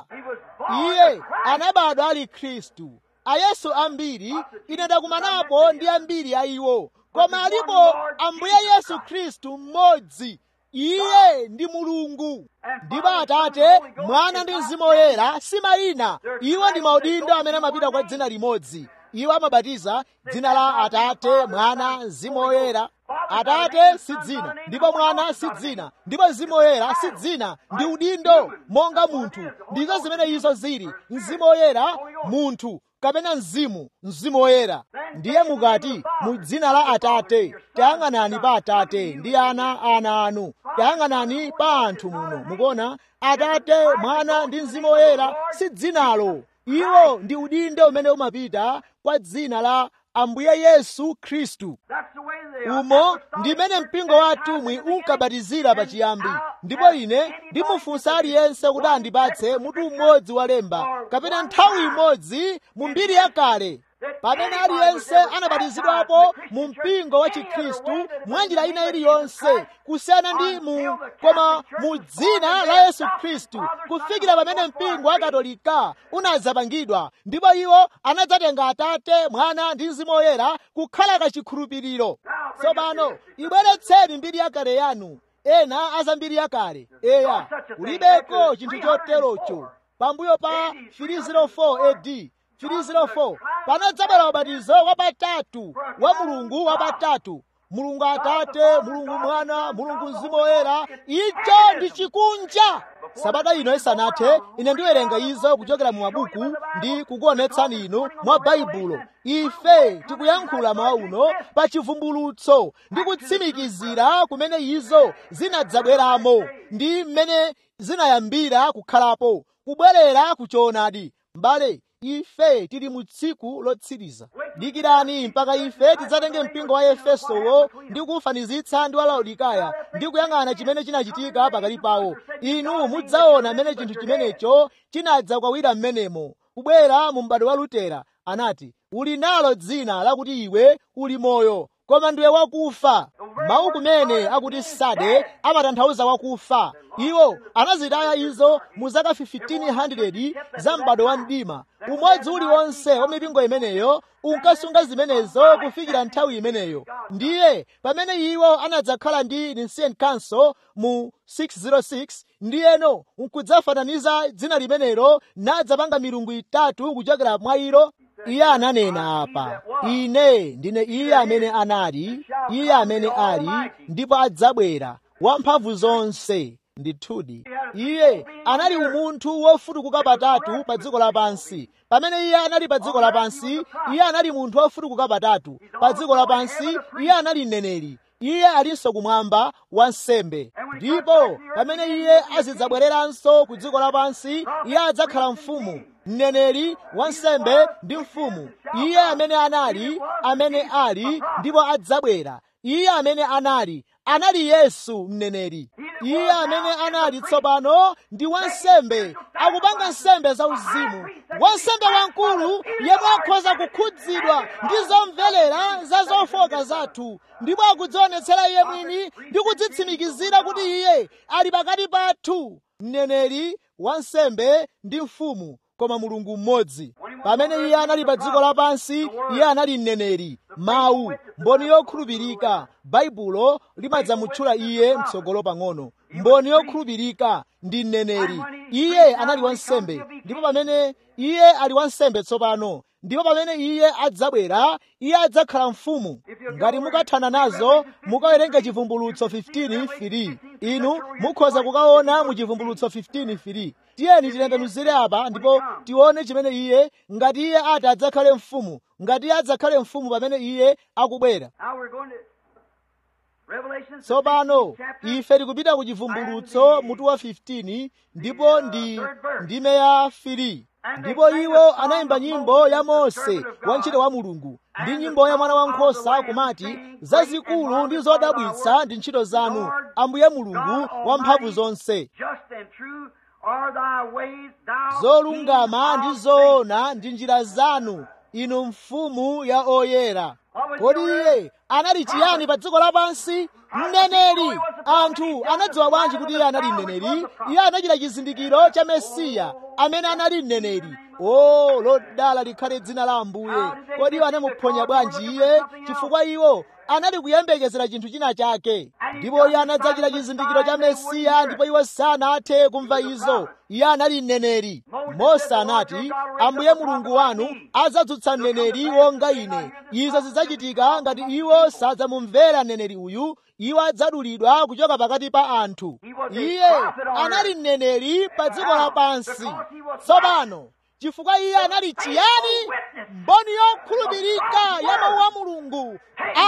iye anabadwa ali khristu ayesu ambiri ine ndakumanapo ndi ambiri a iwo koma alipo ambuye yesu khristu mmodzi iye ndi mulungu ndipo atate mwana ndi mzimu woyera si mayina iwo ndi maudindo amene amapita kwa dzina limodzi iwo amabatiza dzina la atate mwana mzimu woyera atate si dzina ndipo mwana si dzina ndipo mzimu woyera si dzina ndi udindo monga munthu ndizo zimene izo zili mzimu woyera munthu kapena mzimu mzimu woyera ndiye mukati mu dzina la atate tayang'anani pa atate ndi ana ana anu tayang'anani pa anthu muno mukuona atate mwana ndi mzimu woyera si dzinalo iwo ndi udindo umene umapita kwa dzina la ambuye yesu khristu umo ndimene mpingo wa atumwi unkabatizira pachiyambi ndipo ine ndimufunsa aliyense kuti andipatse mutu umodzi wa lemba kapena nthawi imodzi mu mbiri yakale pamene aliyense anabatizidwapo mu mpingo wa chikhristu mwa njira ina iliyonse kusiyana ndi mu koma mu dzina la yesu khristu kufikira pamene mpingo wa katolika unadzapangidwa ndipo iwo anadzatenga atate mwana ndi mzimu woyera kukhala kachikhulupiriro tsopano ibweretseni mbiri yakale yanu ena aza mbiri yakale eya ulibeko chinthu choterocho pambuyo pa 304 AD 304 panadzabwera ubatizo wapatatu wa mulungu wapatatu mulungu atate mulungu mwana mulungu mzimu woyera icho ndi chikunja sabata ino isanathe ine ndiwerenga izo kuchokera mu mabuku ndi kukuonetsani inu mwa baibulo ife tikuyankhula mawa uno pa chivumbulutso ndi kutsimikizira kumene izo zinadzabweramo ndi mmene zinayambira kukhalapo kubwerera kuchoonadi mbale ife tili mu tsiku lotsiriza dikirani mpaka ife tidzatenge mpingo wa efesowo ndi kufanizitsa ndi wa laodikaya ndi kuyang'ana chimene chinachitika pakati pawo inu mudzaona mmene chinthu chimenecho chinadza kwawira m'menemo kubwera mu m'bado wa lutera anati uli nalo dzina lakuti iwe uli moyo koma ndiwe wakufa mawu kumene akuti sade amatanthauza wakufa iwo anazitaya izo mu zaka 1500 za m'bado wa mdima umodzi uliwonse wa mipingo imeneyo unkasunga zimenezo kufikira nthawi imeneyo ndiye pamene iwo anadzakhala ndi nicene council mu 606 ndiyeno nkudzafananiza dzina limenelo nadzapanga milungu itatu kuchokera mwa ilo iye ananena apa ine ndine iye amene anali iye amene ali ndipo adzabwera wamphamvu zonse ndithudi iye anali umunthu wofutukuka patatu pa dziko lapansi pamene iye anali pa dziko lapansi iye anali munthu wofutukuka patatu pa dziko lapansi iye anali mneneri iye alinso kumwamba wansembe ndipo pamene iye azidzabwereranso ku dziko lapansi iye adzakhala mfumu mneneri wansembe ndi mfumu iye amene anali amene ali ndipo adzabwera iye amene anali anali yesu mneneri iye amene anali tsopano ndi wansembe akupanga nsembe zauzimu wansembe wamkulu yemwe akhoza kukhudzidwa ndi zomvelera za zofoka zathu ndipo akudzionetsera iye mwini ndi kudzitsimikizira kuti iye ali pakati pathu mneneri wansembe ndi mfumu koma mulungu mmodzi pamene iye anali pa dziko lapansi iye anali mneneri mawu mboni yokhulupirika baibulo limadzamutchula iye mtsogolo pang'ono mboni yokhulupirika ndi mneneri iye anali wansembe ndipo pamene iye ali wansembe tsopano ndipo pamene iye adzabwera iye adzakhala mfumu ngati mukathana nazo mukawerenga chivumbulutso 15:3 inu mukhoza kukaona mu chivumbulutso 15:3 tiyeni titembenuzire apa ndipo tione chimene iye ngati iye ati adzakhale mfumu ngati iye adzakhale mfumu pamene iye akubwera Now we're going to Revelation tsopano 16 chapter. ife tikupita ku chivumbulutso mutu wa 15 ndipo ndi ndime ya 3 ndipo iwo anayimba nyimbo ya mose wantchito wa mulungu ndi nyimbo ya mwana wankhosa kumati zazikulu ndi zodabwitsa ndi ntchito zanu ambuye mulungu wamphamvu zonse Just and true are thy ways, thou zolungama King ndi of zoona ndi njira zanu inu mfumu ya oyera kodi iye anali chiyani pa dziko lapansi mneneri anthu anadziwa bwanji kuti iye anali mneneri iye anachita chizindikiro cha mesiya amene anali mneneri o lodala likhale dzina la ambuye kodi iwo anamuphonya bwanji iye chifukwa iwo anali kuyembekezera chinthu china chake ndipo iye anadzachita chizindikiro cha mesiya ndipo iwo sanathe kumva izo iye anali mneneri mose anati ambuye mulungu wanu adzadzutsa mneneri wonga ine izo zidzachitika ngati iwo sadzamumvera mneneri uyu iwo adzadulidwa kuchoka pakati pa anthu iye anali mneneri pa dziko lapansi tsopano chifukwa iye anali chiyani mboni yokhulupirika ya mawu a mulungu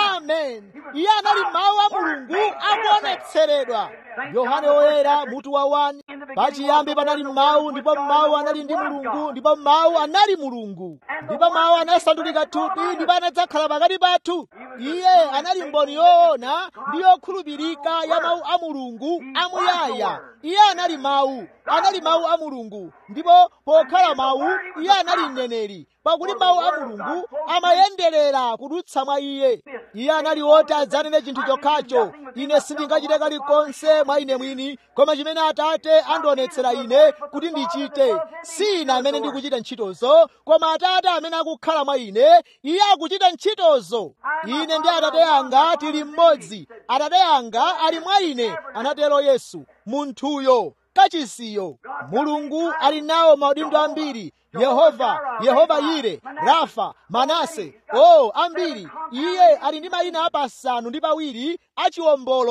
amen iye anali mawu a mulungu akuonetseredwa yohane woyera mutu wa 1 pachiyambi panali mawu ndipo mawu anali ndi mulungu ndipo mawu anali mulungu ndipo mawu anasandulika thupi ndipo anadzakhala pakati pathu iye anali mboni yoona ndi yokhulupirika ya mawu a mulungu amuyaya iye anali mawu anali mawu a mulungu ndipo pokhala mawu iye anali mneneri pakuti mawu a mulungu amayenderera kudutsa mwa iye iye anali woti adzanene chinthu chokhacho ine sindingachite kalikonse mwa ine mwini koma chimene atate andionetsera ine kuti ndichite si ine amene ndikuchita ntchitozo koma atate amene akukhala mwa ine iye akuchita ntchitozo ine ndi atate anga tili mmodzi atate anga ali mwa ine anatero yesu munthuyo kachisiyo mulungu ali nawo maudindo ambiri yehova yehova yire rafa manase o ambiri iye ali ndi mayina apasanu ndi pawiri achiwombolo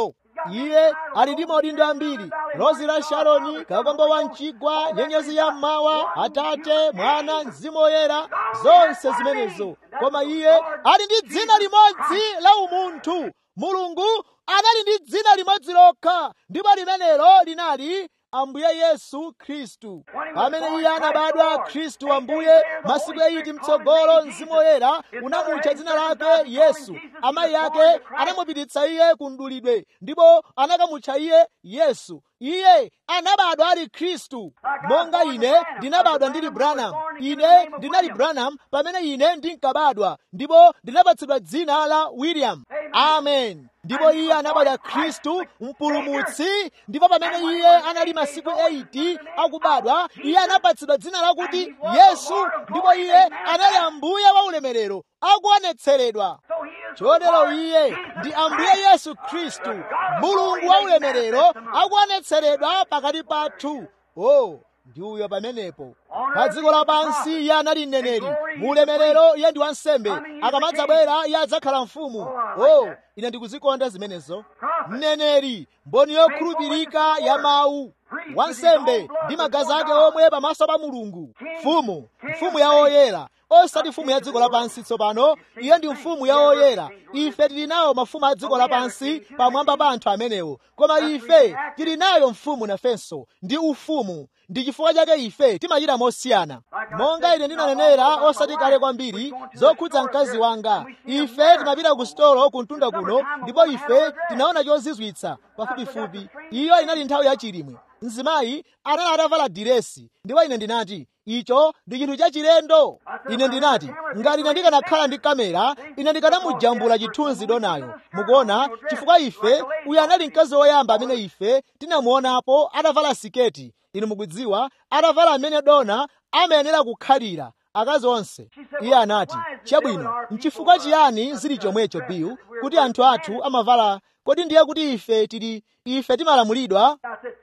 iye ali ndi maudindo ambiri rozi la sharoni kakombo wa mchigwa nyenyezi ya mmawa atate mwana mzimu woyera zonse zimenezo koma iye ali ndi dzina limodzi la umunthu mulungu anali ndi dzina limodzi lokha ndipo limenelo linali ambuye yesu khristu pamene iye anabadwa khristu ambuye masiku eyiti mtsogolo mzimu woyera unamutcha dzina lake yesu amayi ake anamupititsa iye ku mdulidwe ndipo anakamutcha iye yesu iye anabadwa ali khristu monga ine ndinabadwa ndili branham ine ndinali branham pamene ine ndinkabadwa ndipo ndinapatsidwa dzina la william amen ndipo iye anabadwa khristu mpulumutsi ndipo pamene iye anali masiku 80 akubadwa iye anapatsidwa dzina lakuti yesu ndipo iye anali ambuye wa ulemerero akuonetseredwa chotero iye ndi ambuye yesu khristu mulungu wa ulemerero akuonetseredwa pakati pathu o ndi uyo pamenepo pa dziko lapansi iye anali mneneri mu ulemerero iye ndi wansembe akamadzabwera iye adzakhala mfumu o ine ndikuzikonda zimenezo mneneri mboni yokhulupirika ya mawu wansembe ndi magazi ake omwe pamaso pa mulungu mfumu mfumu ya oyera osati mfumu ya dziko lapansi tsopano iye ndi mfumu ya oyera ife tili nawo mafumu a dziko lapansi pamwamba pa anthu amenewo koma ife tili nayo mfumu nafenso ndi ufumu ndi chifukwa chake ife timachita mosiyana monga ine ndinanenera osati kale kwambiri zokhudza mkazi wanga ife timapita ku sitolo ku mtunda kuno ndipo ife tinaona chozizwitsa pafupifupi iyo inali nthawi yachilimwe mzimayi anali atavala diresi ndipo ine ndinati icho ndi chinthu chachilendo ine ndinati ngati ine ndikanakhala ndi kamera ine ndikanamujambula chithunzi donayo mukuona chifukwa ife uyu anali mkazi woyamba amene ife tinamuonapo atavala siketi inu mukudziwa atavala amene dona amayenera kukhalira akazi onse iye anati chabwino nchifukwa chiyani zili chomwecho bill kuti anthu athu amavala kodi ndiye kuti ife tili ife timalamulidwa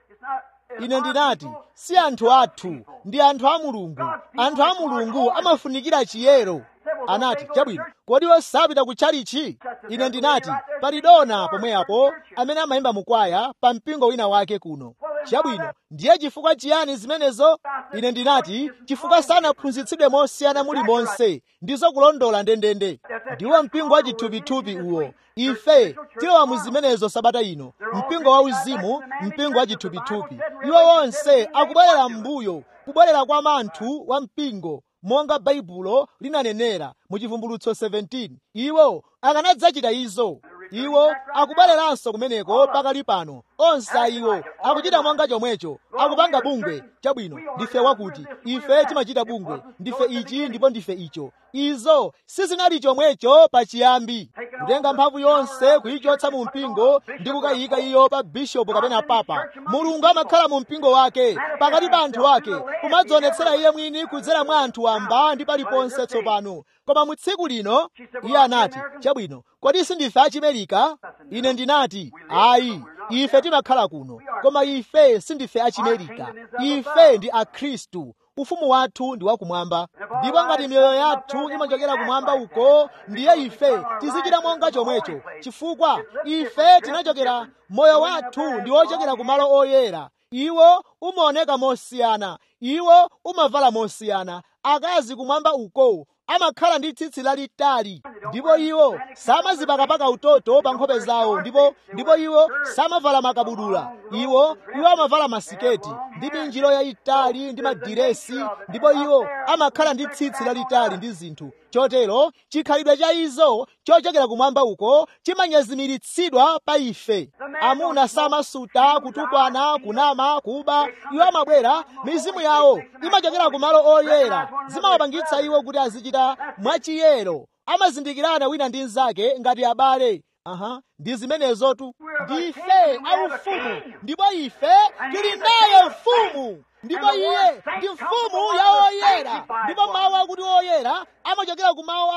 ine ndinati si anthu athu ndi anthu a mulungu anthu a mulungu amafunikira chiyero anati chabwino kodi osapita ku tchalichi ine ndinati pali dona pomwepo amene amayimba mukwaya pa mpingo wina wake kuno chabwino ndiye chifukwa chiyani zimenezo ine ndinati chifukwa sanaphunzitsidwe mosiyana mulimonse ndizo kulondola ndendende ndiwo mpingo wa chithupithupi uwo ife tilowa mu zimenezo sabata ino mpingo wa uzimu mpingo wa chithupithupi iwo wonse akubwerera m'mbuyo kubwerera kwa manthu wa mpingo monga baibulo linanenera mu chivumbulutso 17 iwo akanadzachita izo iwo akubwereranso kumeneko pakali pano onse a iwo akuchita monga chomwecho akupanga bungwe chabwino ndife wakuti ife timachita bungwe ndife ichi ndipo ndife icho izo sizinali chomwecho pachiyambi kutenga mphamvu yonse kuyichotsa mu mpingo ndi kukayika iyo pa bishopu kapena papa mulungu amakhala mu mpingo wake pakati pa anthu ake kumadzionetsera iye mwini kudzera mwa anthu wamba ndi paliponse tsopano koma mu tsiku lino iye anati chabwino kodi sindife achimerika ine ndinati ayi ife timakhala kuno koma ife sindife achimerika ife ndi akhristu ufumu wathu ndi wakumwamba ndipo ngati miyoyo yathu imachokera kumwamba uko ndiye ife tizichita monga chomwecho chifukwa ife tinachokera moyo wathu ndi wochokera kumalo oyera iwo umaoneka mosiyana iwo umavala mosiyana akazi kumwamba uko amakhala ndi tsitsi lalitali ndipo iwo samazipakapaka utoto pa nkhope zawo ndipo ndipo iwo samavala makabudula iwo iwo amavala masiketi ndi minjiro yayitali ndi madiresi ndipo iwo amakhala ndi tsitsi lalitali ndi zinthu chotero chikhalidwe cha izo chochokera kumwamba uko chimanyezimiritsidwa pa ife amuna samasuta kutukwana kunama kuba iwo amabwera mizimu yawo imachokera kumalo oyera zimawapangitsa iwo kuti azichita mwachiyero amazindikirana wina ndi mnzake ngati abale aha ndi zimenezotu ndife aufumu ndipo ife tili naye mfumu ndipo iye ndi mfumu ya oyera ndipo mawu akuti oyera amachokera ku mawu a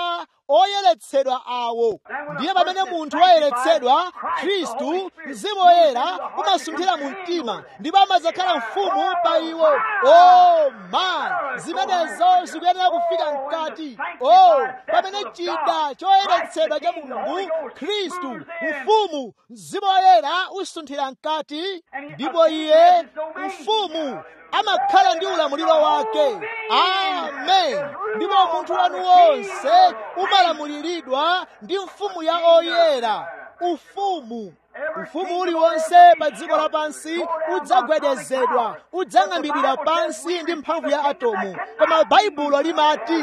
oyeretsedwa awo ndiye pamene munthu wayeretsedwa khristu mzimu woyera umasunthira mu mtima ndipo amadzakhala mfumu pa iwo o man zimenezo zikuyenera kufika mkati o pamene chida choyeretsedwa cha mulungu khristu mfumu mzimu woyera usunthira mkati ndipo iye mfumu amakhala ndi ulamuliro wake amen ndipo munthu wanu wonse umalamuliridwa ndi mfumu ya oyera ufumu ufumu uliwonse pa dziko lapansi udzagwedezedwa udzang'ambidwira pansi ndi mphamvu ya atomu koma baibulo limati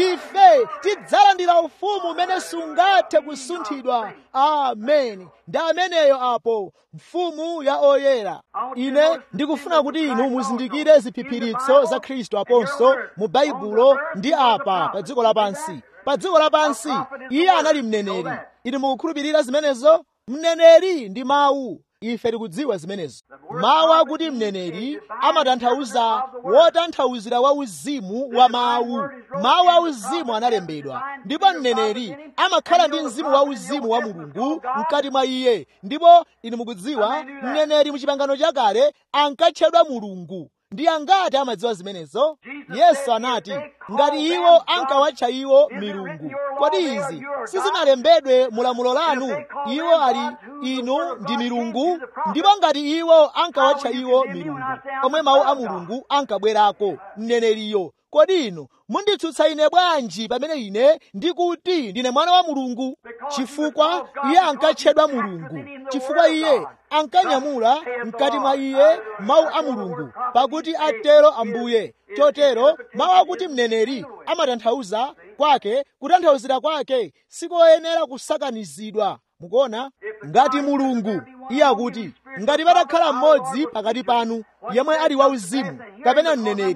ife tidzalandira ufumu umene sungathe kusunthidwa amen ndi ameneyo apo mfumu ya oyera ine ndikufuna kuti inu muzindikire ziphiphiritso za khristu aponso mu baibulo ndi apa pa dziko lapansi pa dziko lapansi iye anali mneneri inu mukukhulupirira zimenezo mneneri ndi mawu ife tikudziwa zimenezo mawu akuti mneneri amatanthauza wotanthauzira wa uzimu wa mawu mawu a uzimu analembedwa ndipo mneneri amakhala ndi mzimu wa uzimu wa mulungu mkati mwa iye ndipo inu mukudziwa mneneri mu chipangano chakale ankatchedwa mulungu ndi angati amadziwa zimenezo yesu anati ngati iwo ankawatcha iwo milungu kodi izi sizinalembedwe mulamulo lanu iwo ali inu ndi milungu ndipo ngati iwo ankawatcha iwo milungu omwe mawu a mulungu ankabwerako mneneriyo kodi inu munditsutsa ine bwanji pamene ine ndikuti ndine mwana wa mulungu chifukwa iye ankatchedwa mulungu chifukwa iye ankanyamula mkati mwa iye mawu a mulungu pakuti atero ambuye chotero mawu akuti mneneri amatanthauza kwake kutanthauzira kwake sikoyenera kusakanizidwa mukuona ngati mulungu iye akuti ngati patakhala mmodzi pakati panu yemwe ali wauzimu kapena mneneri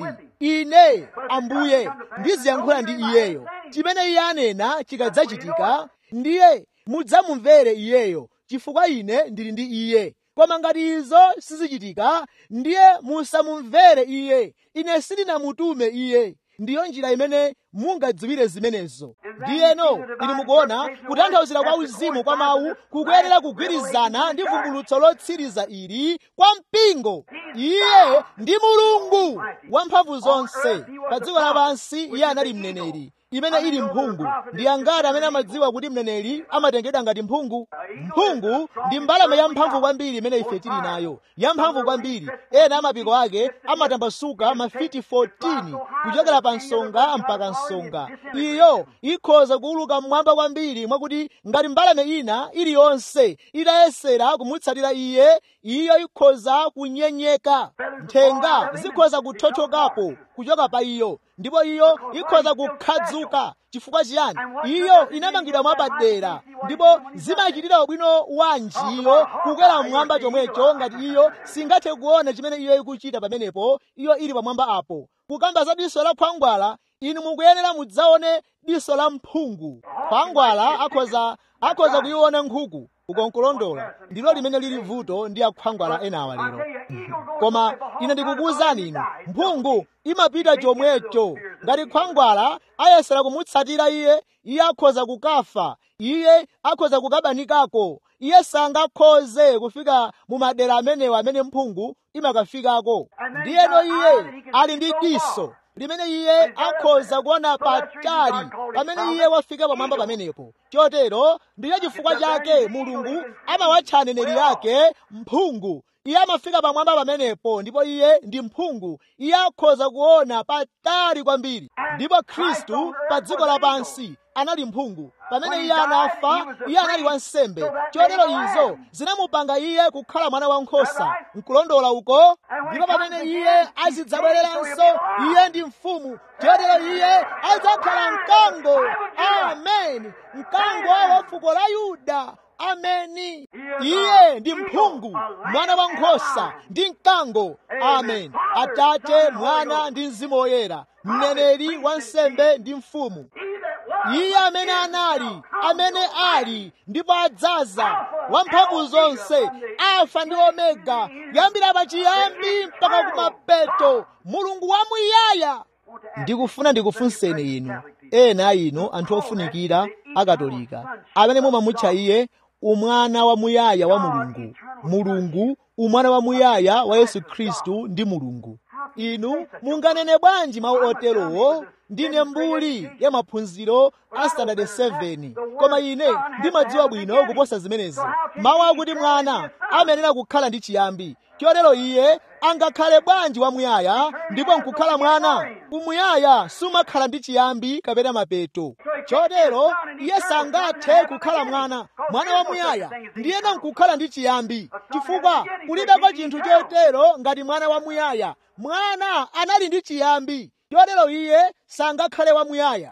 ine ambuye ndiziyankhula ndi iyeyo chimene iye anena chikadzachitika ndiye mudzamumvere iyeyo chifukwa ine ndili ndi iye koma ngati izo sizichitika ndiye musamumvere iye ine sindinamutume iye ndiyo njira imene mungadziwire zimenezo ndiyeno inu mukuona kutanthauzira kwa uzimu kwa mawu kukuyenera kugwirizana ndi vumbulutso lotsiriza ili kwa mpingo iye ndi mulungu wamphamvu zonse pa dziko lapansi iye anali mneneri imene ili mphungu ndi angati amene amadziwa kuti mneneri amatengedwa ngati mphungu mphungu ndi mbalame yamphamvu kwambiri imene ife tili nayo yamphamvu kwambiri ena amapiko ake amatambasuka mafiti 14 kuchokera pa nsonga mpaka nsonga iyo ikhoza kuuluka mmwamba kwambiri mwakuti ngati mbalame ina iliyonse itayesera kumutsatira iye iyo ikhoza kunyenyeka nthenga zikhoza kuthothokapo kuchoka pa iyo ndipo iyo ikhoza kukhadzuka chifukwa chiyani iyo inamangidwa mwapadera ndipo zimachitira ubwino wanji iyo kukwera mmwamba chomwecho ngati iyo singathe kuona chimene iyo ikuchita pamenepo iyo ili pamwamba apo kukamba za diso la khwangwala inu mukuyenera mudzaone diso la mphungu khwangwala akhoza akhoza kuyiona nkhuku ukonkulondola ndilo limene lili vuto ndi akhwangwala enawa lero koma ine ndikukuwuzani inu mphungu imapita chomwecho ngati khwangwala ayesera kumutsatira iye iye akhoza kukafa iye akhoza kukabanikako iye sangakhoze kufika mu madera amenewo amene mphungu imakafikako ndiyeno iye ali ndi diso limene iye akhoza kuona patali pamene iye wafika pamwamba pamenepo chotero ndiye chifukwa chake mulungu amawatcha aneneri ake mphungu iye amafika pamwamba pamenepo ndipo iye ndi mphungu iye akhoza kuona patali kwambiri ndipo khristu pa dziko lapansi anali mphungu pamene iye anafa iye anali wansembe chotero izo zinamupanga iye kukhala mwana wankhosa nkulondola uko ndipo pamene iye azidzabwereranso iye ndi mfumu chotero iye adzakhala mkango amen mkango wa fuko la yuda ameni iye ndi mphungu mwana wa nkhosa ndi mkango amen atate mwana ndi mzimu woyera mneneri wansembe ndi mfumu iye amene anali amene ali ndipo adzaza wamphamvu zonse alfa ndi omega kuyambira pachiyambi mpaka kumapeto mulungu wamuyaya ndikufuna ndikufunseni inu ena a inu anthu ofunikira akatolika amene mumamutcha iye umwana wamuyaya wa mulungu mulungu umwana wamuyaya wa yesu khristu ndi mulungu inu munganene bwanji mawu oterowo ndine mbuli ya maphunziro a standard 7 koma ine ndimadziwa bwino kuposa zimenezi mawu akuti mwana amayenera kukhala ndi chiyambi chotero iye angakhale bwanji wamuyaya ndipo nkukhala mwana umuyaya sumakhala ndi chiyambi kapena mapeto chotero iye sangathe kukhala mwana mwana wamuyaya ndiyena nkukhala ndi chiyambi chifukwa kulibeko chinthu chotero ngati mwana wamuyaya mwana anali ndi chiyambi chotero iye sangakhale wamuyaya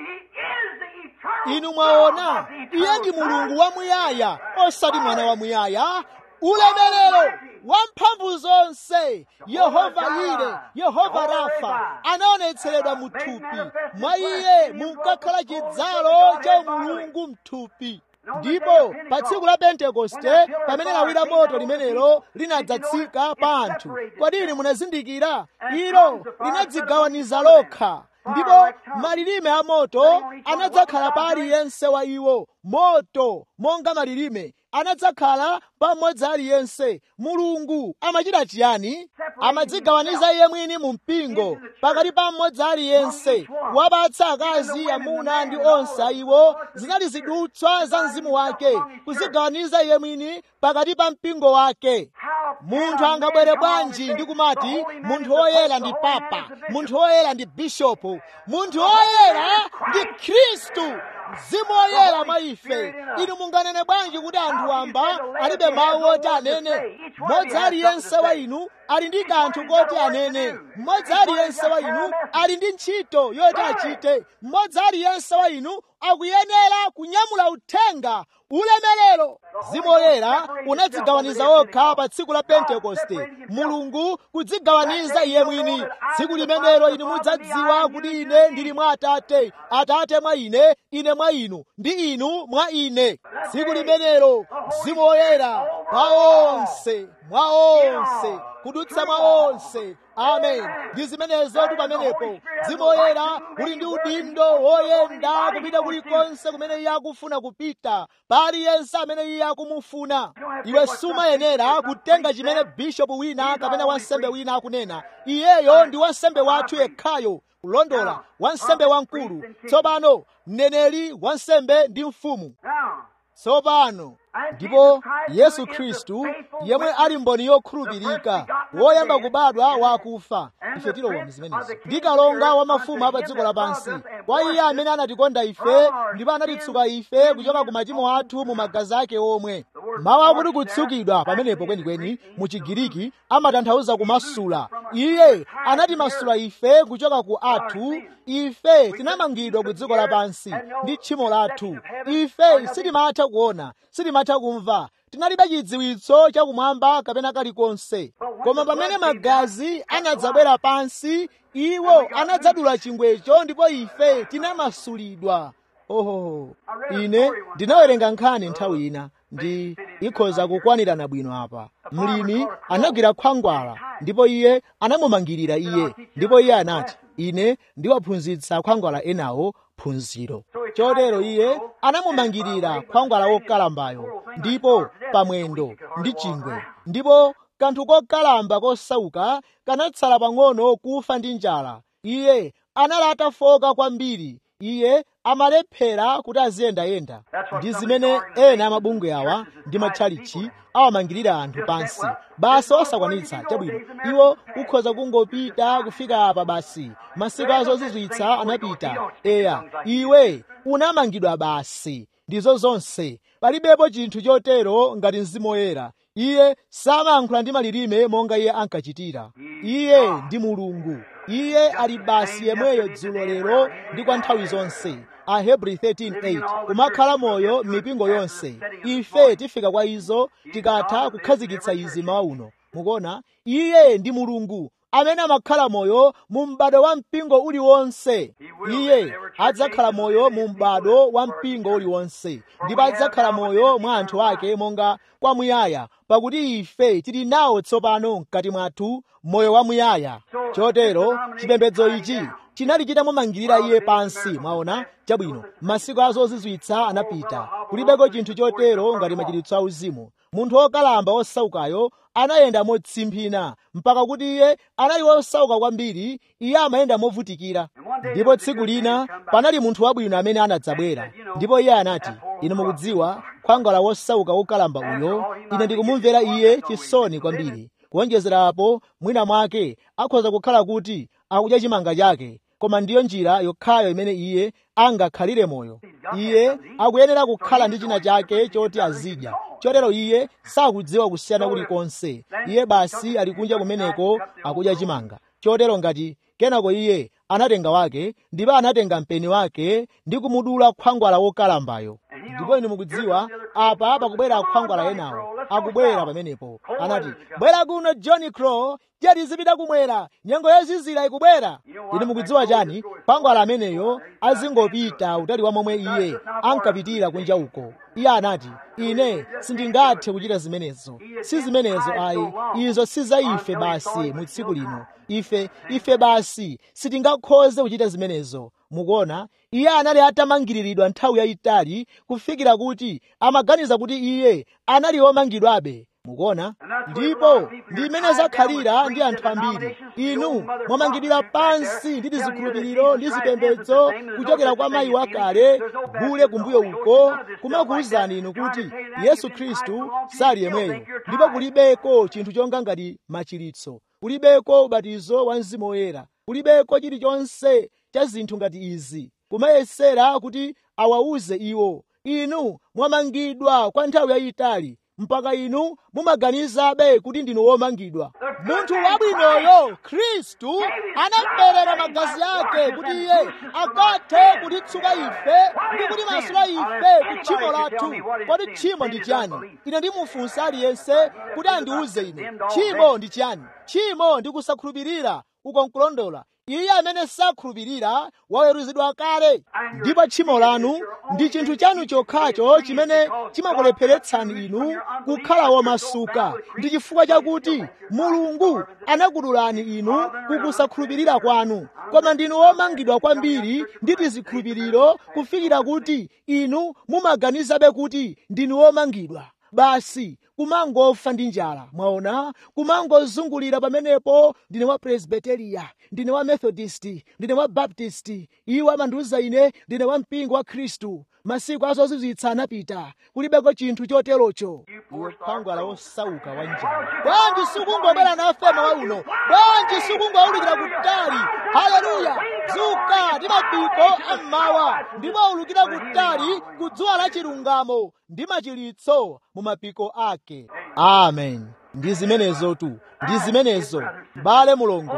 inu mwaona iye ndi mulungu wamuyaya osati mwana wamuyaya ulemerero wamphamvu zonse yehova yire yehova rafa anaonetseredwa mu thupi mwa iye munkakhala chidzalo cha umulungu mthupi ndipo pa tsiku la pentekoste pamene lawi la moto limenelo linadzatsika pa anthu kodi inu munazindikira ilo linadzigawaniza lokha ndipo malilime a moto anadzakhala pa aliyense wa iwo moto monga malilime anadzakhala pa mmodzi aliyense mulungu amachita chiyani amadzigawaniza iye mwini mu mpingo pakati pa mmodzi aliyense wapatsa akazi amuna ndi onse iwo zinali zidutswa za mzimu wake kuzigawaniza iye mwini pakati pa mpingo wake munthu angabwere bwanji ndi kumati munthu woyera ndi papa munthu woyera ndi bishopu munthu woyera ndi khristu mzimu woyera mwa ife inu munganene bwanji kuti anthu amba alibe mawu oti anene mmodzi aliyense wa inu ali ndi kanthu koti anene mmodzi aliyense wa inu ali ndi ntchito yoti achite mmodzi aliyense wa inu akuyenera kunyamula uthenga ulemerero mzimu woyera unadzigawaniza okha pa tsiku la pentekoste mulungu kudzigawaniza iye mwini tsiku limenelo inu mudzadziwa kuti ine ndili mwa atate atate mwa ine ine mwa inu ndi inu mwa ine tsiku limenelo mzimu woyera mwa onse mwa onse kudutsa mwa onse amen ndi zimenezotu pamenepo mzimu woyera uli ndi udindo woyenda kupita kulikonse kumene iye akufuna kupita paliyense amene iye akumufuna iwe sumayenera kutenga chimene bishopu wina kapena wansembe wina akunena iyeyo ndi wansembe wathu yekhayo kulondola wansembe wamkulu tsopano mneneri wansembe ndi mfumu tsopano ndipo yesu khristu yemwe ali mboni yokhulupirika woyamba kubadwa wakufa ife tilowa mzimenezo ndi kalonga wa mafumu a pa dziko lapansi kwa iye amene anatikonda ife ndipo anatitsuka ife kuchoka ku machimo athu mu magazi ake omwe mawu akuti kutsukidwa pamenepo kwenikweni mu chigiriki amatanthauza kumasula iye anatimasula ife kuchoka ku athu ife tinamangidwa ku dziko lapansi ndi tchimo lathu ife sitimatha kuona sitimatha kumva tinalibe chidziwitso chakumwamba kapena kalikonse koma pamene magazi anadzabwera pansi iwo anadzadula chingwecho ndipo ife tinamasulidwa ohoho ine ndinawerenga nkhani nthawi ina ndi ikhoza kukwanirana bwino apa mlimi anagwira khwangwala ndipo iye anamumangirira iye ndipo iye anati ine ndiwaphunzitsa khwangwala enawo phunziro chotero iye anamumangirira khwangwala wokalambayo ndipo pamwendo ndi chingwe ndipo kanthu kokalamba kosauka kanatsala pang'ono kufa ndi njala iye anali atafoka kwambiri iye amalephera kuti aziyendayenda ndi zimene ena amabungwe awa ndi matchalichi awamangirira anthu pansi basi osakwanitsa chabwino iwo ukhoza kungopita kufika apa basi masiku azozizwitsa anapita eya iwe unamangidwa basi ndizo zonse palibepo chinthu chotero ngati mzimu woyera iye samayankhula ndi malilime monga iye ankachitira iye ndi mulungu iye ali basi yemweyo dzulo lero ndi kwa nthawi zonse ahebri 13:8 kumakhala moyo m'mipingo yonse ife tifika kwa izo tikatha kukhazikitsa izi mawa uno mukuona iye ndi mulungu amene amakhala moyo mu m'bado wa mpingo uliwonse iye adzakhala moyo mu m'bado wa mpingo uliwonse ndipo adzakhala moyo mwa anthu ake monga kwamuyaya pakuti ife tili nawo tsopano mkati mwathu moyo wamuyaya chotero chipembedzo ichi chinali chitamumangirira iye pansi mwaona chabwino masiku azozizwitsa anapita kulibeko chinthu chotero ngati machiritso auzimu munthu wokalamba osaukayo anayenda motsimphina mpaka kuti iye anali wosauka kwambiri iye amayenda movutikira ndipo tsiku lina panali munthu wabwino amene anadzabwera ndipo iye anati inu mukudziwa khwangwala wosauka wokalamba uyo ine ndikumumvera iye chisoni kwambiri kuonjezerapo mwina mwake akhoza kukhala kuti akudya chimanga chake koma ndiyo njira yokhayo imene iye angakhalire moyo iye akuyenera kukhala ndi china chake choti azidya chotero iye sakudziwa kusiyana kulikonse iye basi ali kunja kumeneko akudya chimanga chotero ngati kenako iye anatenga wake ndipo anatenga mpeni wake ndi kumudula khwangwala wokalambayo ndipo inu mukudziwa apa pakubwera khwangwala enawo akubwera pamenepo anati bwera kuno john crow tiyati zipita kumwera nyengo yozizira ikubwera inu mukudziwa chani khwangwala ameneyo azingopita utali wa momwe iye ankapitira kunja uko iye anati ine sindingathe kuchita zimenezo si zimenezo ayi izo si za ife basi mu tsiku lino ife ife basi sitingakhoze kuchita zimenezo mukuona iye anali atamangiriridwa nthawi yayitali kufikira kuti amaganiza kuti iye anali womangidwabe mukuona ndipo ndi imene zakhalira ndi anthu ambiri inu mwamangidwira pansi ndi zikhulupiriro ndi zipembedzo kuchokera kwa mayi wakale gule kumbuyo uko kumakuwuzani inu kuti yesu khristu sali yemweyo ndipo kulibeko chinthu chonga ngati machiritso kulibeko ubatizo wa mzimu woyera kulibeko chilichonse cha zinthu ngati izi kumayesera kuti awawuze iwo inu mwamangidwa kwa nthawi yayitali mpaka inu mumaganizabe kuti ndinu womangidwa munthu wabwinoyo khristu anaperera magazi ake kuti iye akathe kutitsuka ife ndi kutimasula ife ku tchimo lathu kodi tchimo ndi chiyani ine ndimufunsa aliyense kuti andiwuze ine tchimo ndi chiyani tchimo ndi kusakhulupirira uko nkulondola iye amene sakhulupirira waweruzidwa kale ndipo tchimo lanu ndi chinthu chanu chokhacho chimene chimakulepheretsani inu kukhala womasuka ndi chifukwa chakuti mulungu anakudulani inu kukusakhulupirira kwanu koma ndinu womangidwa kwambiri ndi tizikhulupiriro kufikira kuti inu mumaganizabe kuti ndinu womangidwa basi kumangofa ndi njala mwaona kumangozungulira pamenepo ndine wa presbiteriya ndine wa methodist ndine wa baptist iwo amandiwuza ine ndine wa mpingo wa khristu masiku azozizwitsa anapita kulibeko chinthu choterocho iwe khwangwala wosauka wa njala bwanji sikungobwera nafe mawa uno bwanji sikungowulukira kutali haleluya dzuka ndi mapiko ammawa ndipo ulukira kutali ku dzuwa la chilungamo ndi machiritso mu mapiko ake amen ndi zimenezo tu ndi zimenezo bale mulongo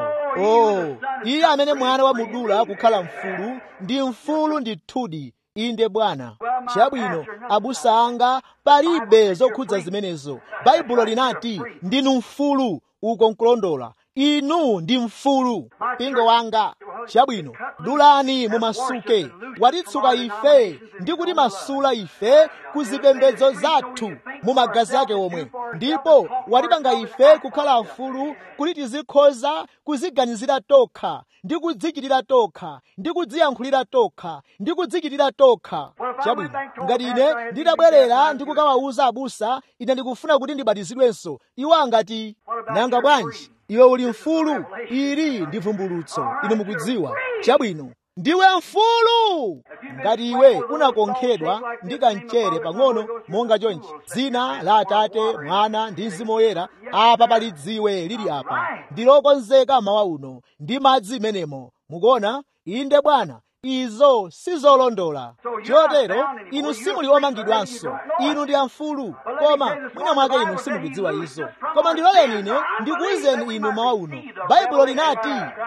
oh iye amene mwana wa mudula kukhala mfulu ndi mfulu ndithudi inde bwana chabwino abusa anga palibe zokhudza zimenezo baibulo linati ndinu mfulu uko nkulondola inu ndi mfulu mpingo wanga chabwino dulani mumasuke watitsuka ife ndi kuti masula ife ku zipembedzo zathu mu magazi ake omwe ndipo watipanga ife kukhala mfulu kuti tizikhoza kuziganizira tokha ndi kudzichitira tokha ndi kudziyankhulira tokha ndi kudzichitira tokha chabwino ngati ine nditabwerera ndi kukawawuza abusa ine ndikufuna kuti ndibatizidwenso iwo angati nanga bwanji iwe uli mfulu ili ndi vumbulutso inu mukudziwa chabwino ndiwe mfulu ngati iwe unakonkhedwa ndi kamchere pang'ono monga chonchi dzina la atate mwana ndi mzimu woyera apa pali dziwe lili apa ndilokonzeka mawa uno ndi madzi menemo mukuona inde bwana izo sizolondola chotero inu simuli omangidwanso inu ndi amfulu koma mwina mwake inu simukudziwa izo koma ndiloleni ine ndikuwuzeni inu mawa uno baibulo linati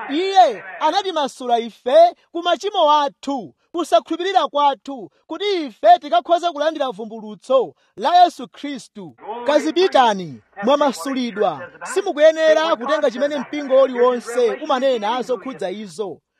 iye anatimasula ife ku machimo athu kusakhulupirira kwathu kuti ife tikakhoze kulandira vumbulutso la yesu khristu kazipitani mwamasulidwa simukuyenera kutenga chimene mpingo uliwonse umanena zokhudza izo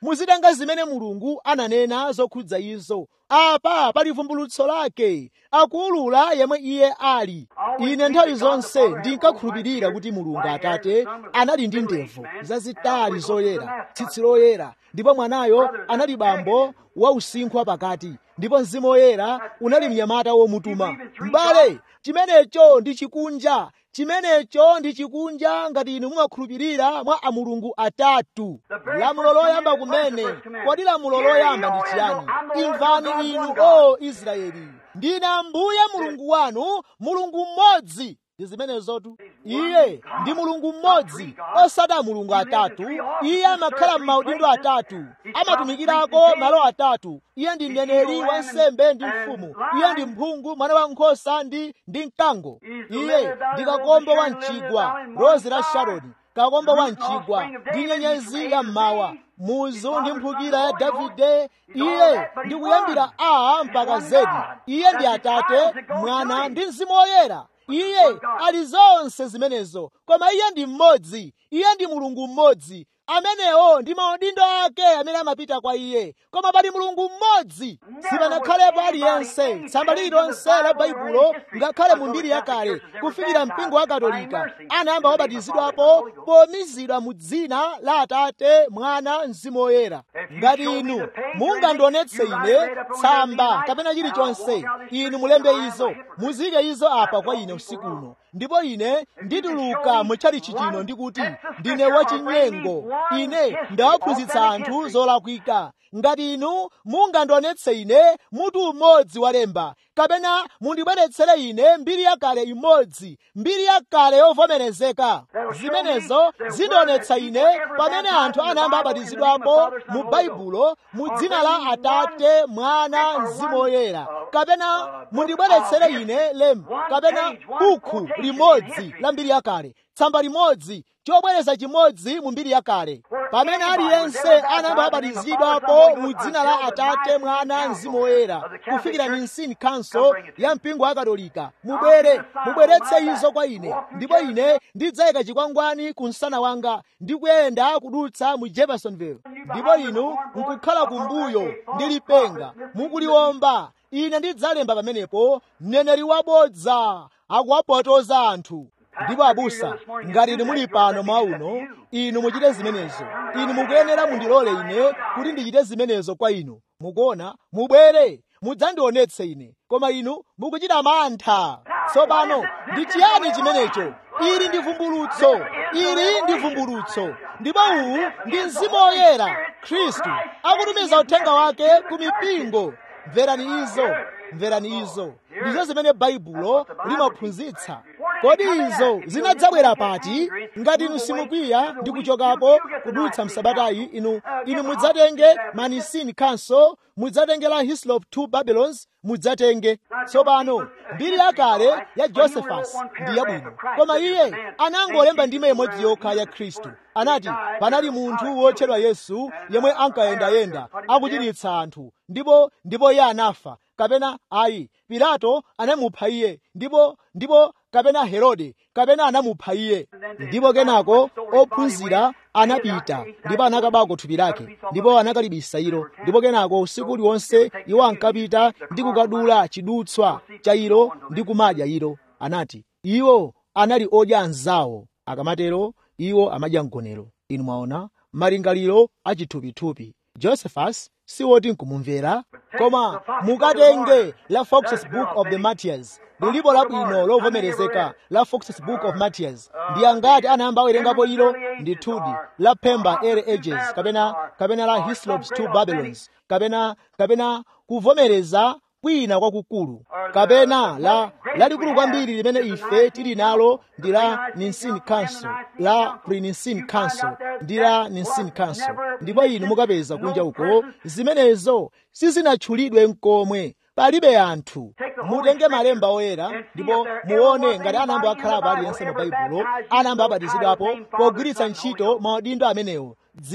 muzitenga zimene mulungu ananena zokhudza izo apa pali vumbulutso lake akuulula yemwe iye ali ine nthawi zonse ndinkakhulupirira kuti mulungu atate anali ndi ndevu zazitali zoyera tsitsi loyera ndipo mwanayo anali bambo wa usinkhu wapakati ndipo mzimu woyera unali mnyamata womutuma m'bale chimenecho ndi chikunja chimenecho ndi chikunja ngati inu mumakhulupirira mwa amulungu atatu lamulo loyamba kumene kodi lamulo loyamba ndi chiyani imvani inu o israeli ndine ambuye mulungu wanu mulungu mmodzi ndi zimenezotu iye ndi mulungu mmodzi osati mulungu atatu iye amakhala m'maudindo atatu amatumikirako malo atatu iye ndi mneneri wansembe ndi mfumu iye ndi mphungu mwana wa nkhosa ndi ndi mkango iye ndi kakombo wa mchigwa rozi la sharoni kakombo wa mchigwa ndi nyenyezi ya mmawa muzu ndi mphukira ya davide iye ndi kuyambira a mpaka zedi iye ndi atate mwana ndi mzimu woyera iye ali zonse zimenezo koma iye ndi mmodzi iye ndi mulungu mmodzi amenewo ndi maudindo ake amene amapita kwa iye koma pali mulungu mmodzi sipanakhalepo aliyense tsamba lililonse la baibulo ngakhale mu mbiri yakale kufikira mpingo wa katolika anayamba wabatizidwapo pomizidwa mu dzina la atate mwana mzimu woyera ngati inu mungandionetse ine tsamba kapena chilichonse inu mulembe izo muzike izo apa kwa ine usiku uno ndipo ine ndituluka mutchalichi chino ndikuti ndine wachinyengo ine ndawaphunzitsa anthu zolakwika ngati inu mungandionetse ine mutu umodzi walemba kapena mundibweretsere ine mbiri yakale imodzi mbiri yakale yovomerezeka zimenezo zindionetsa ine pamene anthu anayamba abatizidwapo mu baibulo mu dzina la atate mwana mzimu woyera kapena mundibweretsere ine lemba kapena bukhu limodzi la mbiri yakale tsamba limodzi chobwereza chimodzi mu mbiri yakale pamene aliyense anayamba abatizidwapo mu dzina la atate mwana mzimu woyera kufikira nicene council ya mpingo wa katolika mubwere mubweretse izo kwa ine ndipo ine ndidzayika chikwangwani ku msana wanga ndi kuyenda kudutsa mu jeffersonville ndipo inu nkukhala kumbuyo ndi lipenga mukuliwomba ine ndidzalemba pamenepo mneneri wabodza akuwapotoza anthu ndipo abusa ngati inu muli pano mwauno inu muchite zimenezo inu mukuyenera mundilole ine kuti ndichite zimenezo kwa inu mukuona mubwere mudzandionetse ine koma inu mukuchita mantha tsopano ndi chiyani chimenecho ili ndi vumbulutso ili ndi vumbulutso ndipo uwu ndi mzimu woyera khristu akutumiza uthenga wake ku mipingo mverani izo mverani izo ndizo zimene baibulo limaphunzitsa kodi izo zinadzabwera pati ngati inu simukwiya ndi kuchokapo kudutsa msabatayi inu inu mudzatenge manisini council mudzatenge la hislop two babylons mudzatenge tsopano mbiri yakale ya josephus ndi yabwino koma iye anangolemba ndime imodzi yokha ya khristu anati panali munthu wotchedwa yesu yemwe ankayendayenda akuchiritsa anthu ndipo ndipo iye anafa kapena ayi pilato anamupha iye ndipo ndipo kapena herode kapena anamupha iye ndipo kenako ophunzira anapita ndipo anakabako thupi lake ndipo anakalibisa ilo ndipo kenako usiku uliwonse iwo ankapita ndi kukadula chidutswa cha ilo ndi kumadya ilo anati iwo anali odya anzawo akamatero iwo amadya mgonero inu mwaona malingaliro achithupithupi josephus siwoti nkumumvera koma mukatenge la foxes book of the martyrs lilipo labwino lovomerezeka la foxes book of martyrs ndi angati anayamba awerengapo ilo ndithudi la pemba early ages kapena kapena la hislops two babylons kapena kapena kuvomereza kwina kwakukulu kapena la lalikulu kwambiri limene ife tili nalo ndi la nicene council la pre-nicene council ndi la nicene council ndipo inu mukapeza kunja uko zimenezo sizinatchulidwe mkomwe palibe anthu mutenge malemba oyera ndipo muone ngati anayamba akhalapo aliyense mu baibulo anayamba abatizidwapo pogwiritsa ntchito maudindo amenewo dzina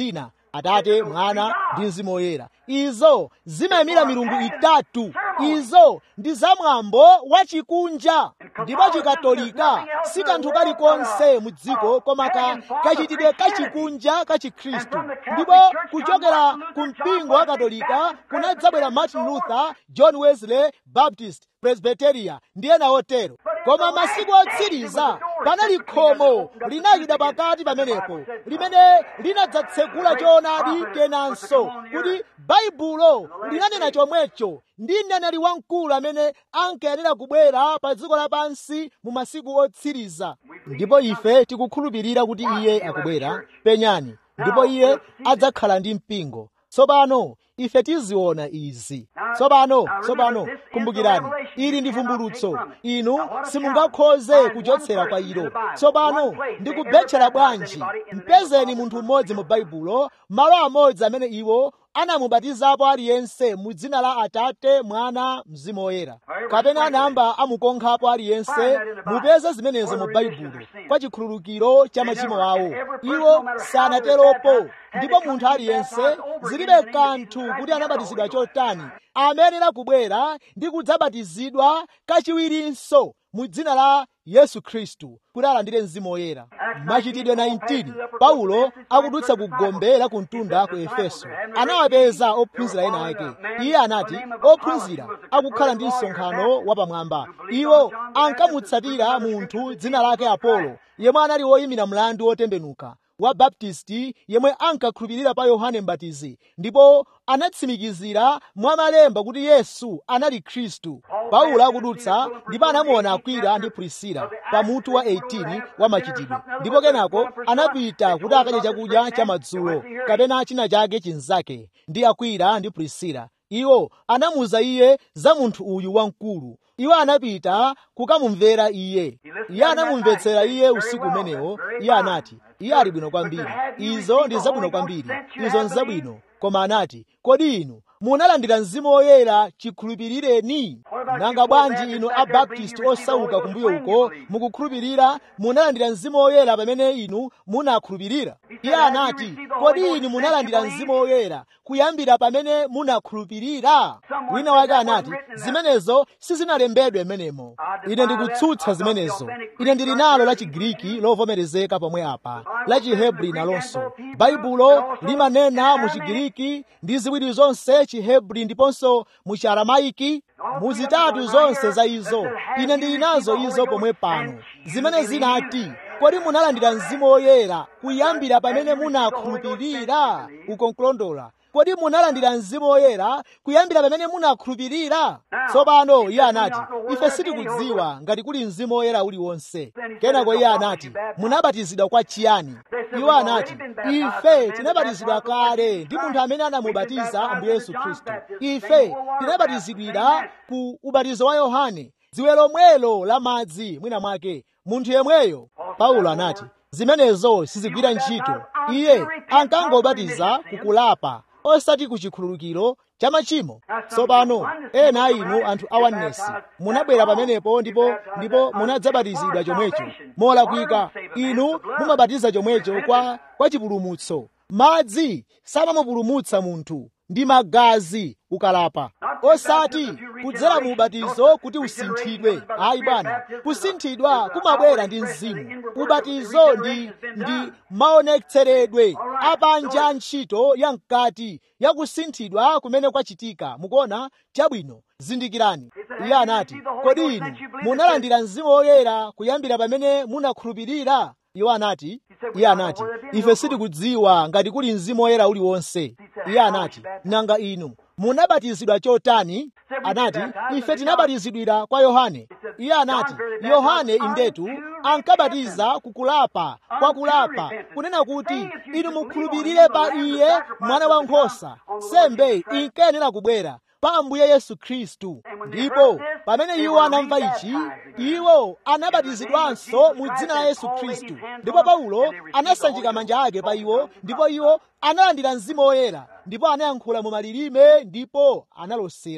atate mwana ndi mzimu woyera izo zimayimira milungu itatu izo ndi zamwambo wachikunja ndipo chikatolika si kanthu kalikonse mu dziko koma ka kachitidwe kachikunja ka chikhristu ndipo kuchokera ku mpingo wa katolika kunadzabwera martin luther john wesley baptist presbyteria ndi ena otero koma masiku otsiriza panali khomo linayida pakati pamenepo limene linadzatsegula choonadi kenanso kuti baibulo linanena chomwecho ndi mneneri wamkulu amene ankayenera kubwera pa dziko lapansi mu masiku otsiriza ndipo ife tikukhulupirira kuti iye akubwera penyani ndipo iye adzakhala ndi mpingo tsopano ife tiziona izi tsopano tsopano kumbukirani ili ndi vumbulutso inu simungakhoze kuchotsera kwa ilo tsopano ndikubetchera bwanji mpezeni munthu mmodzi mu baibulo malo amodzi amene iwo anamubatizapo aliyense mu dzina la atate mwana mzimu woyera kapena anayamba amukonkhapo aliyense mupeze zimenezo mu baibulo kwa chikhululukiro cha machimo awo iwo sanateropo ndipo munthu aliyense zilibe kanthu kuti anabatizidwa chotani amayenera kubwera ndi kudzabatizidwa kachiwirinso mu dzina la yesu khristu kuti alandire mzimu woyera machitidwe 19 paulo akudutsa ku gombe la kumtunda ku efeso anawapeza ophunzira ena ake iye anati ophunzira akukhala ndi msonkhano wapamwamba iwo ankamutsatira munthu dzina lake apolo yemwe anali woyimira mlandu wotembenuka wa baptisti yemwe ankakhulupirira pa yohane mbatizi ndipo anatsimikizira mwa malemba kuti yesu anali khristu paulo akudutsa ndipo anamuona akwila ndi pulisila pa mutu wa 18 wa machitidwe ndipo kenako anapita kuti akadye chakudya cha madzulo kapena china chake chinzake ndi akwila ndi pulisila iwo anamuwuza iye za munthu uyu wamkulu iwo anapita kukamumvera iye iye anamumvetsera iye usiku umenewo iye anati iye ali bwino kwambiri izo ndi zabwino kwambiri izo nzabwino koma anati kodi inu munalandira mzimu woyera chikhulupirireni nanga bwanji inu abaptisti osauka kumbuyo uko mukukhulupirira munalandira mzimu woyera pamene inu munakhulupirira iye anati kodi inu munalandira mzimu woyera kuyambira pamene munakhulupirira wina wake anati zimenezo sizinalembedwe menemo ine ndikutsutsa zimenezo ine ndili nalo la chigiriki lovomerezeka pomwe apa la chihebri nalonso baibulo limanena mu chigiriki ndi ziwiri zonse chihebri ndiponso mu chiaramaiki muzitatu zonse za izo ine ndili nazo izo pomwe pano zimene zinati kodi munalandira mzimu woyera kuyambira pamene munakhulupirira uko nkulondola kodi munalandira mzimu woyera kuyambira pamene munakhulupirira tsopano iye anati ife sitikudziwa ngati kuli mzimu woyera uliwonse kenako iye anati munabatizidwa kwa chiyani iwo anati ife tinabatizidwa kale ndi munthu amene anamubatiza ambuye yesu khristu ife tinabatizidwira ku ubatizo wa yohane dziwe lomwelo la madzi mwina mwake munthu yemweyo paulo anati zimenezo sizigwira ntchito iye ankangobatiza kukulapa osati ku chikhululukiro cha machimo tsopano ena a inu anthu a oneness munabwera pamenepo ndipo ndipo munadzabatizidwa chomwecho molakwika inu mumabatiza chomwecho kwa, kwa chipulumutso madzi samamupulumutsa munthu ndi magazi ukalapa osati kudzera mu ubatizo kuti usinthidwe ayi bwana kusinthidwa kumabwera ndi mzimu ubatizo ndi ndi maonetseredwe apanja a ntchito ya mkati ya kusinthidwa kumene kwachitika mukuona chabwino zindikirani iye anati kodi inu munalandira mzimu woyera kuyambira pamene munakhulupirira iwo anati iye anati ife sitikudziwa ngati kuli mzimu woyera uliwonse iye anati nanga inu munabatizidwa chotani anati ife tinabatizidwira kwa yohane iye anati yohane indetu ankabatiza kukulapa kwa kulapa kunena kuti inu mukhulupirire pa iye mwana wa nkhosa sembe inkayenera kubwera pa ambuye yesu khristu ndipo pamene iwo anamva ichi iwo anabatizidwanso mu dzina la yesu khristu ndipo paulo anasanjika manja ake pa iwo ndipo iwo analandira mzimu woyera ndipo anayankhula mu malilime ndipo analosera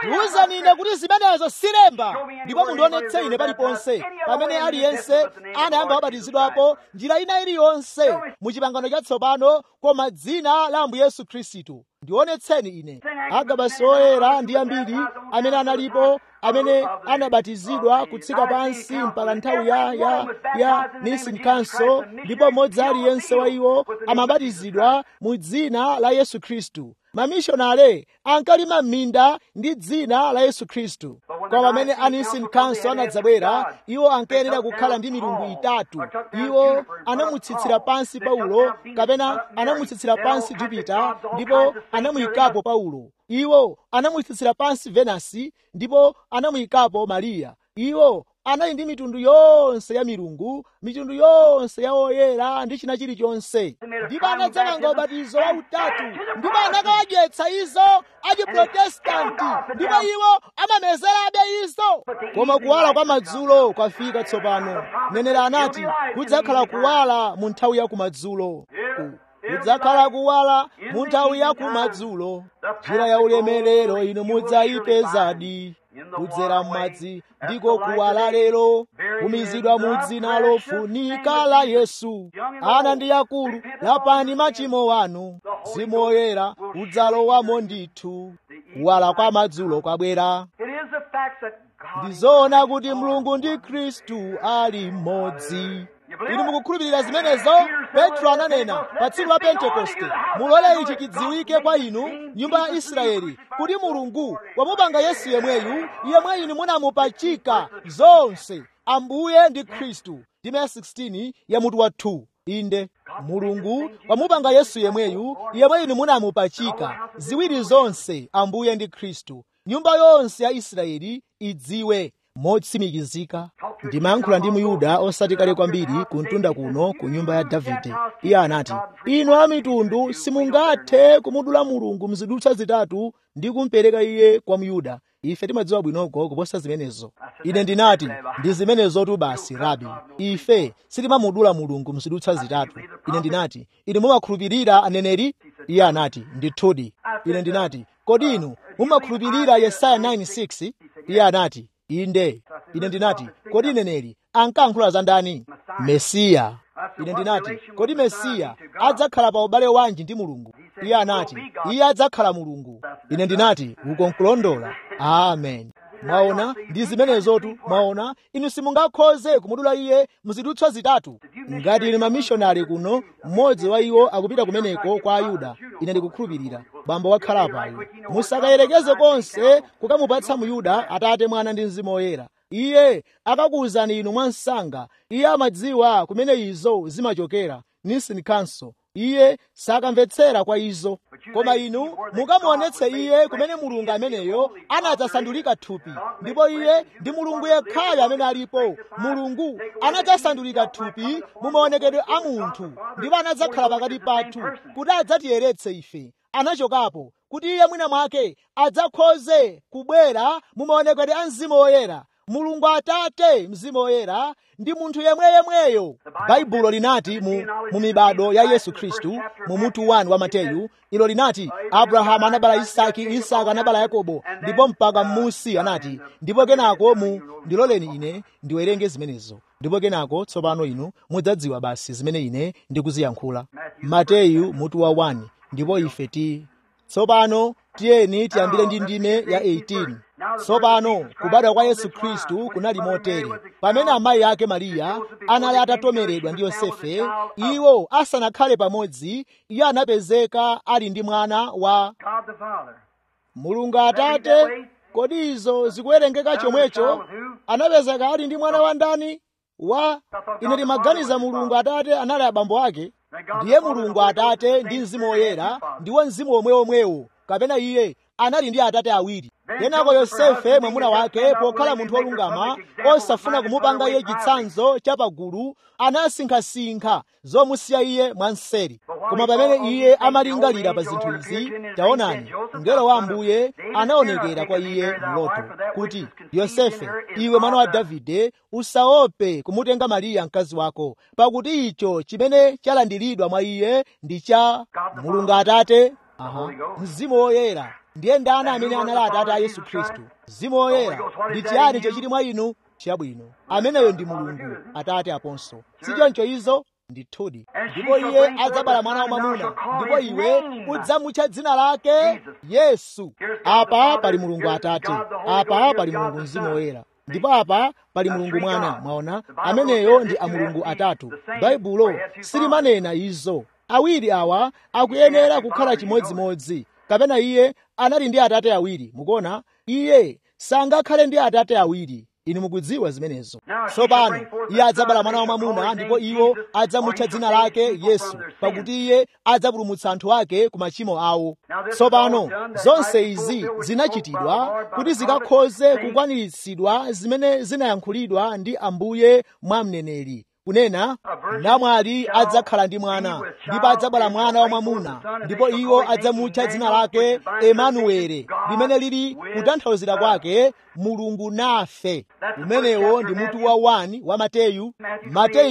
ndiwuzeni ine kuti zimenezo silemba ndipo mundionetse ine paliponse pamene aliyense anayamba wabatizidwapo njira ina iliyonse mu chipangano chatsopano koma dzina la ambuye yesu khristu ndionetseni ine agabasi oyera ndi ambiri amene analipo amene anabatizidwa kutsika pansi mpaka nthawi ya, ya, ya nisin council ndipo mmodzi aliyense wa iwo amabatizidwa mu dzina la yesu khristu mamishonale ankalima m'minda ndi dzina la yesu khristu koma pamene anisin council anadzabwera iwo ankayenera kukhala ndi milungu itatu iwo anamutsitsira pansi paulo kapena anamutsitsira pansi jupita ndipo anamuyikapo paulo iwo anamutsitsira pansi venasi ndipo anamuyikapo mariya iwo anali ndi mitundu yonse ya milungu mitundu yonse ya oyera ndi china chilichonse ndipo anadzamanga ubatizo wa utatu ndipo anakawadyetsa izo achiprotestanti ndipo iwo amamezerabe izo koma kuwala kwa madzulo kwafika tsopano nenera anati kudzakhala kuwala mu nthawi ya kumadzulo kudzakhala kuwala mu nthawi ya kumadzulo njira ya ulemerero inu mudzayipezadi kudzera m'madzi ndiko kuwala lero kumizidwa mu dzina lofunika la yesu ana ndi akulu lapani machimo wanu mzimu woyera udzalowamo ndithu kuwala kwa madzulo kwabwera ndizoona kuti mulungu ndi khristu ali mmodzi inu mukukhulupirira zimenezo petro ananena pa tsiku la pentekoste mulole ichi chidziwike kwa inu nyumba ya israeli kuti mulungu wamupanga yesu yemweyu yemwe inu munamupachika zonse ambuye ndi khristu ndime ya 16 ya mutu wa 2 inde mulungu wamupanga yesu yemweyu yemwe inu munamupachika ziwiri zonse ambuye ndi khristu nyumba yonse ya israeli idziwe motsimikizika ndimayankhula ndi muyuda osati kale kwambiri kuntunda kuno ku nyumba ya davide iye anati inu a mitundu simungathe kumudula mulungu mzidutswa zitatu ndi kumpereka iye kwa myuda ife timadziwa bwinoko kuposa zimenezo ine ndinati ndi zimenezotu basi rabi ife sitimamudula mulungu mzidutswa zitatu ine ndinati inu mumakhulupirira aneneri iye anati ndithudi ine ndinati kodi inu mumakhulupirira yesaya 9:6 iye anati inde ine ndinati kodi neneri ankayankhula za ndani mesiya ine ndinati kodi mesiya adzakhala pa ubale wanji ndi mulungu iye anati iye adzakhala mulungu ine ndinati uko nkulondola amen mwaona ndi zimenezotu mwaona inu simungakhoze kumudula iye muzidutswa zitatu ngati ine mamishonari kuno mmodzi wa iwo akupita kumeneko kwa ayuda ine ndikukhulupirira bambo wakhala payo musakayerekeze konse kukamupatsa muyuda atate mwana ndi mzimu woyera iye akakuwuzani inu mwansanga iye amadziwa kumene izo zimachokera nisin council iye sakamvetsera kwa izo koma inu mukamuonetse iye kumene mulungu ameneyo anadzasandulika thupi ndipo iye ndi mulungu yekhayo amene alipo mulungu anadzasandulika thupi mu maonekedwe a munthu ndipo anadzakhala pakati pathu kuti adzatiyeretse ife anachokapo kuti iye mwina mwake adzakhoze kubwera mu maonekedwe a mzimu woyera mulungu atate mzimu woyera ndi munthu yemweyemweyo baibulo linati mu, mu mibado ya yesu khristu mu mutu 1 wa mateyu ilo linati abrahamu anabala isaki isaka anabala yakobo ndipo mpaka m'musi anati ndipo kenako mu ndiloleni ine ndiwerenge zimenezo ndipo kenako tsopano inu mudzadziwa basi zimene ine ndikuziyankhula mateyu mutu wa 1 ndipo ife ti tsopano tiyeni tiyambire ndi ndime ya 18 tsopano kubadwa kwa yesu khristu kunali motere pamene amayi ake mariya anali atatomeredwa ndi yosefe iwo asanakhale pamodzi iye anapezeka ali ndi mwana wa mulungu atate kodi izo zikuwerengeka chomwecho anapezeka ali ndi mwana wa ndani wa ine timaganiza mulungu atate anali abambo ake ndiye mulungu atate ndi mzimu woyera ndiwo mzimu omweomwewo kapena iye anali ndi atate awiri kenako yosefe mwamuna wake pokhala munthu wolungama osafuna kumupanga iye chitsanzo chapagulu anasinkhasinkha zomusiya iye mwanseri koma pamene iye amalingalira pa zinthu izi taonani mngelo wa ambuye anaonekera kwa iye mloto kuti yosefe iwe mwana wa davide usaope kumutenga mariya mkazi wako pakuti icho chimene chalandiridwa mwa iye ndi cha mulungu atate aha mzimu woyera ndiye ndani amene anali atate a yesu khristu mzimu woyera ndi chiyani chochiti mwa inu chabwino ameneyo ndi mulungu atate aponso sichoncho izo ndithudi ndipo iye adzabala mwana wamwamuna ndipo iwe udzamutcha dzina lake yesu apa pali mulungu atate apa pali mulungu mzimu woyera ndipo apa pali mulungu mwana mwaona ameneyo ndi amulungu atatu baibulo silimanena izo awiri awa akuyenera kukhala chimodzimodzi kapena iye anali ndi atate awiri mukuona iye sangakhale ndi atate awiri inu mukudziwa zimenezo tsopano iye adzabala mwana wamwamuna ndipo iwo adzamutcha dzina lake yesu pakuti iye adzapulumutsa anthu ake ku machimo awo tsopano zonse izi zinachitidwa kuti zikakhoze kukwaniritsidwa zimene zinayankhulidwa ndi ambuye mwa mneneri kunena namwali adzakhala ndi mwana ndipo adzabala mwana wamwamuna ndipo iwo adzamutcha dzina lake emanuwele limene lili kutanthauzira kwake mulungu nafe umenewo ndi mutu wa 1 wa mateyu mateyu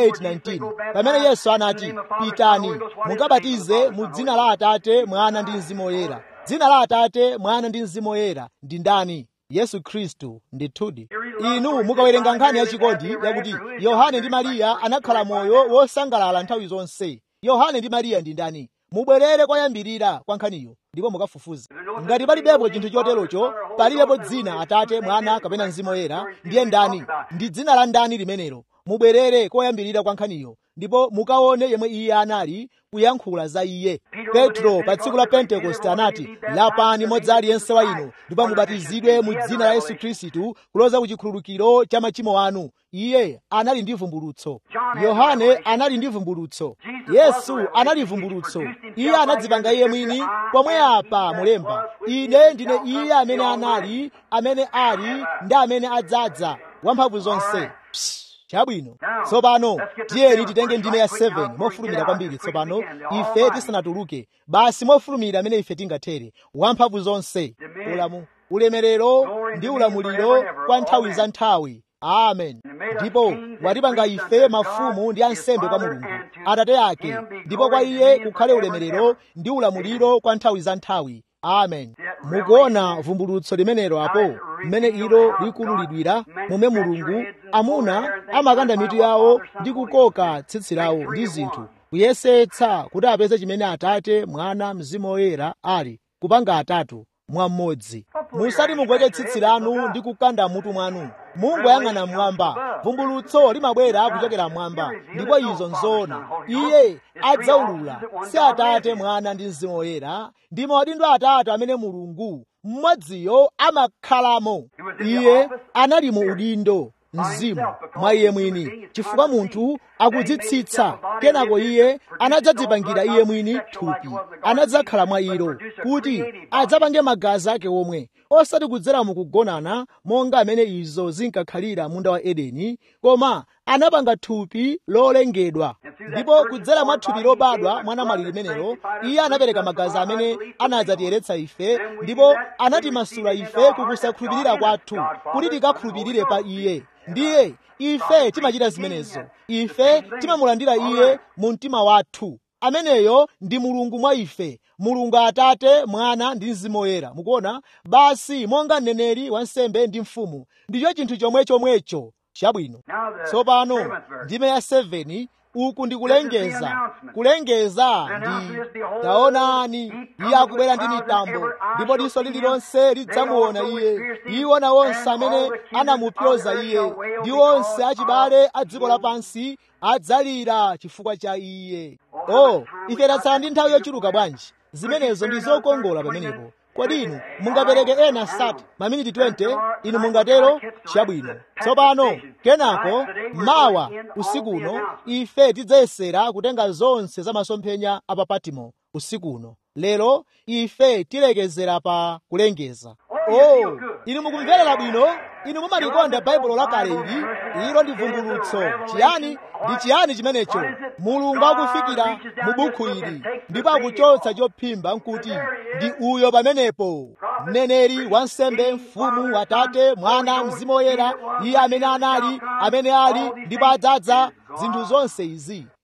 28:19 pamene yesu anati pitani mukabatize mu dzina la atate mwana ndi mzimu woyera dzina la atate mwana ndi mzimu woyera ndi ndani yesu khristu ndithudi inu mukawerenga nkhani yachikondi yakuti yohane ndi mariya anakhala moyo wosangalala nthawi zonse yohane ndi mariya ndi ndani mubwerere kwayambirira kwa nkhaniyo ndipo mukafufuze ngati palibepo chinthu choterocho palibepo dzina atate mwana kapena mzimu woyera ndiye ndani ndi dzina la ndani limenelo mubwerere koyambirira kwa nkhaniyo ndipo mukaone yemwe iye anali kuyankhula za iye petro pa tsiku la pentekoste anati lapani modzi aliyense wa inu ndipo mubatizidwe mu dzina la yesu khristu kuloza ku chikhululukiro cha machimo anu iye anali ndi vumbulutso yohane anali ndi vumbulutso yesu anali vumbulutso iye anadzipanga iye mwini pomwe apa mulemba ine ndine iye amene anali amene ali ndi amene adzadza wamphamvu zonse Psst. chabwino tsopano tiyeni titenge ndime ya 7 mofulumira kwambiri tsopano ife tisanatuluke basi mofulumira amene ife tingathere wamphamvu zonse ulamu ulemerero ndi ulamuliro kwa nthawi za nthawi amen ndipo watipanga ife mafumu ndi ansembe kwa mulungu atate ake ndipo kwa iye kukhale ulemerero ndi ulamuliro kwa nthawi za nthawi amen mukuona vumbulutso limenelo apo mmene ilo likululidwira momwe mulungu amuna amakanda mitu yawo ndi kukoka tsitsi lawo ndi zinthu kuyesetsa kuti apeze chimene atate mwana mzimu woyera ali kupanga atatu mwa mmodzi musati mugwete tsitsi lanu ndi kukanda mutu mwanu mungoyang'ana mmwamba vumbulutso limabwera kuchokera mmwamba ndipo izo nzoona iye adzaulula si atate mwana ndi mzimu woyera ndi maudindo atatu amene mulungu mmodziyo amakhalamo iye anali mu udindo mzimu mwa iye mwini chifukwa munthu akudzitsitsa kenako iye anadzadzipangira iye mwini thupi anadzakhala mwa ilo kuti adzapange magazi ake omwe osati kudzera mukugonana monga amene izo zinkakhalira munda wa edeni koma anapanga thupi lolengedwa ndipo kudzera mwa thupi lobadwa mwa namwali limenelo iye anapereka magazi amene anadzatiyeretsa ife ndipo anatimasula ife kukusakhulupirira kwathu kuti tikakhulupirire pa iye ndiye ife timachita zimenezo ife timamulandira iye mu mtima wathu ameneyo ndi mulungu mwa ife mulungu atate mwana ndi mzimu woyera mukuona basi monga mneneri wansembe ndi mfumu ndicho chinthu chomwe chomwecho chabwino tsopano ndime ya 7 uku ndi kulengeza kulengeza ndi taonani iye akubwera ndi mitambo ndipo diso lililonse lidzamuona iye iwo na onse amene anamupyoza iye ndi onse achibale a dziko lapansi adzalira chifukwa cha iye oh ife tatsala ndi nthawi yochuluka bwanji zimenezo ndi zokongola pamenepo kodi inu mungapereke ena sati maminiti 20 inu mungatero chabwino tsopano kenako mawa usikuno ife tidzayesera kutenga zonse za masomphenya a pa patimo usikuno lero ife tilekezera pa kulengeza oh inu mukumverera bwino inu mumalikonda baibulo lakale ili ilo ndi vumbulutso chiyani ndi chiyani chimenecho mulungu akufikira mu bukhu ili ndipo akuchotsa chophimba nkuti ndi uyo pamenepo mneneri wansembe mfumu atate mwana mzimu woyera iye amene anali amene ali ndipo adzadza zinthu zonse izi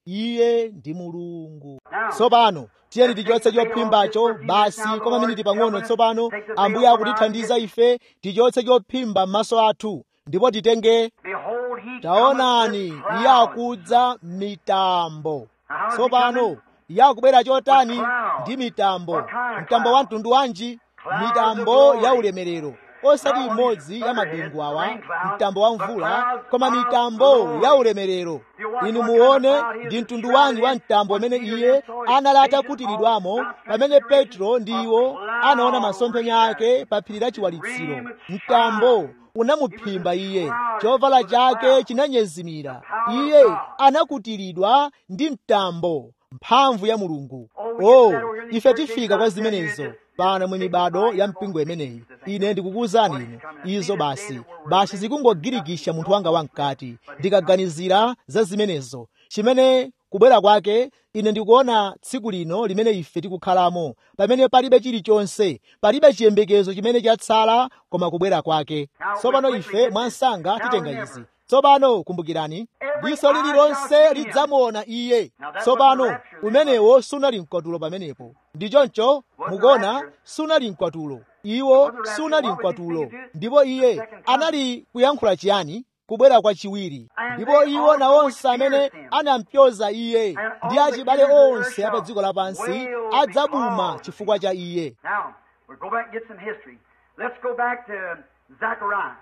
iye ndi mulungu tsopano tiyeni tichotse chophimbacho basi kwa maminiti pang'ono tsopano ambuye akutithandiza ife tichotse chophimba m'maso athu ndipo titenge Behold, he taonani cometh with iye clouds. akudza mitambo tsopano iye akubwera chotani ndi mitambo mtambo wa mtundu wanji mitambo ya ulemerero osati imodzi ya mabingu awa mtambo wa mvula koma mitambo ya ulemerero inu muone ndi mtundu wanji wa mtambo amene iye anali atakutiridwamo pamene petro ndi iwo anaona masomphenya ake pa phiri la chiwalitsiro mtambo unamuphimba iye chovala chake chinanyezimira iye anakutiridwa ndi mtambo mphamvu ya mulungu oh ife tifika kwa zimenezo pano mwe mibado ya mpingo imeneyi ine ndikukuwuzani inu izo basi basi zikungogirikisha munthu wanga wamkati ndikaganizira za zimenezo chimene kubwera kwake ine ndikuona tsiku lino limene ife tikukhalamo pamene palibe chilichonse palibe chiyembekezo chimene chatsala koma kubwera kwake tsopano ife mwansanga titenga izi tsopano kumbukirani diso lililonse lidzamuona iye tsopano umenewo sunali mkwatulo pamenepo ndi choncho mukuona sunali mkwatulo iwo sunali mkwatulo ndipo iye anali kuyankhula chiyani kubwera kwa chiwiri ndipo iwo nawonse amene anampyoza iye ndi achibale onse apa dziko lapansi adzabuma chifukwa cha iye Now, we'll go back and get some history. Let's go back to Zechariah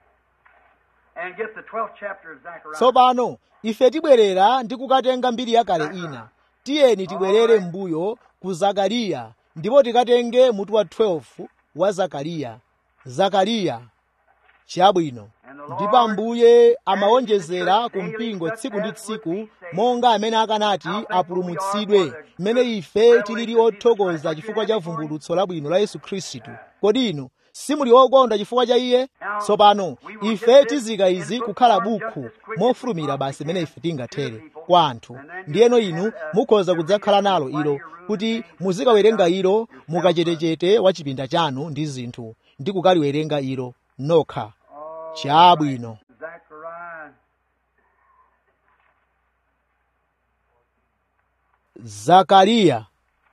and get the 12th chapter of Zechariah. tsopano ife tibwerera ndi kukatenga mbiri yakale ina tiyeni tibwerere m'mbuyo ku zakariya ndipo tikatenge mutu wa 12 wa zakariya zakariya chabwino ndipo ambuye amawonjezera ku mpingo tsiku ndi tsiku monga amene akanati apulumutsidwe mmene ife tilili othokoza chifukwa cha vumbulutso labwino la yesu khristu kodi inu simuli okonda chifukwa cha iye tsopano ife tizika izi kukhala bukhu mofulumira basi mmene ife tingathere kwa anthu ndiyeno inu mukhoza kudzakhala nalo ilo kuti muzikawerenga ilo mukachetechete wa chipinda chanu ndi zinthu ndi kukaliwerenga ilo nokha chabwino Zechariah. zakariya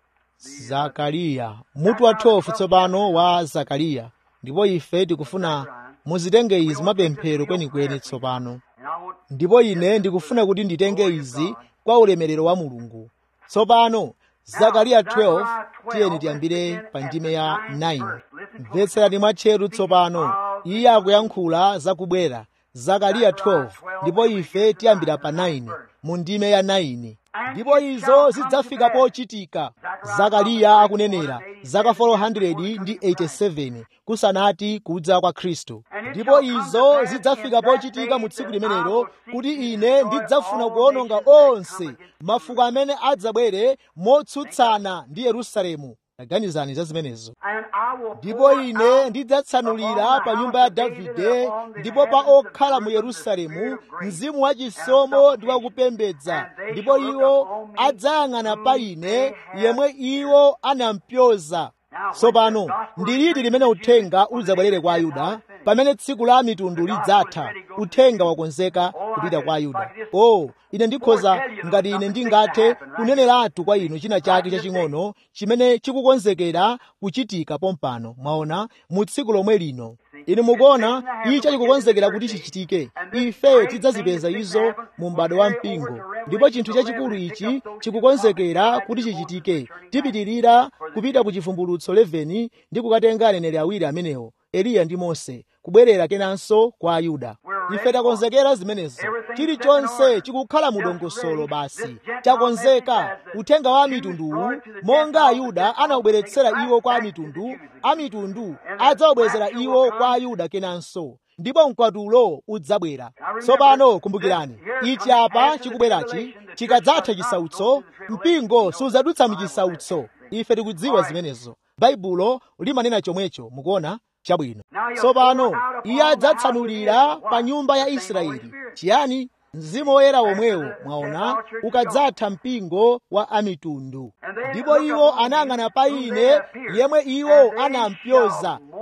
zakariya mutu wa 12 tsopano wa zakariya ndipo ife tikufuna muzitenge izi mapemphero kwenikweni tsopano And I want ndipo ine ndikufuna kuti nditenge izi kwa ulemerero wa mulungu tsopano zakariya 12 tiyeni tiyambire pa ndime ya 9 mvetserani mwatcheru tsopano iye akuyankhula zakubwera zakariya 12 ndipo ife tiyambira pa 9 mu ndime ya 9 ndipo izo zidzafika pochitika zakariya akunenera zaka 400 ndi 87 kusanati kudza kwa khristu ndipo izo zidzafika pochitika mu tsiku limenelo kuti ine ndidzafuna kuwononga onse mafuko amene adzabwere motsutsana ndi yerusalemu taganizani za zimenezo and I will ndipo pour ine out ndidzatsanulira pa nyumba ya davide ndipo pa okhala mu yerusalemu mzimu wachisomo ndi wakupembedza ndipo iwo adzayang'ana pa ine yemwe iwo anampyoza tsopano ndi liti limene uthenga udzabwerere kwa ayuda pamene tsiku la mitundu lidzatha uthenga wakonzeka kupita kwa ayuda o ine ndikhoza ngati ine ndingathe kuneneratu kwa inu china chake chaching'ono chimene chikukonzekera kuchitika pompano mwaona mu tsiku lomwe lino inu mukuona icho chikukonzekera kuti chichitike ife tidzazipeza izo mu m'bado wa mpingo ndipo chinthu chachikulu ichi chikukonzekera kuti chichitike tipitirira kupita ku chivumbulutso 11 ndi kukatenga aneneri awiri amenewo eliya ndi mose kubwerera kenanso kwa ayuda ife takonzekera zimenezo chilichonse chikukhala mu dongosolo basi chakonzeka uthenga wa mitunduwu monga ayuda anawubweretsera iwo kwa mitundu amitundu adzawubwezera iwo kwa ayuda kenanso ndipo mkwatulo udzabwera tsopano kumbukirani ichi apa chikubwerachi chikadzatha chisautso mpingo sudzadutsa muchisautso ife tikudziwa zimenezo baibulo limanena chomwecho mukuona chabwino tsopano iye adzatsanulira pa nyumba ya israeli chiyani mzimu woyera womwewo mwaona ukadzatha mpingo wa amitundu ndipo iwo anayang'ana pa ine yemwe iwo anampyoza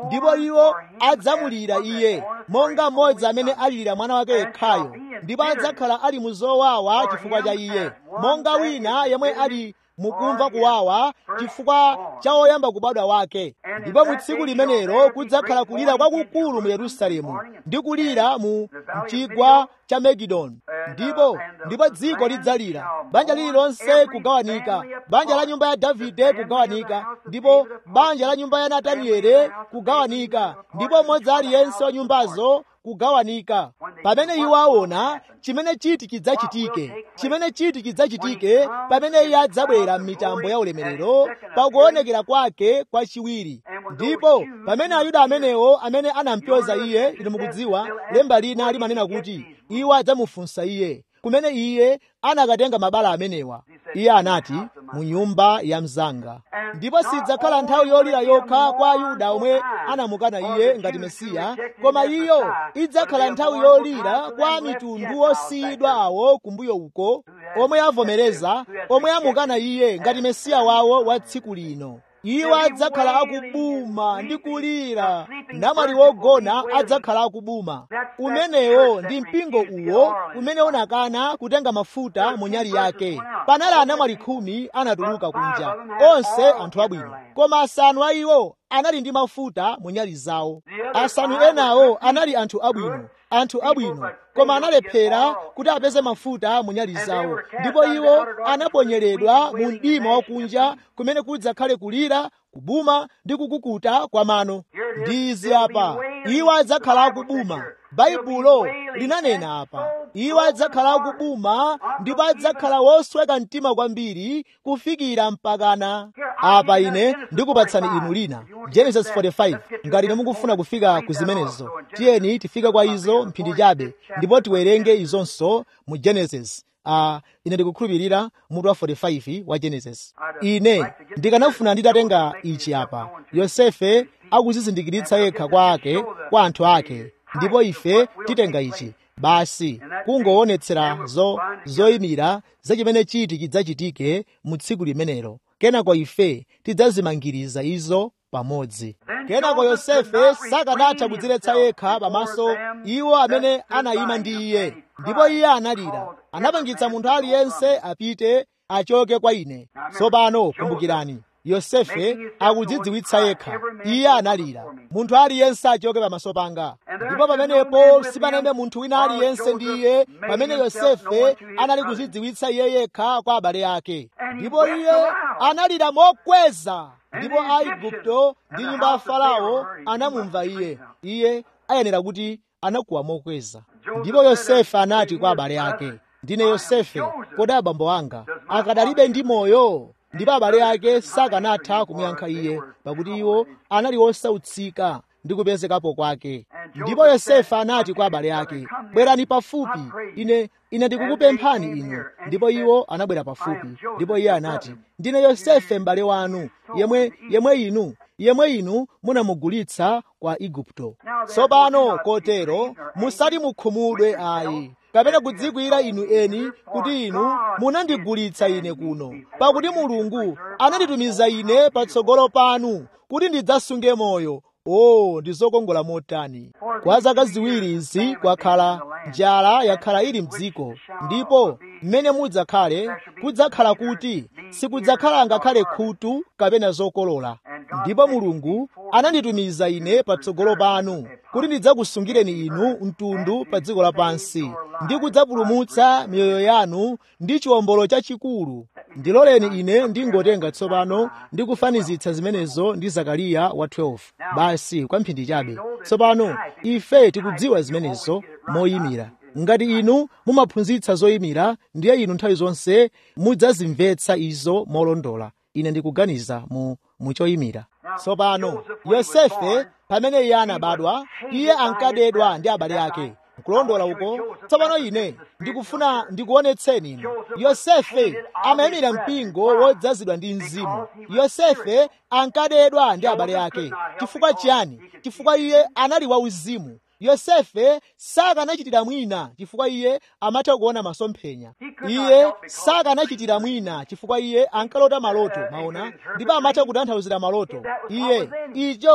ndipo iwo adzamulira iye monga mmodzi amene alirira mwana wake yekhayo ndipo adzakhala ali mu zowawa chifukwa cha iye monga wina yemwe ali mukumva kuwawa chifukwa cha woyamba kubadwa wake ndipo mu tsiku limenelo kudzakhala kulira kwakukulu mu yerusalemu ndi kulira mu mchigwa cha megidoni ndipo ndipo dziko lidzalira banja lililonse kugawanika banja la nyumba ya davide kugawanika ndipo banja la nyumba ya nataniele kugawanika ndipo mmodzi aliyense wa nyumbazo kugawanika pamene iwo aona chimene chiti chidzachitike chimene chiti chidzachitike pamene iye adzabwera m'mitambo ya ulemerero pakuonekera kwake kwachiwiri ndipo pamene ayuda amenewo amene anampyoza iye inu mukudziwa lemba lina limanena kuti iwo adzamufunsa iye kumene iye anakatenga mabala amenewa iye anati mu nyumba ya mzanga ndipo sidzakhala nthawi yolira yokha kwa ayuda omwe anamukana iye ngati mesiya koma iyo idzakhala nthawi yolira kwa mitundu osiyidwa awo kumbuyo uko omwe avomereza omwe amukana iye ngati mesiya wawo wa tsiku lino iwo adzakhala akubuma ndi kulira namwali wogona adzakhala akubuma umenewo ndi mpingo uwo umene unakana kutenga mafuta mu nyali yake panali anamwali khumi anatuluka kunja onse anthu abwino koma asanu a iwo anali ndi mafuta mu nyali zawo asanu enawo anali anthu abwino anthu abwino koma analephera kuti apeze mafuta mu nyali zawo ndipo iwo anaponyedwa mu mdima wakunja kumene kudzakhale kulira kubuma ndi kukukuta kwa mano ndi izi apa iwo adzakhala akubuma baibulo linanena apa iwo adzakhala akubuma ndipo adzakhala wosweka mtima kwambiri kufikira mpakana apa ine ndikupatsani inu lina genesis 45 ngati ine mukufuna kufika ku zimenezo tiyeni tifike kwa izo mphindi chabe ndipo tiwerenge izonso mu genesis uh, ine ndikukhulupirira mutu wa 45 wa genesis ine ndikanafuna nditatenga ichi apa yosefe akuzizindikiritsa yekha kwa ake kwa anthu ake ndipo ife titenga ichi basi kungoonetsera zo zoyimira za chimene chiti chidzachitike mu tsiku limenelo kenako ife tidzazimangiriza izo pamodzi kenako yosefe sakanatha kudziletsa yekha pamaso iwo amene anayima ndi iye ndipo iye analira anapangitsa munthu aliyense apite achoke kwa ine tsopano kumbukirani yosefe akudzidziwitsa yekha iye analira munthu aliyense achoke pamaso panga ndipo pamenepo sipanayime munthu wina aliyense ndi iye pamene yosefe anali kudzidziwitsa iye yekha kwa abale ake ndipo iye analira mokweza ndipo aigupto ndi nyumba ya farao anamumva iye iye ayenera kuti anakuwa mokweza ndipo yosefe anati kwa abale ake ndine yosefe kodi abambo anga akadalibe ndi moyo ndipo abale ake sakanatha kumuyankha iye pakuti iwo anali osautsika ndi kupezekapo kwake ndipo yosefe anati kwa abale ake bwerani pafupi ine ine ndikukupemphani inu ndipo iwo anabwera pafupi ndipo iye anati ndine yosefe m'bale wanu yemwe yemwe inu yemwe inu munamugulitsa kwa igupto tsopano kotero musati mukhumudwe ayi kapena kudzikwira inu eni kuti inu munandigulitsa ine kuno pakuti mulungu ananditumiza ine patsogolo panu kuti ndidzasunge moyo o ndi zokongola motani kwa zaka ziwiri izi kwakhala njala yakhala ili mdziko ndipo mmene mudzakhale kudzakhala kuti sikudzakhala ngakhale khutu kapena zokolola ndipo mulungu ananditumiza ine patsogolo panu kuti ndidzakusungireni inu mtundu pa dziko lapansi ndi kudzapulumutsa miyoyo yanu ndi chiwombolo chachikulu ndiloleni ine ndingotenga tsopano ndi kufanizitsa zimenezo ndi zakariya wa 12 basi kwa mphindi chabe tsopano ife tikudziwa zimenezo moyimira ngati inu mumaphunzitsa zoyimira ndiye inu nthawi zonse mudzazimvetsa izo molondola ine ndikuganiza mu muchoyimira tsopano yosefe pamene iye anabadwa iye ankadedwa ndi abale ake kulondola uko tsopano ine ndikufuna ndikuonetseni inu yosefe amayimira mpingo wodzazidwa ndi mzimu yosefe ankadedwa ndi abale ake chifukwa chiyani chifukwa iye anali wauzimu yosefe sakanachitira mwina chifukwa iye amatha kuona masomphenya iye sakanachitira mwina chifukwa iye ankalota maloto maona ndipo amatha kutanthauzira maloto iye icho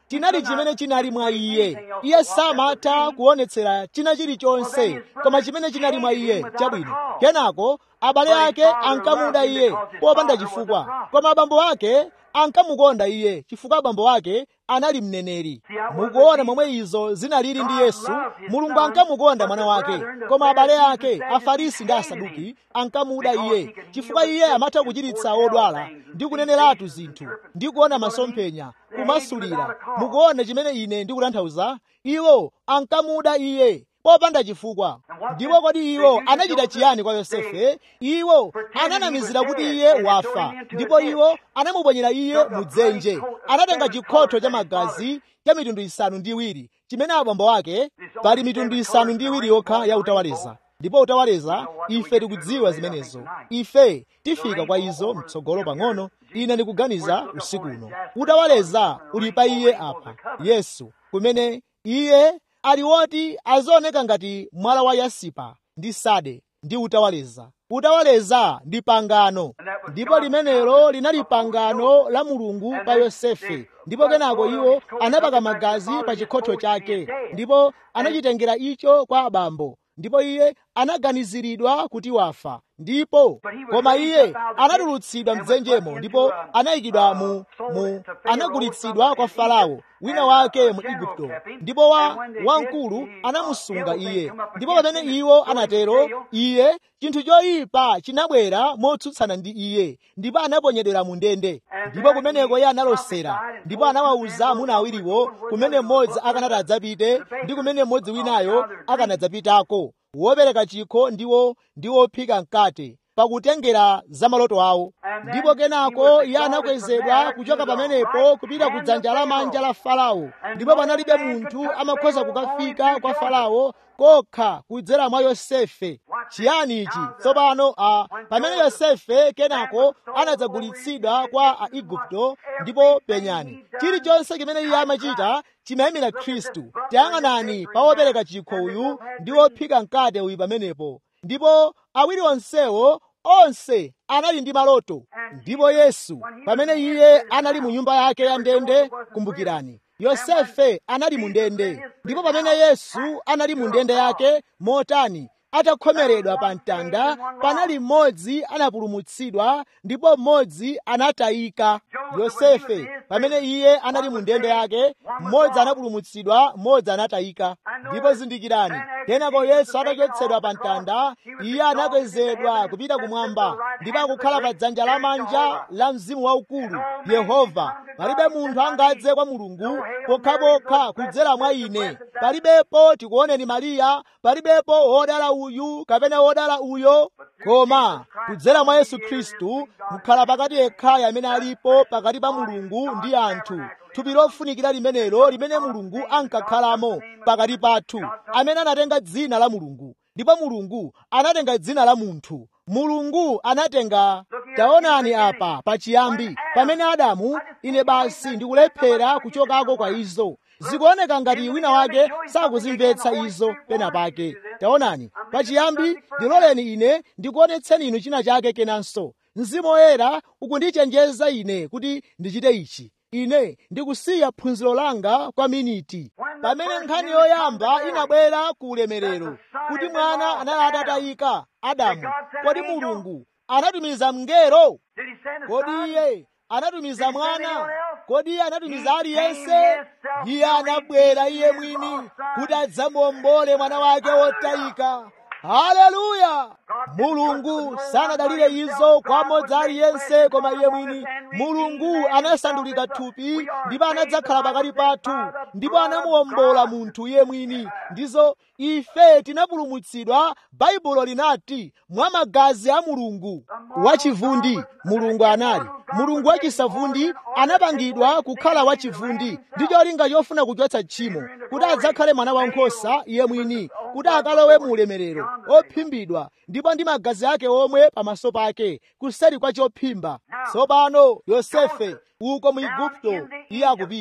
chinali chimene chinali mwa iye iye samatha kuonetsera china chilichonse koma chimene chinali mwa iye chabwino kenako abale ake ankamuda iye popanda chifukwa koma abambo ake ankamukonda iye chifukwa abambo ake anali mneneri mukuona momwe izo zinalili ndi yesu mulungu ankamukonda mwana wake koma abale ake afarisi ndi asaduki ankamuda iye chifukwa iye amatha kuchiritsa odwala ndi kuneneratu zinthu ndi kuona masomphenya kumasulira mukuona chimene ine ndikutanthauza iwo ankamuda iye popanda chifukwa ndipo kodi iwo anachita chiyani kwa yosefe iwo ananamizira kuti iye wafa ndipo iwo anamuponyera iye mudzenje anatenga chikhotho cha magazi cha mitundu isanu ndi iwiri chimene abambo ake pali mitundu isanu ndi iwiri yokha ya utawaleza ndipo utawaleza ife tikudziwa zimenezo ife tifika kwa izo mtsogolo pang'ono ine ndikuganiza usiku uno utawaleza uli pa iye apa yesu kumene iye ali woti azioneka ngati mwala wa yasipa ndi sade ndi utawaleza utawaleza ndi pangano ndipo limenelo linali pangano la mulungu pa yosefe ndipo kenako iwo anapaka magazi pa chikhotho chake ndipo anachitengera icho kwa abambo ndipo iye anaganiziridwa kuti wafa ndipo koma iye anatulutsidwa mdzenjemo ndipo anayikidwa mu, mu anagulitsidwa kwa farao wina wake mu igupto ndipo wa wamkulu anamusunga iye ndipo pamene iwo anatero iye chinthu choyipa chinabwera motsutsana ndi iye ndipo anaponyedwera mu ndende ndipo kumeneko iye analosera ndipo anawawuza amuna awiriwo kumene mmodzi akanati adzapite ndi kumene mmodzi winayo akanadzapitako wopereka chikho ndiwo ndi wophika mkate pakutengera za maloto awo ndipo kenako iye anakwezedwa kuchoka pamenepo kupita ku dzanja lamanja la farao ndipo panalibe munthu amakhoza kukafika kwa farao kokha kudzera mwa yosefe chiyani ichi tsopano a pamene yosefe kenako anadzagulitsidwa kwa aigupto ndipo penyani chilichonse chimene iye amachita chimayimira khristu tiyang'anani pa wopereka chikho uyu ndi wophika mkate uyu pamenepo ndipo awiri onsewo onse anali ndi maloto ndipo yesu pamene iye anali mu nyumba yake ya ndende kumbukirani yosefe anali mu ndende ndipo pamene yesu anali mu ndende yake motani atakhomeredwa pa mtanda panali mmodzi anapulumutsidwa ndipo mmodzi anatayika yosefe pamene iye anali mu ndende yake mmodzi anapulumutsidwa mmodzi anatayika ndipo zindikirani kenako yesu atachotsedwa pa mtanda iye anakwezedwa kupita kumwamba ndipo akukhala pa dzanja lamanja la mzimu waukulu yehova palibe munthu angadze kwa mulungu pokhapokha kudzera mwa ine palibepo tikuoneni mariya palibepo wodala uyu kapena wodala uyo koma kudzera mwa yesu khristu mukhala pakati yekhayo amene alipo pakati pa mulungu ndi anthu thupi lofunikira limenelo limene mulungu ankakhalamo pakati pathu amene anatenga dzina la mulungu ndipo mulungu anatenga dzina la munthu mulungu anatenga taonani apa pachiyambi pamene adamu ine basi ndikulephera kuchokako kwa izo zikuoneka ngati wina wake sakuzimvetsa izo pena pake taonani pachiyambi ndiloleni ine ndikuonetseni inu china chake kenanso mzimu woyera ukundichenjeza ine kuti ndichite ichi ine ndikusiya phunziro langa kwa miniti pamene nkhani yoyamba inabwera ku ulemerero kuti mwana anali atatayika adamu kodi mulungu anatumiza mngelo kodi iye anatumiza mwana kodi iye anatumiza aliyense iye anabwera iye mwini kuti adzamuombole mwana wake wotayika haleluya mulungu sanadalire izo kwa mmodzi aliyense koma iye mwini mulungu anasandulika thupi ndipo anadzakhala pakati pathu ndipo anamuwombola munthu iye mwini ndizo ife tinapulumutsidwa baibulo linati mwa magazi a mulungu wachivundi mulungu anali mulungu wachisavundi anapangidwa kukhala wachivundi ndi cholinga chofuna kuchotsa tchimo kuti adzakhale mwana wankhosa iye mwini kuti akalowe mu ulemerero ophimbidwa ndipo ndi magazi ake omwe pamaso pake kuseri kwa chophimba tsopano yosefe uko mu igupto iye akupita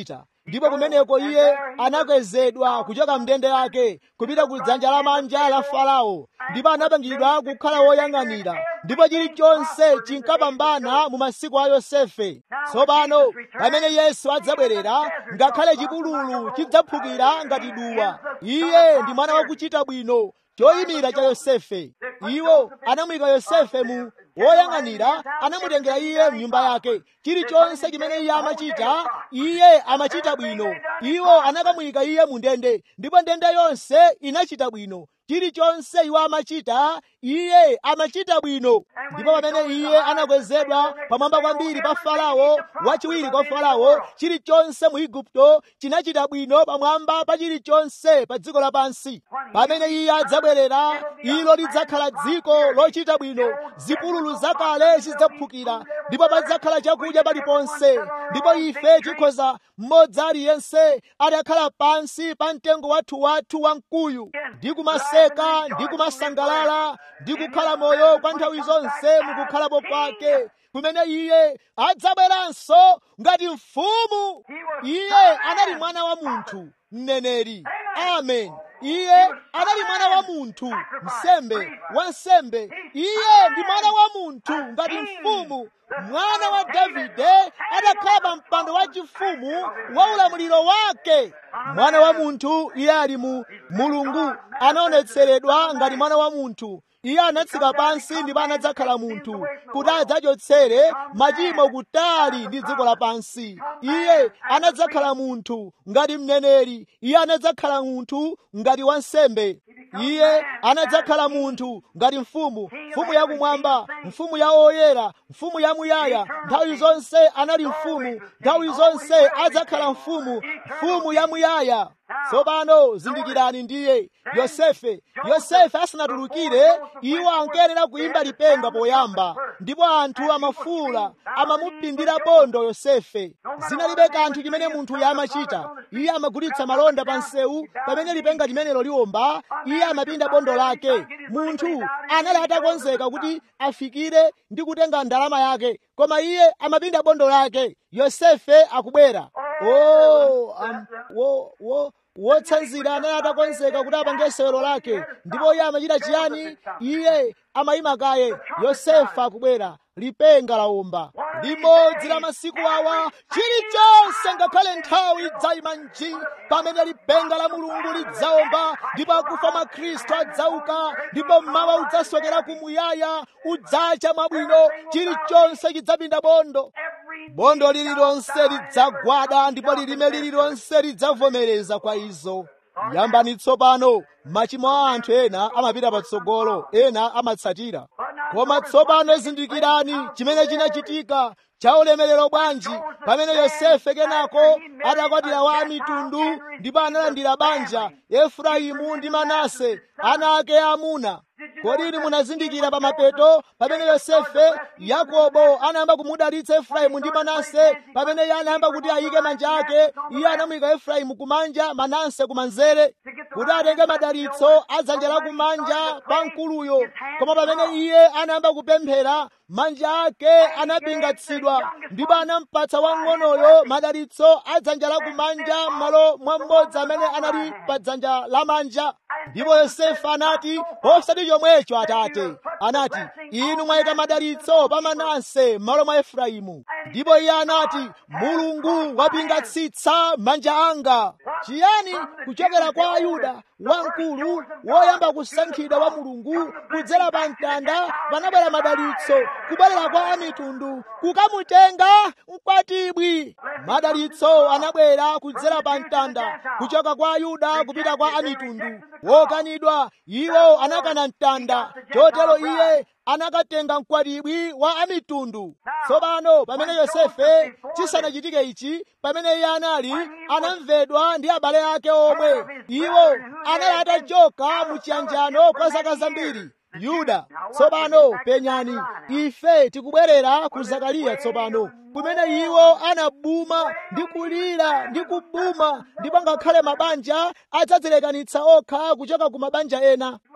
ndipo kumeneko iye anakwezedwa kuchoka mndende yake kupita ku dzanja lamanja la farao ndipo anapangidwa kukhala woyang'anira ndipo chilichonse chinkapambana mu masiku a yosefe tsopano pamene yesu adzabwerera ngakhale chipululu chidzaphukira ngati duwa iye ndi mwana wakuchita bwino choyimira cha yosefe iwo anamuyika yosefe mu woyang'anira anamutengera iye mnyumba yake chilichonse chimene iye amachita iye amachita bwino iwo anakamuyika iye mu ndende ndipo ndende yonse inachita bwino chilichonse iwo amachita iye amachita bwino ndipo pamene iye anakwezedwa pamwamba kwambiri pa farao wachiwiri kwa farao chilichonse mu igupto chinachita bwino pamwamba pa chilichonse pa dziko lapansi pamene iye adzabwerera ilo lidzakhala dziko lochita bwino zipululu zakale zidzaphukira ndipo padzakhala chakudya paliponse ndipo ife tikhoza mmodzi aliyense atakhala pansi pa mtengo wathu wathu wamkuyu ndi kumaseka ndi kumasangalala ndi kukhala moyo kwa nthawi zonse mukukhalapo kwake kumene iye adzabweranso ngati mfumu iye anali mwana wa munthu mneneri amen iye anali mwana wa munthu msembe wansembe iye ndi mwana wa munthu ngati mfumu mwana wa davide adakhala pa mpando wachifumu wa ulamuliro wake mwana wa munthu iye ali mu mulungu anaonetseredwa ngati mwana wa munthu iye anatsika pansi ndipo anadzakhala munthu kuti adzachotsere machimo kutali ndi dziko lapansi iye anadzakhala munthu ngati mneneri iye anadzakhala munthu ngati wansembe iye anadzakhala munthu ngati mfumu mfumu yakumwamba mfumu ya oyera mfumu yamuyaya nthawi zonse anali mfumu nthawi zonse adzakhala mfumu mfumu yamuyaya tsopano zindikirani ndiye yosefe yosefe asanatulukire iwo ankayenera kuimba lipenga poyamba ndipo anthu amafuula amamupindira bondo yosefe zinalibe kanthu chimene munthu amachita iye amagulitsa malonda pa nsewu pamene lipenga limenelo liwomba iye amapinda bondo lake munthu anali atakonzeka kuti afikire ndi kutenga ndalama yake koma iye amapinda bondo lake yosefe akubwera oh, um, wo, wo, wotsanzira anali atakonzeka kuti apange sewero lake ndipo iye amachita chiyani iye amayima kaye yosefa akubwera lipenga lawomba limodzi la masiku awa chilichonse ngakhale nthawi idzayima nji pamene lipenga la mulungu lidzawomba ndipo akufa mwa khristu adzauka ndipo mmawa udzasokera kumuyaya udzacha mwabwino chilichonse chidzapinda bondo bondo lililonse lidzagwada ndipo lilime lililonse lidzavomereza kwa izo yambani tsopano machimo a anthu ena amapita patsogolo ena amatsatira koma tsopano zindikirani chimene chinachitika cha ulemerero bwanji pamene yosefe kenako adakwatira wa mitundu ndipo analandira banja efraimu ndi manase ana ake amuna kodi munazindikira pa mapeto pamene yosefe yakobo anayamba kumudalitsa efraimu ndi manase pamene iye anayamba kuti ayike manja ake iye anamuyika efraimu kumanja manase kumanzere kuti atenge madalitso a dzanja la kumanja pa mkuluyo koma pamene iye anayamba kupemphera manja ake anapingatsidwa ndipo anampatsa wang'onoyo madalitso a dzanja la kumanja m'malo mwa mmodzi amene anali pa dzanja lamanja ndipo yosefe anati osati chomwecho atate anati inu mwayika madalitso pa manase m'malo mwa efraimu ndipo iye anati mulungu wapingatsitsa manja anga chiyani kuchokera kwa ayuda wamkulu woyamba kusankhidwa wa mulungu kudzera pa mtanda panabwera madalitso kubwerera kwa amitundu kukamutenga mkwatibwi madalitso anabwera kudzera pa mtanda kuchoka kwa ayuda kupita kwa amitundu wokanidwa iwo anakana mtanda chotero iye anakatenga mkwatibwi wa amitundu tsopano pamene yosefe chisanachitike ichi pamene iye anali anamvedwa ndi abale ake omwe iwo anali atachoka mu chiyanjano kwa zaka zambiri yuda tsopano penyani ife tikubwerera ku zakariya tsopano kumene iwo anabuma ndi kulira ndi kubuma ndipo ngakhale mabanja adzadzilekanitsa okha kuchoka ku mabanja ena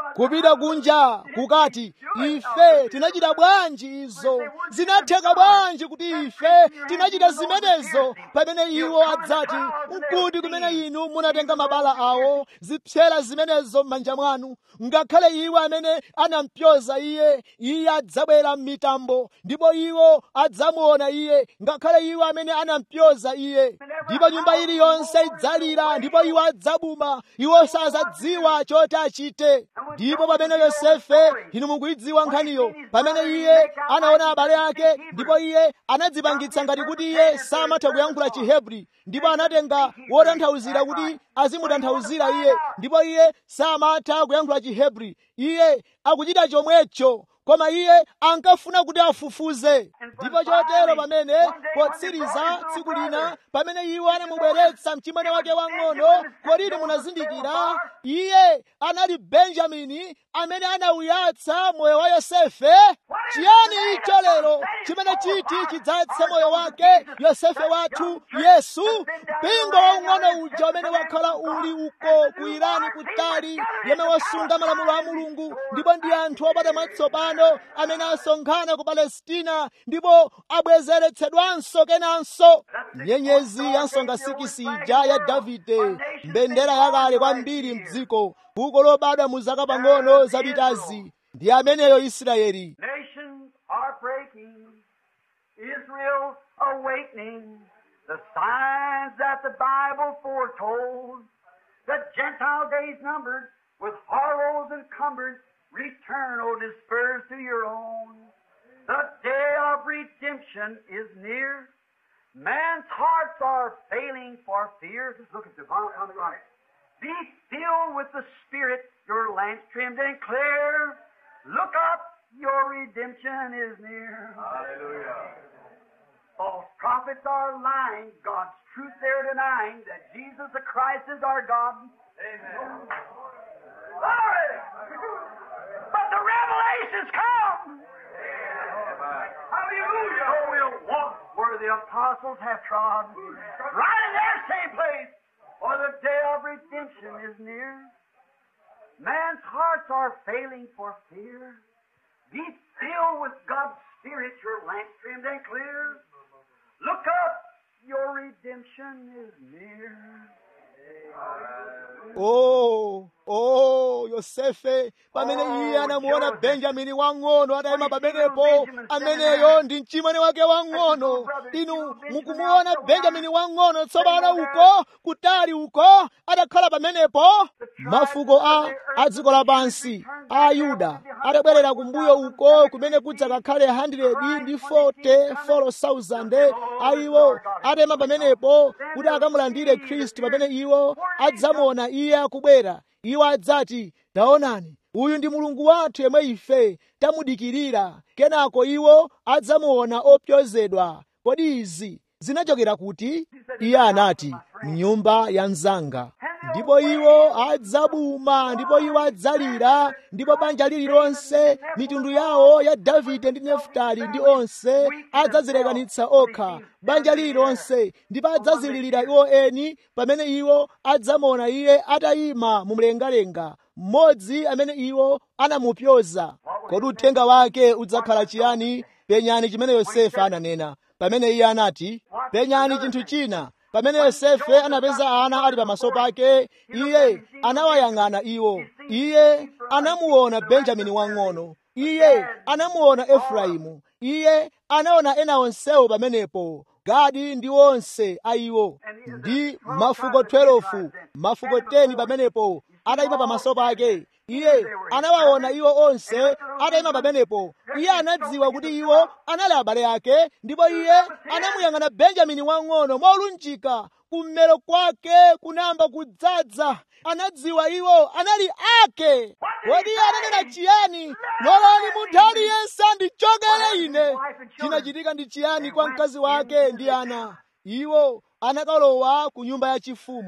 kupita kunja kukati ife tinachita bwanji izo zinatheka bwanji kuti ife tinachita zimenezo pamene iwo adzati nkuti kumene inu munatenga mabala awo zipsera zimenezo m'manja mwanu ngakhale iwo amene anampyoza iye iye adzabwera m'mitambo ndipo iwo adzamuona iye ngakhale iwo amene anampyoza iye ndipo nyumba iliyonse idzalira ndipo iwo adzabuma iwo sazadziwa choti achite ndipo pamene yosefe inu mukuidziwa nkhaniyo pamene iye anaona abale ake ndipo iye anadzipangitsa ngati kuti iye samatha kuyankhula chihebri ndipo anatenga wotanthauzira kuti azimutanthauzira iye ndipo iye samatha kuyankhula chihebri iye akuchita chomwecho koma iye ankafuna kuti afufuze ndipo chotero pamene potsiriza tsiku lina pamene iwo anamubweretsa mchimwene wake wang'ono kodi munazindikira iye anali benjamini amene anauyatsa moyo wa yosefe chiyani icho lero chimene chiti chidzatse moyo wake yosefe wathu yesu mpingo waung'ono uja umene wakhala uli uko ku irani kutali yemwe wasunga malamulo a mulungu ndipo ndi anthu opata matsopano amene asonkhana ku palestina ndipo abwezeretsedwanso kenanso nyenyezi ya nsonga sikisi ija ya davide mbendera yakale kwambiri mdziko buko lobadwa mu zaka pang'ono zapitazi ndi ameneyo israeli Nations are breaking, Israel awakening, the signs that the Bible foretold. The Gentile days numbered, with horrors encumbered, return, O dispersed to your own. The day of redemption is near. Man's hearts are failing for fear. Just look at the bottom on the right. Be filled with the Spirit, your lamps trimmed and clear. Look up, your redemption is near. Hallelujah. False prophets are lying, God's truth they're denying, that Jesus the Christ is our God. Amen. Glory! But the revelations come. Hallelujah. So we'll walk where the apostles have trod, right in their same place, for the day of redemption is near. Man's hearts are failing for fear. Be filled with God's Spirit, your lamp trimmed and clear. Look up, your redemption is near. o o yosefe pamene iye anamuona benjamini wang'ono atayima pamenepo ameneyo ndi mchimwene wake wang'ono inu mukumuona benjamini wang'ono tsopano uko kutali uko atakhala pamenepo mafuko a a dziko lapansi a ayuda atabwerera kumbuyo uko kumene kudzakakhale 100 ndi 40 4,000 a iwo atayima pamenepo kuti akamulandire khristu pamene iwo adzamuona iye akubwera iwo adzati taonani uyu ndi mulungu wathu yemwe ife tamudikirira kenako iwo adzamuona opyozedwa kodi izi zinachokera kuti iye anati mnyumba ya mzanga ndipo iwo adzabuma ndipo iwo adzalira ndipo banja lililonse mitundu yawo ya davide ndi nefutali ndi onse adzazilekanitsa okha banja lililonse ndipo adzazilirira iwo eni pamene iwo adzamuona iye atayima mu mlengalenga mmodzi amene iwo anamupyoza kodi uthenga wake udzakhala chiyani penyani chimene yosefe ananena pamene iye anati penyani chinthu china pamene yosefe anapeza ana ali pamaso pake iye anawayang'ana iwo iye anamuona benjamini wang'ono iye anamuona efraimu iye anaona ena onsewo pamenepo gadi ndi onse a iwo ndi mafuko 12 mafuko 10 pamenepo atayima pamaso pake iye anawaona iwo onse atayima pamenepo iye anadziwa kuti iwo anali abale ake ndipo iye anamuyang'ana benjamini wang'ono molunjika kummero kwake kunayamba kudzaza anadziwa iwo anali ake kodi iye ananena chiyani lolani munthu aliyense andichokere ine chinachitika ndi chiyani kwa mkazi wake ndi ana iwo anakalowa ku nyumba yachifumu Where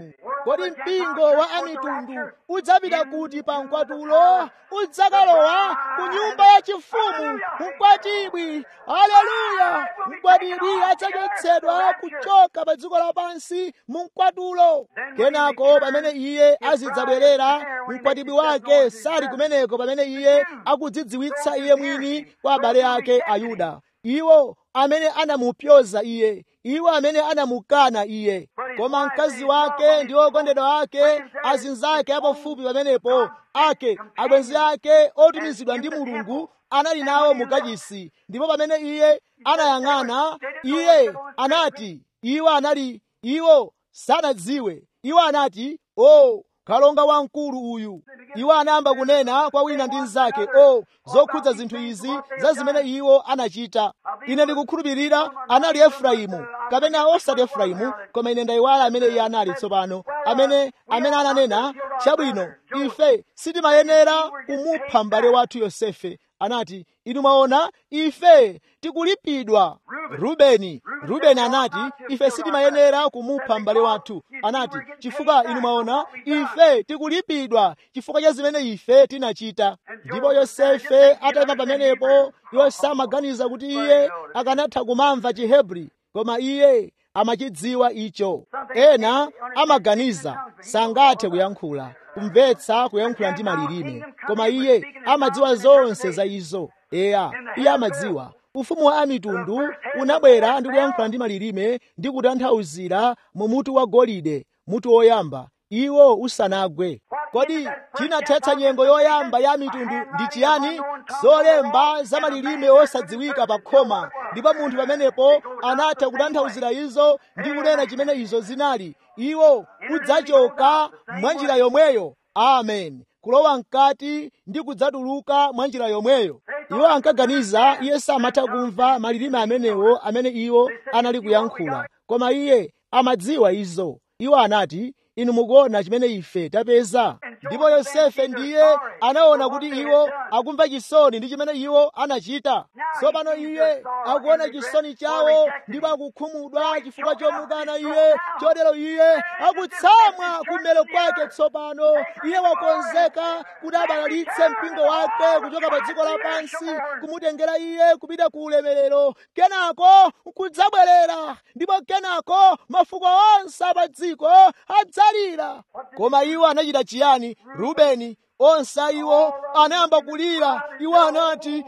kodi mpingo wa amitundu udzapita kuti pa mkwatulo udzakalowa ku nyumba ya chifumu mkwatibwi haleluya mkwatibwi adzachotsedwa kuchoka pa dziko lapansi mu mkwatulo kenako pamene iye azidzabwerera mkwatibwi wake sali kumeneko pamene iye akudzidziwitsa iye mwini kwa abale ake ayuda iwo amene anamupyoza iye iwo amene anamukana iye koma mkazi wake ndi okondedwa ake azinzake apafupi pamenepo ake abwenzi ake otumizidwa ndi mulungu anali nawo mukachisi ndipo pamene iye anayang'ana iye anati iwo anali iwo sanadziwe iwo anati o oh, kalonga wamkulu uyu iwo anayamba kunena kwa wina ndi mnzake o zokhudza zinthu izi za zimene iwo anachita ine ndikukhulupirira anali efraimu kapena osati efraimu koma ine ndayiwala amene iye anali tsopano amene amene ananena chabwino ife sitimayenera kumupha m'bale wathu yosefe anati inu mwaona ife tikulipidwa rubeni rubeni anati ife sitimayenera kumupha m'bale wathu anati chifukwa inu mwaona ife tikulipidwa chifukwa cha zimene ife tinachita ndipo yosefe atayima pamenepo iwo samaganiza kuti iye akanatha kumamva chihebri koma iye amachidziwa icho ena amaganiza sangathe kuyankhula kumvetsa kuyankhula ndi malilime koma iye amadziwa zonse za izo eya iye amadziwa ufumu wa amitundu unabwera ndi kuyankhula ndi malilime ndi kutanthauzira mu mutu wa golide mutu woyamba iwo usanagwe kodi chinathetsa nyengo yoyamba ya mitundu ndi chiyani zolemba za malilime osadziwika pa khoma ndipo munthu pamenepo anatha kutanthauzira izo ndi kunena chimene izo zinali iwo udzachoka mwa njira yomweyo amen kulowa mkati ndi kudzatuluka mwa njira yomweyo iwo ankaganiza iye samatha kumva malilime amenewo amene iwo anali kuyankhula koma iye amadziwa izo iwo anati inu mukuona chimene ife tapeza ndipo yosefe ndiye anaona kuti iwo akumva chisoni ndi chimene iwo anachita tsopano iye akuona chisoni chawo ndipo akukhumudwa chifukwa chomukana iye chotero iye akutsamwa kummero kwake tsopano iye wakonzeka kuti abalalitse mpingo wake kuchoka pa dziko lapansi kumutengera iye kupita ku ulemerero kenako kudzabwerera ndipo kenako mafuko onse pa dziko adzalira koma iwo anachita chiyani rubeni onse iwo anayamba kulira iwo anati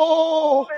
oh,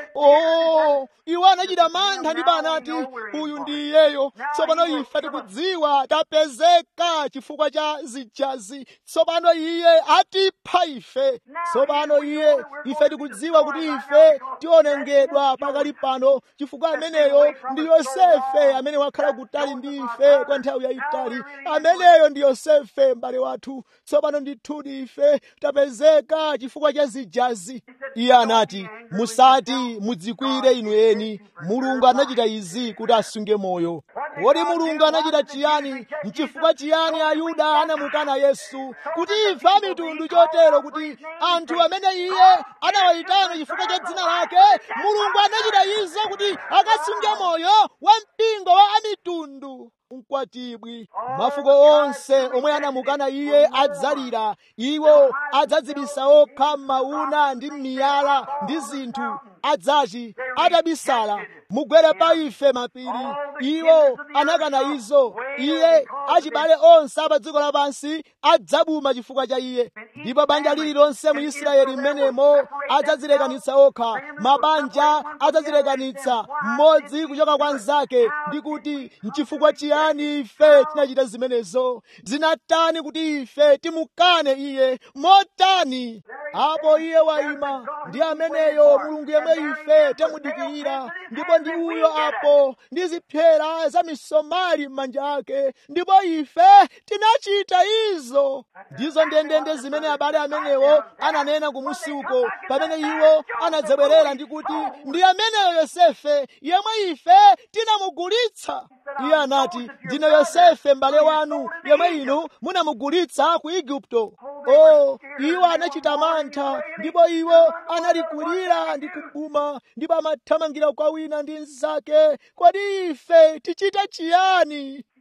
oh. iwo anachita mantha ndipo anati uyu ndi iyeyo tsopano ife tikudziwa tapezeka chifukwa cha zijazi tsopano iye atipha ife tsopano iye ife tikudziwa kuti ife tionongedwa pakali pano chifukwa ameneyo ndi yosefe amene wakhala kutali ndi ife kwa nthawi yayitali ameneyo ndi yosefe m'bale wathu tsopano ndithudi ife tapezeka chifukwa cha zijazi iye anati musati mudzikwire inu eni mulungu anachita izi kuti asunge moyo kodi mulungu anachita chiyani mchifukwa chiyani ayuda anamukana yesu kuti ife amitundu chotero kuti anthu amene iye anawayitana chifukwa cha dzina lake mulungu anachita izo kuti akasunge moyo wa mpingo wa amitundu mkwatibwi mafuko onse omwe anamukana iye adzalira iwo adzadzibisa okha m'mauna ndi m'miyala ndi zinthu adzati atabisala mugwere pa ife mapiri iwo anakana izo iye achibale onse apa dziko lapansi adzabuma chifukwa cha iye ndipo banja lililonse mu israeli mmenemo adzadzilekanitsa okha mabanja adzadzilekanitsa mmodzi kuchoka kwa mnzake ndi kuti mchifukwa chiyani ife tinachita zimenezo zinatani kuti ife timukane iye motani apo iye wayima ndi ameneyo mulungu yemwe ife tamudikirira ndipo ndi uyo apo ndi zipyera za misomali m'manja ake ndipo ife tinachita izo ndizo ndendende zimene abale amenewo ananena kumusi uko pamene iwo anadzabwerera ndi kuti ndi ameneyo yosefe yemwe ife tinamugulitsa iye anati ndine yosefe m'bale wanu yemwe inu munamugulitsa ku igupto o iwo anachita mantha ndipo iwo analikulira ndi kubuma ndipo amathamangira kwa wina ndi mnzake kodi ife tichita chiyani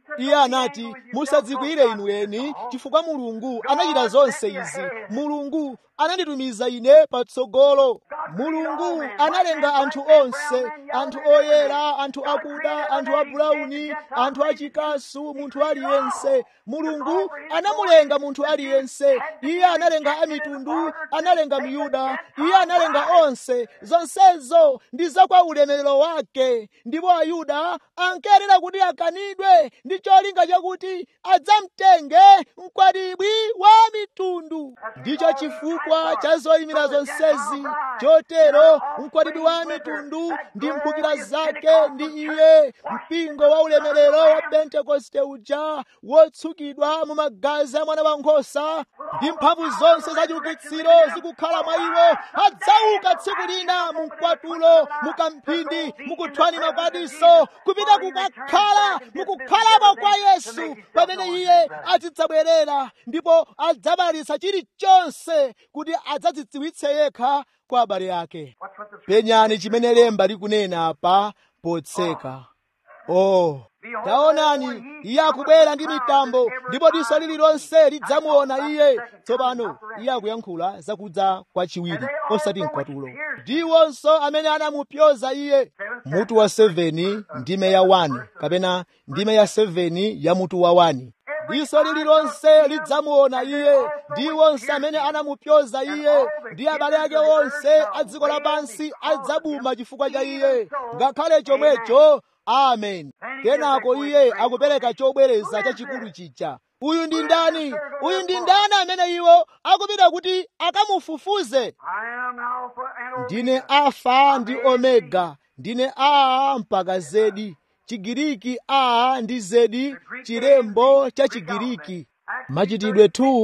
iye anati musadzikwire inu eni chifukwa mulungu anachita zonse izi mulungu ananditumiza ine patsogolo mulungu analenga anthu onse anthu oyera anthu akuda anthu abulauni anthu achikasu munthu aliyense mulungu anamulenga munthu aliyense iye analenga amitundu analenga miyuda iye analenga onse zonsezo ndi za kwa ulemerero wake ndipo ayuda ankayenera kuti akanidwe ndi cholinga chakuti adzamtenge mkwatibwi wa mitundu ndicho chifukwa cha zoyimira zonsezi chotero mkwatibwi wa mitundu ndi mphukira zake ndi iye mpingo wa ulemerero wa pentekoste uja wotsukidwa mu magazi a mwana wankhosa ndi mphamvu zonse za chiukitsiro zikukhala mwa iwo adzauka tsiku lina mu mkwatulo mu kamphindi mukuthwani makwatiso kupita kukakhala mukukhalapo kwa yesu pamene iye azidzabwerera ndipo adzabalitsa chilichonse kuti adzadzidziwitse yekha kwa abale ake penyani chimene lemba likunena apa potseka oh taonani iye akubwera ndi mitambo ndipo diso lililonse lidzamuona iye tsopano iye akuyankhula zakudza kwachiwiri osati mkwatulo ndiwonso amene anamupyoza iye mutu wa 7 ndime ya 1 kapena ndime ya 7 ya mutu wa 1 diso lililonse lidzamuona iye ndiwonse amene anamupyoza iye ndi abale ake onse a dziko lapansi adzabuma chifukwa cha iye ngakhale chomwecho amen kenako iye akupereka chobwereza chachikulu chija uyu ndi ndani uyu ndi ndani amene iwo akupita kuti akamufufuze ndine alfa ndi omega ndine a mpaka zedi chigiriki a ndi zedi chilembo cha chigiriki machitidwe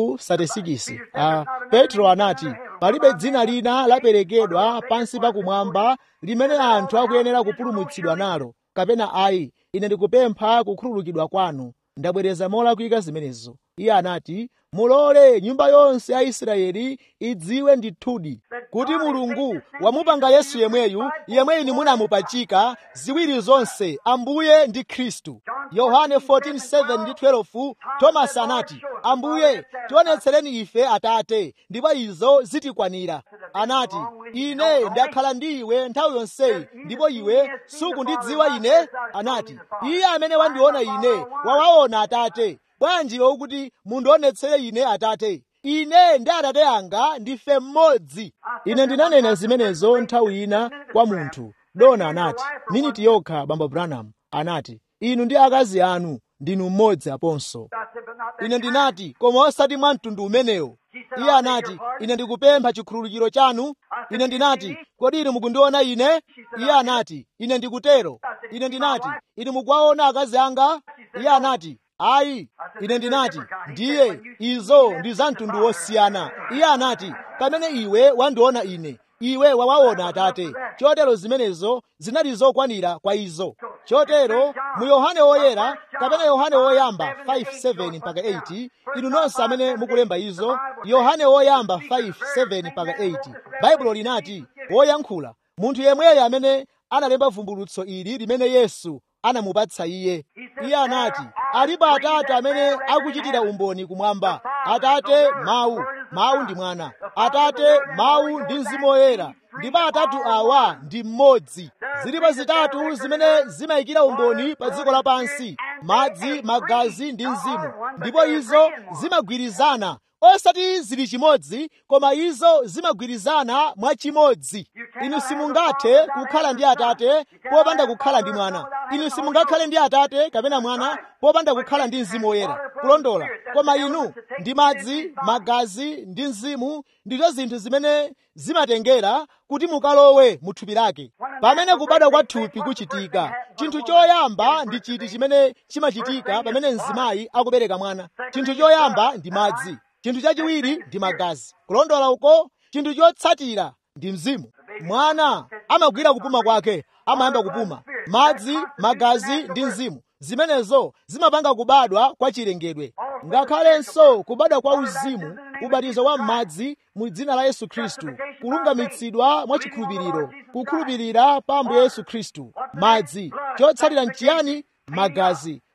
2:36 ah, petro anati palibe dzina lina laperekedwa pansi pakumwamba limene anthu akuyenera kupulumutsidwa nalo kapena ayi ine ndikupempha kukhululukidwa kwanu ndabwereza molakwika zimenezo iye anati mulole nyumba yonse ya israeli idziwe ndithudi kuti mulungu wamupanga yesu yemweyu yemweyu munamupachika ziwiri zonse ambuye ndi khristu yohane 14:7 ndi 12 tomasi anati ambuye tionetsereni ife atate ndipo izo zitikwanira anati ine ndakhala ndi iwe nthawi yonseyi ndipo iwe sukundidziwa ine anati iye amene wandiona ine wawaona atate bwanji iwe ukuti mundionetsere ine atate ine ndi atate anga ndife mmodzi ine ndinanena zimenezo nthawi ina kwa munthu dona anati miniti yokha bambo branham anati inu ndi akazi anu ndinu mmodzi aponso ine ndinati koma osati mwa mtundu umenewo iye anati ine ndikupempha chikhululukiro chanu ine ndinati kodi inu mukundiona ine iye anati ine ndikutero ine ndinati inu mukuwaona akazi anga iye anati ayi ine ndinati ndiye izo ndi za mtundu wosiyana iye anati kamene iwe wandiona ine iwe wawaona atate chotero zimenezo zinali zokwanira kwa izo chotero mu yohane woyera kapena yohane woyamba 5:7 mpaka 8 inu nonse amene mukulemba izo yohane woyamba 5:7 mpaka 8 baibulo linati woyankhula munthu yemweyo amene analemba vumbulutso ili limene yesu anamupatsa iye iye anati alipo atate amene akuchitira umboni kumwamba atate mawu mawu ndi mwana atate mawu ndi mzimu woyera ndipo atatu awa ndi mmodzi zilipo zitatu zimene zimayikira umboni pa dziko lapansi madzi magazi ndi mzimu ndipo izo zimagwirizana osati zili chimodzi koma izo zimagwirizana mwachimodzi inu simungathe kukhala ndi atate popanda kukhala ndi mwana inu simungakhale ndi atate kapena mwana popanda kukhala ndi mzimu woyera kulondola koma inu ndi madzi magazi ndi mzimu ndizo zinthu zimene zimatengera kuti mukalowe mu thupi lake pamene kubadwa kwa thupi kuchitika chinthu choyamba ndi chiti chimene chimachitika pamene mzimayi akubereka mwana chinthu choyamba ndi madzi chinthu chachiwiri ndi magazi kulondola uko chinthu chotsatira ndi mzimu mwana amagwira kupuma kwake amayamba kupuma madzi magazi ndi mzimu zimenezo zimapanga kubadwa kwa chilengedwe ngakhalenso kubadwa kwa uzimu ubatizo wa m'madzi mu dzina la yesu khristu kulungamitsidwa mwa chikhulupiriro kukhulupirira pa ambuye yesu khristu madzi chotsatira nchiyani magazi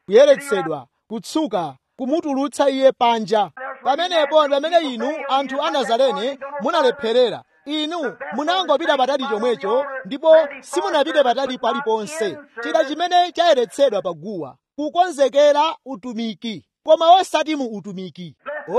kuyeretsedwa kutsuka kumutulutsa iye panja pamenepo ndi pamene inu anthu a nazarene munalepherera inu munangopita patali chomwecho ndipo simunapite patali paliponse chida chimene chayeretsedwa paguwa kukonzekera utumiki koma osati mu utumiki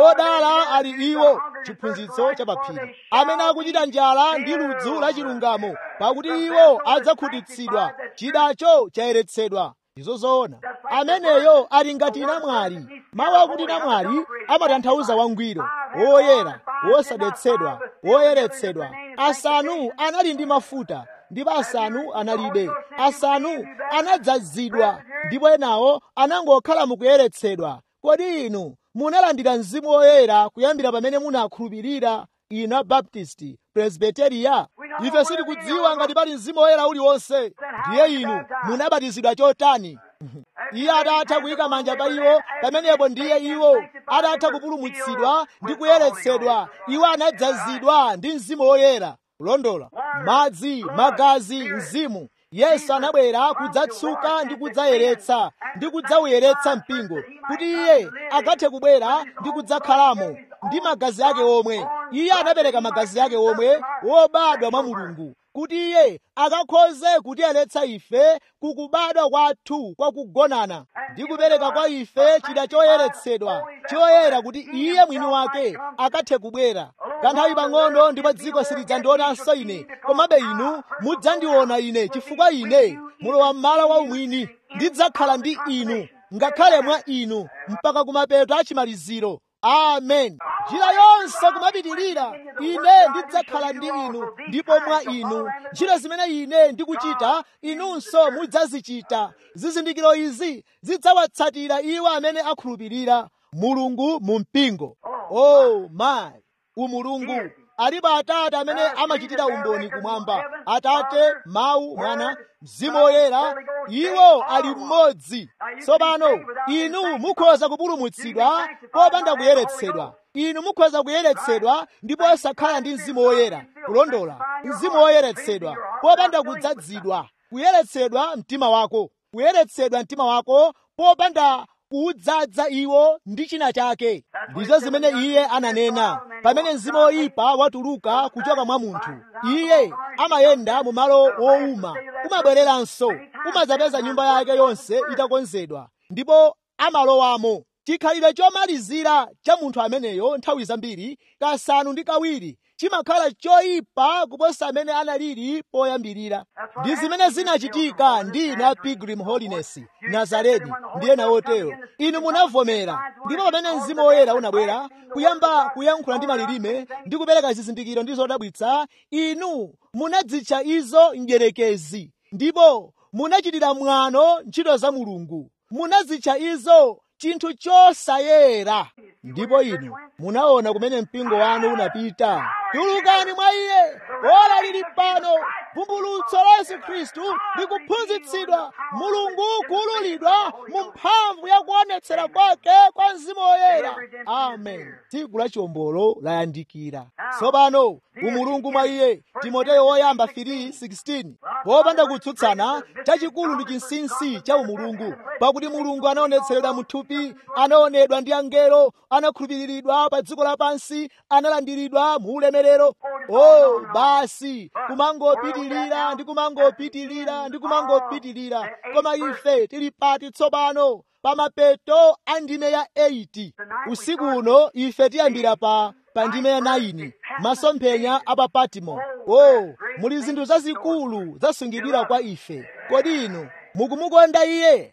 odala ali iwo chiphunzitso cha paphiri amene akuchita njala ndi ludzu la chilungamo pakuti iwo adzakhutitsidwa chidacho chayeretsedwa izo zoona ameneyo ali ngati namwali mawu akuti namwali amatanthauza wangwiro woyera wosadetsedwa woyeretsedwa asanu anali ndi mafuta ndipo asanu analibe asanu anadzazidwa ndipo enawo anangokhala mukuyeretsedwa kodi inu munalandira mzimu woyera kuyambira pamene munakhulupirira inu abaptisti presbiteriya ife sitikudziwa ngati pali mzimu woyera uliwonse ndiye inu munabatizidwa chotani iye atatha kuyika manja pa iwo pamenepo ndiye iwo atatha kupulumutsidwa ndi kuyeretsedwa iwo anadzazidwa ndi mzimu woyera kulondola madzi magazi mzimu yesu anabwera kudzatsuka ndi kudzayeretsa ndi kudzauyeretsa mpingo kuti iye akathe kubwera ndi kudzakhalamo ndi magazi ake omwe iye anapereka magazi ake omwe wobadwa mwa mulungu kuti iye akakhoze kutiyeretsa ife kukubadwa kwathu kwa kugonana ndi kupereka kwa ife chida choyeretsedwa choyera kuti iye mwini wake akathe kubwera kanthawi pang'ono ndipo dziko silidzandionanso ine komabe inu mudzandiona ine chifukwa ine mulowa m'malo wa umwini ndidzakhala ndi inu ngakhale mwa inu mpaka kumapeto a chimaliziro amen njira yonse kumapitirira ine ndidzakhala ndi inu ndipo mwa inu ntchito zimene ine ndikuchita inunso mudzazichita zizindikiro izi zidzawatsatira iwo amene akhulupirira mulungu mu mpingo oh my umulungu alipo atate amene amachitira umboni kumwamba atate mawu mwana mzimu woyera iwo ali mmodzi tsopano inu mukhoza kupulumutsidwa popanda kuyeretsedwa inu mukhoza kuyeretsedwa ndipo osakhala ndi mzimu woyera kulondola mzimu woyeretsedwa popanda kudzazidwa kuyeretsedwa mtima wako kuyeretsedwa mtima wako popanda kuwudzaza iwo ndi china chake ndizo zimene iye ananena pamene mzimu woyipa watuluka kuchoka mwa munthu iye amayenda mu malo wowuma umabwereranso umadzapeza nyumba yake yonse itakonzedwa ndipo amalowamo chikhalidwe chomalizira cha munthu ameneyo nthawi zambiri kasanu ndi kawiri chimakhala choyipa kuposa amene analili poyambirira ndi zimene zinachitika ndi inu a pilgrim holiness nazareti ndi ena otero inu munavomera ndipo pamene mzimu woyera unabwera kuyamba kuyankhula ndi malilime ndi kupereka zizindikiro ndi zodabwitsa inu munadzitcha izo mdyerekezi ndipo munachitira mwano ntchito za mulungu munazitcha izo chinthu chosayera ndipo inu munaona kumene mpingo wanu unapita tulukani mwa iye ora lili pano vumbulutso la yesu khristu likuphunzitsidwa mulungu kuululidwa mu mphamvu ya kuonetsera kwake kwa mzimu woyera amen tsiku la chiwombolo layandikira tsopano umulungu mwa iye timoteyo woyamba 3:16 popanda kutsutsana chachikulu ndi chinsinsi cha umulungu pakuti mulungu anaonetseredwa muthupi anaonedwa ndi angelo anakhulupiriridwa pa dziko lapansi analandiridwa mu ulemerero oh basi kumangopitilira ndi kumangopitilira ndi kumangopitilira koma ife tili pati tsopano pa mapeto a ndime ya 8 usiku uno ife tiyambira pa pa ndime ya 9 masomphenya a pa patimo oh muli zinthu zazikulu zasungidwira kwa ife kodi inu mukumukonda iye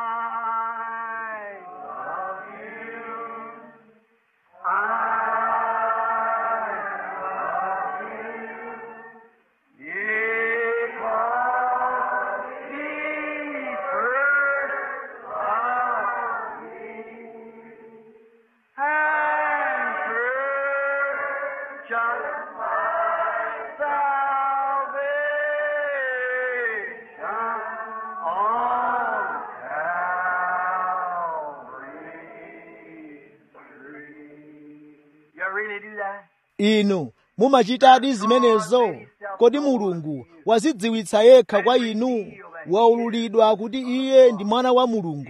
inu mumachitadi zimenezo kodi mulungu wazidziwitsa yekha kwa inu waululidwa kuti iye ndi mwana wa mulungu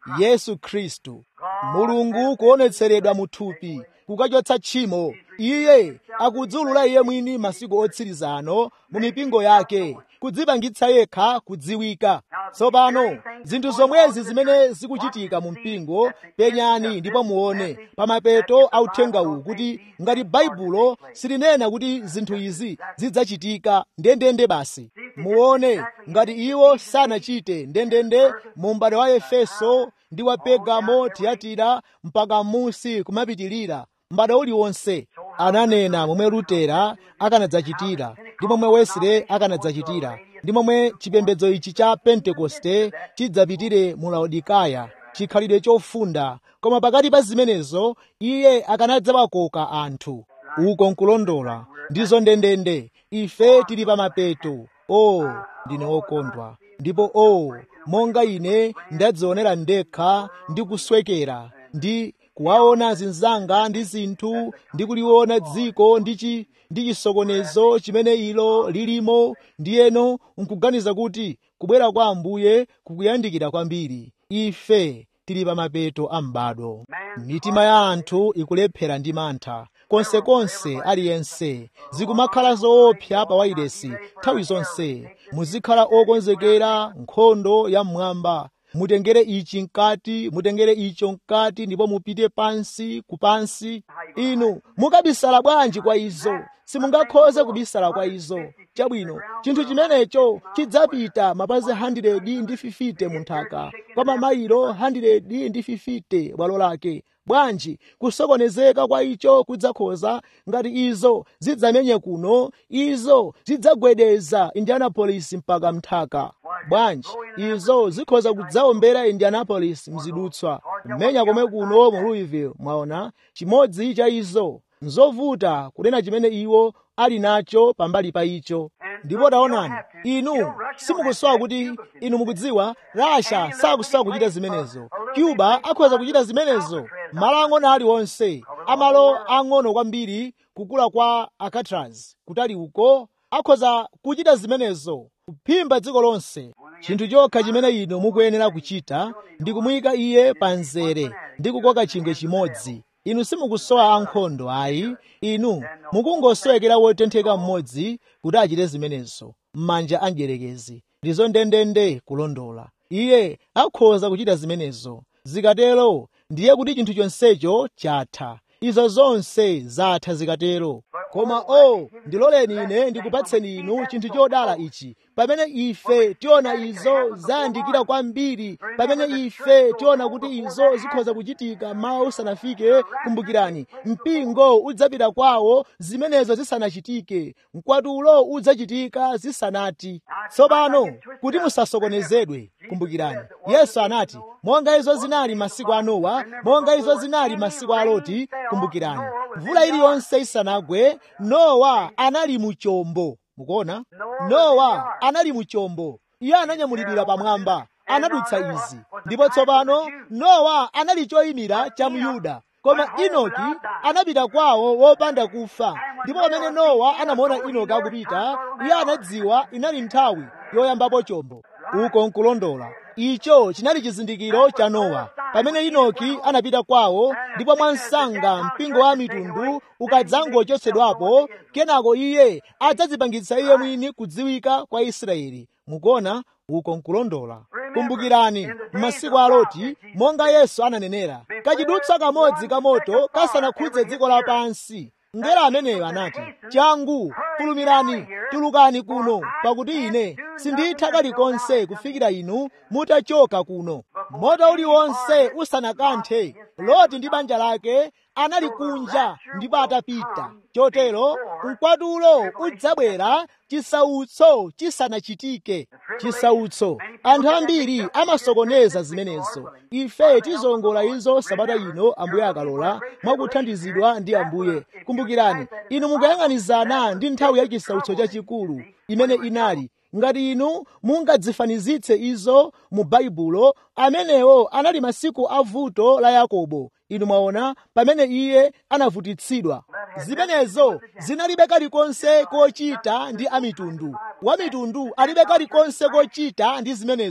yesu khristu mulungu kuonetseredwa mu thupi kukachotsa tchimo iye akudziulula iye mwini masiku otsiriza ano mu mipingo yake kudzipangitsa yekha kudziwika tsopano zinthu zomwezi zimene zikuchitika mu mpingo penyani ndipo muone pamapeto authenga uwu kuti ngati baibulo silinena kuti zinthu izi zidzachitika ndendende basi muone ngati iwo sanachite ndendende mu m'bado wa efeso ndi wa pegamo tiyatira mpaka musi kumapitilira m'bado uliwonse ananena momwe lutera akanadzachitira ndi momwe wesile akanadzachitira ndi momwe chipembedzo ichi cha pentekoste chidzapitire mu laodikaya chikhalidwe chofunda koma pakati pa zimenezo iye akanadzawakoka anthu uko nkulondola ndizo ndendende ife tili pa mapeto o ndine wokondwa ndipo o monga ine ndadzionera ndekha ndi kuswekera ndi kuwaona zinzanga ndi zinthu ndi kuliona dziko ndi ndi chisokonezo chimene ilo lilimo ndiyeno nkuganiza kuti kubwera kwa ambuye kukuyandikira kwambiri ife tili pa mapeto a m'bado mitima ya anthu ikulephera ndi mantha konsekonse aliyense zikumakhala zoopsa pa wailesi nthawi zonse muzikhala okonzekera nkhondo ya mmwamba mutengere ichi mkati mutengere icho mkati ndipo mupite pansi kupansi inu mukabisala bwanji kwa izo simungakhoze kubisala kwa izo chabwino chinthu chimenecho chidzapita mapazi 100 ndi 50 mu nthaka kwa mamayiro 100 ndi 50 bwalo lake bwanji kusokonezeka kwa icho kudzakhoza ngati izo zidzamenye kuno izo zidzagwedeza indianapolis mpaka mthaka bwanji izo zikhoza kudzaombera indianapolis mzidutswa mmenya komwe kuno mu louisville mwaona chimodzi cha izo nzovuta kunena chimene iwo ali nacho pambali pa icho ndipo taonani inu simukusowa kuti inu mukudziwa rasha sakusowa kuchita zimenezo cuba akhoza kuchita zimenezo malo ang'ono aliwonse amalo ang'ono kwambiri kukula kwa alcatraz kutali uko akhoza kuchita zimenezo kuphimba dziko lonse chinthu chokha chimene inu mukuyenera kuchita ndi kumuyika iye pa mzere ndi kukoka chingwe chimodzi inu simukusowa ankhondo ayi inu mukungosowekera wotentheka mmodzi kuti achite zimenezo m'manja a mdierekezi ndizo ndendende kulondola iye akhoza kuchita zimenezo zikatero ndiye kuti chinthu chonsecho chatha izo zonse zatha zikatero koma o ndiloleni ine ndikupatseni inu chinthu chodala ichi pamene ife tiona izo zayandikira kwambiri pamene ife tiona kuti izo zikhoza kuchitika mawa usanafike kumbukirani mpingo udzapita kwawo zimenezo zisanachitike mkwatulo udzachitika zisanati tsopano kuti musasokonezedwe kumbukirani yesu anati monga izo zinali masiku a nowa monga izo zinali masiku a loti kumbukirani mvula iliyonse isanagwe nowa anali mu chombo mukuona nowa anali mu chombo iye ananyamulidwira pamwamba anadutsa izi ndipo tsopano nowa anali choyimira cha myuda koma inoki anapita kwawo wopanda kufa ndipo pamene nowa anamuona inoki akupita iye anadziwa inali nthawi yoyambapo chombo uko nkulondola icho chinali chizindikiro cha nowa pamene inoki anapita kwawo ndipo mwansanga mpingo wa mitundu ukadzangochotsedwapo kenako iye adzadzipangitsa iye mwini kudziwika kwa israeli mukuona uko nkulondola kumbukirani m'masiku a loti monga yesu ananenera kachidutsa kamodzi ka moto kasanakhudze dziko lapansi ngera ameneyo anati changu fulumirani tulukani kuno pakuti ine sinditha kalikonse kufikira inu mutachoka kuno moto uliwonse usanakanthe loti ndi banja lake anali kunja ndipo atapita chotero mkwatulo udzabwera chisautso chisanachitike chisautso anthu ambiri amasokoneza zimenezo ife tizongola izo sabata ino ambuye akalola mwakuthandizidwa ndi ambuye kumbukirani inu mukuyang'anizana ndi nthawi ya chisautso chachikulu imene inali ngati inu mungadzifanizitse izo mu baibulo amenewo anali masiku a vuto la yakobo inu mwaona pamene iye anavutitsidwa zimenezo zinalibe kalikonse kochita ndi amitundu wamitundu alibe kalikonse kochita ndi zimenezo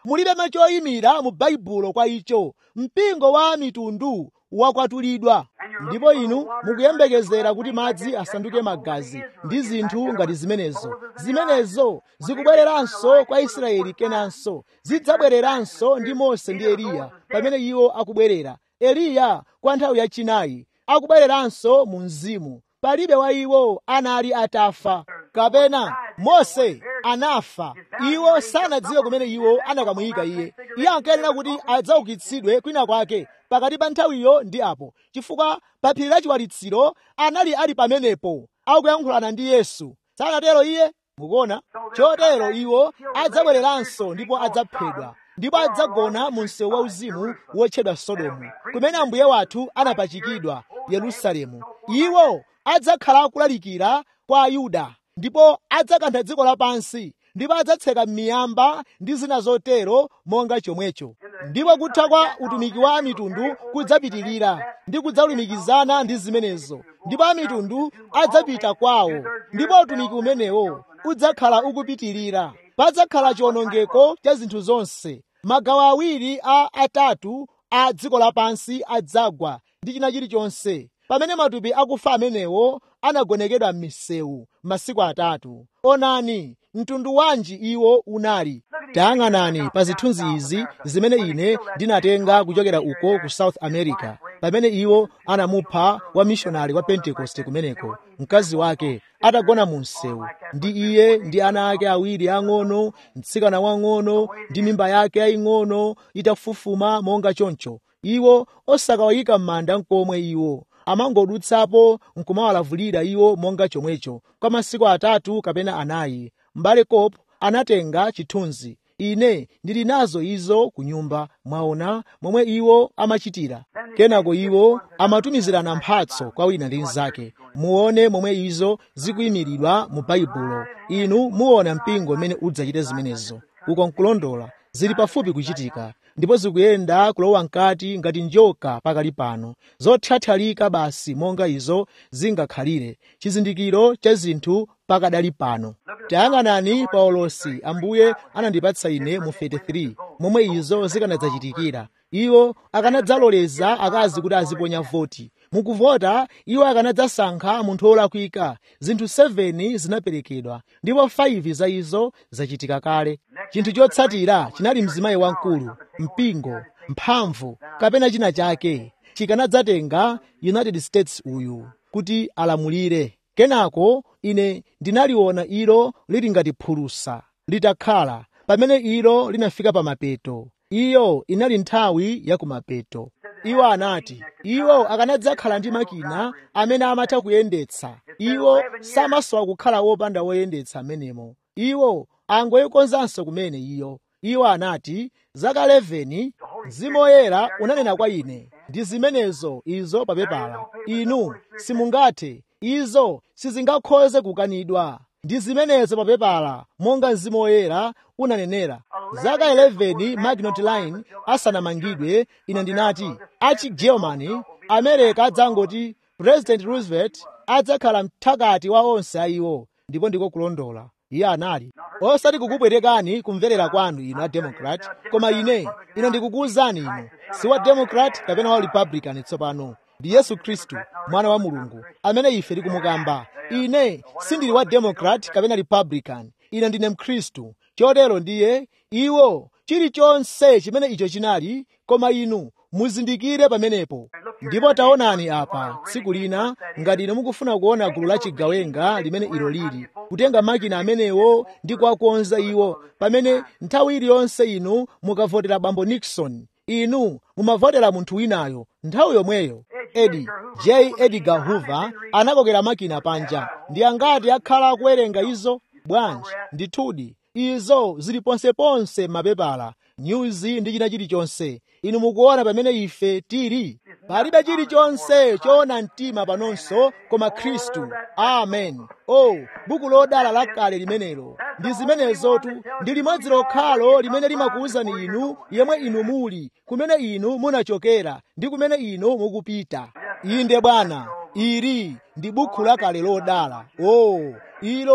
mulibe choyimira mu baibulo kwa icho mpingo wa mitundu wakwatulidwa ndipo inu mukuyembekezera kuti madzi asanduke magazi ndi zinthu ngati zimenezo zimenezo zikubwereranso kwa israeli kenanso zidzabwereranso ndi mose ndi eliya pamene iwo akubwerera eliya kwa nthawi yachinayi akubwereranso mu mzimu palibe wa iwo anali atafa kapena mose anafa iwo sanadziwe kumene iwo anakamuyika iye iye ankayenera kuti adzaukitsidwe kwina kwake pakati pa nthawiyo ndi apo chifukwa pa phiri la chiwalitsiro anali ali pamenepo akuyankhulana ndi yesu sanatero iye mukuona chotero iwo adzabwereranso ndipo adzaphedwa ndipo adzagona mu msewu wauzimu wotchedwa sodomu kumene ambuye wathu anapachikidwa yerusalemu iwo adzakhala akulalikira kwa ayuda ndipo adzakantha dziko lapansi ndipo adzatseka miyamba ndi zina zotero monga chomwecho ndipo kutha kwa utumiki wa mitundu kudzapitirira ndi kudzalumikizana ndi zimenezo ndipo amitundu adzapita kwawo ndipo utumiki umenewo udzakhala ukupitirira padzakhala chiwonongeko cha zinthu zonse magawo awiri a atatu a dziko lapansi adzagwa ndi china chilichonse pamene matupi akufa amenewo anagonekedwa m'misewu masiku atatu onani mtundu wanji iwo unali tayang'anani pa zithunzi izi zimene ine ndinatenga kuchokera uko ku south america pamene iwo anamupha wa mishonari wa pentekoste kumeneko mkazi wake atagona mu msewu ndi iye ndi ana ake awiri ang'ono mtsikana wang'ono ndi mimba yake yaying'ono itafufuma monga choncho iwo osakawayika m'manda nkomwe iwo amangodutsapo nkumawalavulira iwo monga chomwecho kwa masiku atatu kapena anayi m'bale kopo anatenga chithunzi ine ndili nazo izo ku nyumba mwaona momwe iwo amachitira kenako iwo amatumizirana mphatso kwa wina ndi mnzake muone momwe izo zikuyimiridwa mu baibulo inu muona mpingo mmene udzachite zimenezo uko nkulondola zili pafupi kuchitika ndipo zikuyenda kulowa mkati ngati njoka pakali pano zothathalika basi monga izo zingakhalire chizindikiro cha zinthu pakadali pano tayang'anani pa ulosi ambuye anandipatsa ine mu 33 momwe izo zikanadzachitikira iwo akanadzaloleza akazi kuti aziponya voti mukuvota iwo akanadzasankha munthu wolakwika zinthu 7 zinaperekedwa ndipo 5 za izo zachitika kale chinthu chotsatira chinali mzimayi wamkulu mpingo mphamvu kapena china chake chikanadzatenga united states uyu kuti alamulire kenako ine ndinaliona ilo lili ngati phulusa litakhala pamene ilo linafika pa mapeto iyo inali nthawi ya kumapeto iwo anati iwo akanadzakhala ndi makina amene amatha kuyendetsa iwo samasowa kukhala wopanda woyendetsa amenemo iwo angoyikonzanso kumene iyo iwo anati zaka 11 mzimu woyera unanena kwa ine ndi zimenezo izo papepala inu simungathe izo sizingakhoze kukanidwa ndi zimenezo papepala monga mzimu woyera unanenera zaka 11 magnot line asanamangidwe ine ndinati achi germany america adzangoti president roosevelt adzakhala mthakati wa onse ayiwo ndipo ndiko kulondola iye anali osati kukupwetekani kumverera kwanu inu a democrat koma ine ine ndikukuwuzani inu si wa democrat kapena wa republican tsopano ndi yesu khristu mwana wa mulungu amene ife tikumukamba ine sindili wa democrat kapena republican ine ndine mkhristu chotero ndiye iwo chilichonse chimene icho chinali koma inu muzindikire pamenepo ndipo taonani apa tsiku lina ngati inu mukufuna kuona gulu la chigawenga limene ilo lili kutenga makina amenewo ndi kuwakonza iwo pamene nthawi iliyonse inu mukavotera bambo nixon inu mumavotera munthu winayo nthawi yomweyo edi j edgar hoover anakokera makina panja ndi angati akhala akuwerenga izo bwanji ndithudi izo zili ponseponse mapepala nyuzi ndi china chilichonse inu mukuona pamene ife tili palibe chilichonse choona mtima panonso koma khristu amen o oh, buku lodala lakale limenelo ndi zimenezotu ndi limodzi lokhalo limene limakuwuzani inu yemwe inu muli kumene inu munachokera ndi kumene inu mukupita inde bwana ili ndi buku lakale lodala o oh, ilo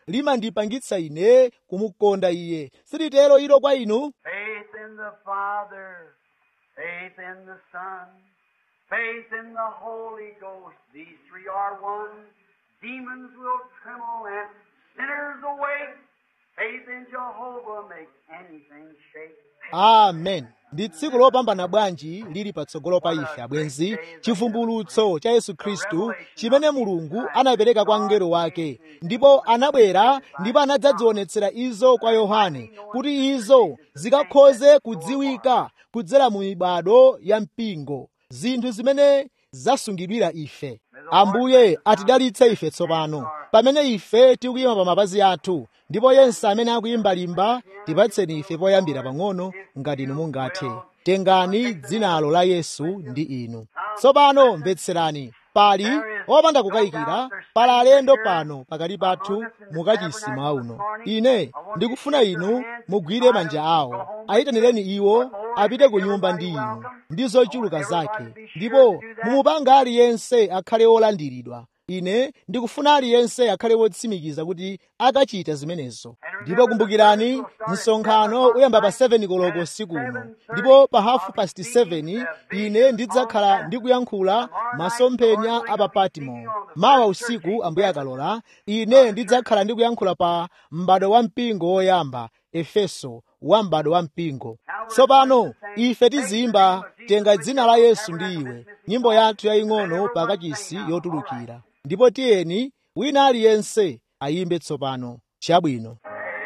limandipangitsa ine kumukonda iye silitero ilo kwa inu Faith in the Father, faith in the Son, faith in the Holy Ghost. These three are one. Demons will tremble and sinners awake. Faith in Jehovah makes anything shake. amen ndi tsiku lopambana bwanji lili patsogolo pa ife abwenzi chivumbulutso cha yesu khristu chimene mulungu anapereka kwa mngelo wake ndipo anabwera ndipo anadzadzionetsera izo kwa yohane kuti izo zikakhoze kudziwika kudzera mu mibado ya mpingo zinthu zimene zasungidwira ife ambuye atidalitse ife tsopano pamene ife tikuyima pa mapazi athu ndipo yense amene akuyimbalimba tipatseni ife poyambira pang'ono ngati inu mungathe tengani dzinalo la yesu ndi inu tsopano mvetserani pali opanda kukayikira pali alendo pano pakati pathu mukachisi uno ine ndikufuna inu mugwire manja awo ayitanireni iwo apite ku nyumba ndi inu ndi zochuluka zake ndipo mumupanga aliyense akhale wolandiridwa ine ndikufuna aliyense akhale wotsimikiza kuti akachita zimenezo ndipo kumbukirani msonkhano uyamba pa 7 koloko usiku uno ndipo pa hafu past 7 ine ndidzakhala ndikuyankhula masomphenya a pa patimo mawa usiku ambuye akalola ine ndidzakhala ndikuyankhula pa m'bado wa mpingo woyamba efeso wa m'bado wa mpingo tsopano ife tizimba tenga dzina la yesu ndi iwe nyimbo yathu yaying'ono pakachisi yotulukira ndipo tiyeni wina aliyense ayimbe tsopano chabwino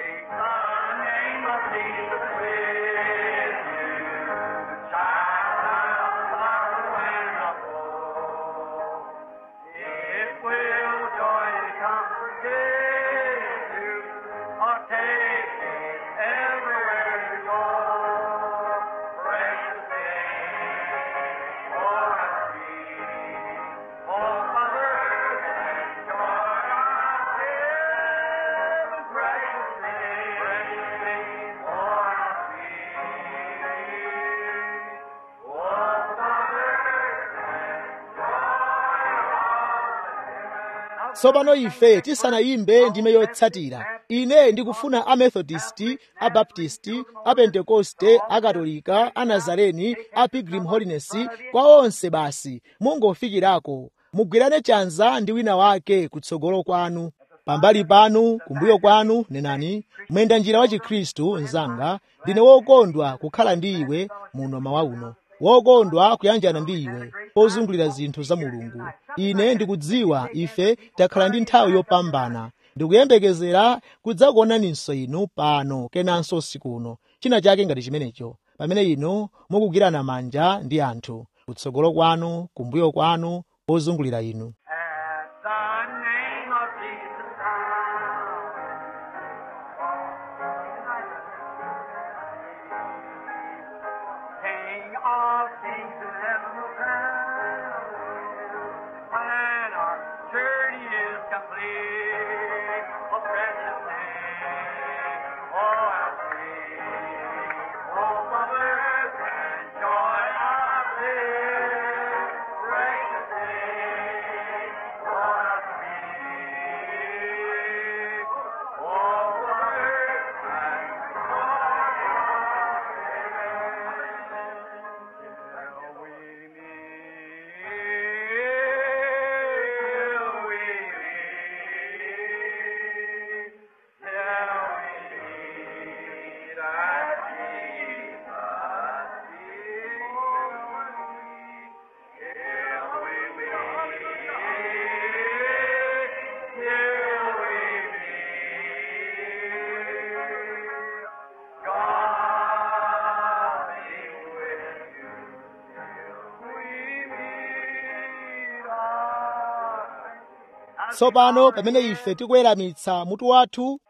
It will joy and comfort give you, or take it everywhere you go. Precious name, for us free, oh Mother, and joy of heaven. Precious name, precious name, for us free, oh Mother, tsopano ife tisanayimbe ndime yotsatira ine ndikufuna amethodisti abaptisti apentekoste akatolika anazareni a pilgrim holiness kwa onse basi mungofikirako mugwirane chanza ndi wina wake kutsogolo kwanu pambali panu kumbuyo kwanu nenani mwenda njira wa chikhristu mnzanga ndine wokondwa kukhala ndi iwe muno mawa uno wokondwa kuyanjana ndi iwe pozungulira zinthu za mulungu ine ndikudziwa ife takhala ndi nthawi yopambana ndikuyembekezera kudzakuonaninso inu pano kenanso usiku uno china chake ngati chimenecho pamene inu mukugwirana manja ndi anthu kutsogolo kwanu kumbuyo kwanu pozungulira inu At the name of Jesus Christ, King of kings and heaven will crown when our journey is complete. A precious name, oh how sweet, oh mother and joy of this precious name, oh how sweet, oh mother and Shall we meet? Shall we meet? Shall we meet at Jesus' feet? Shall we meet? Shall we meet? God be with you till we meet again. tsopano pamene ife tikuweramitsa mutu wathu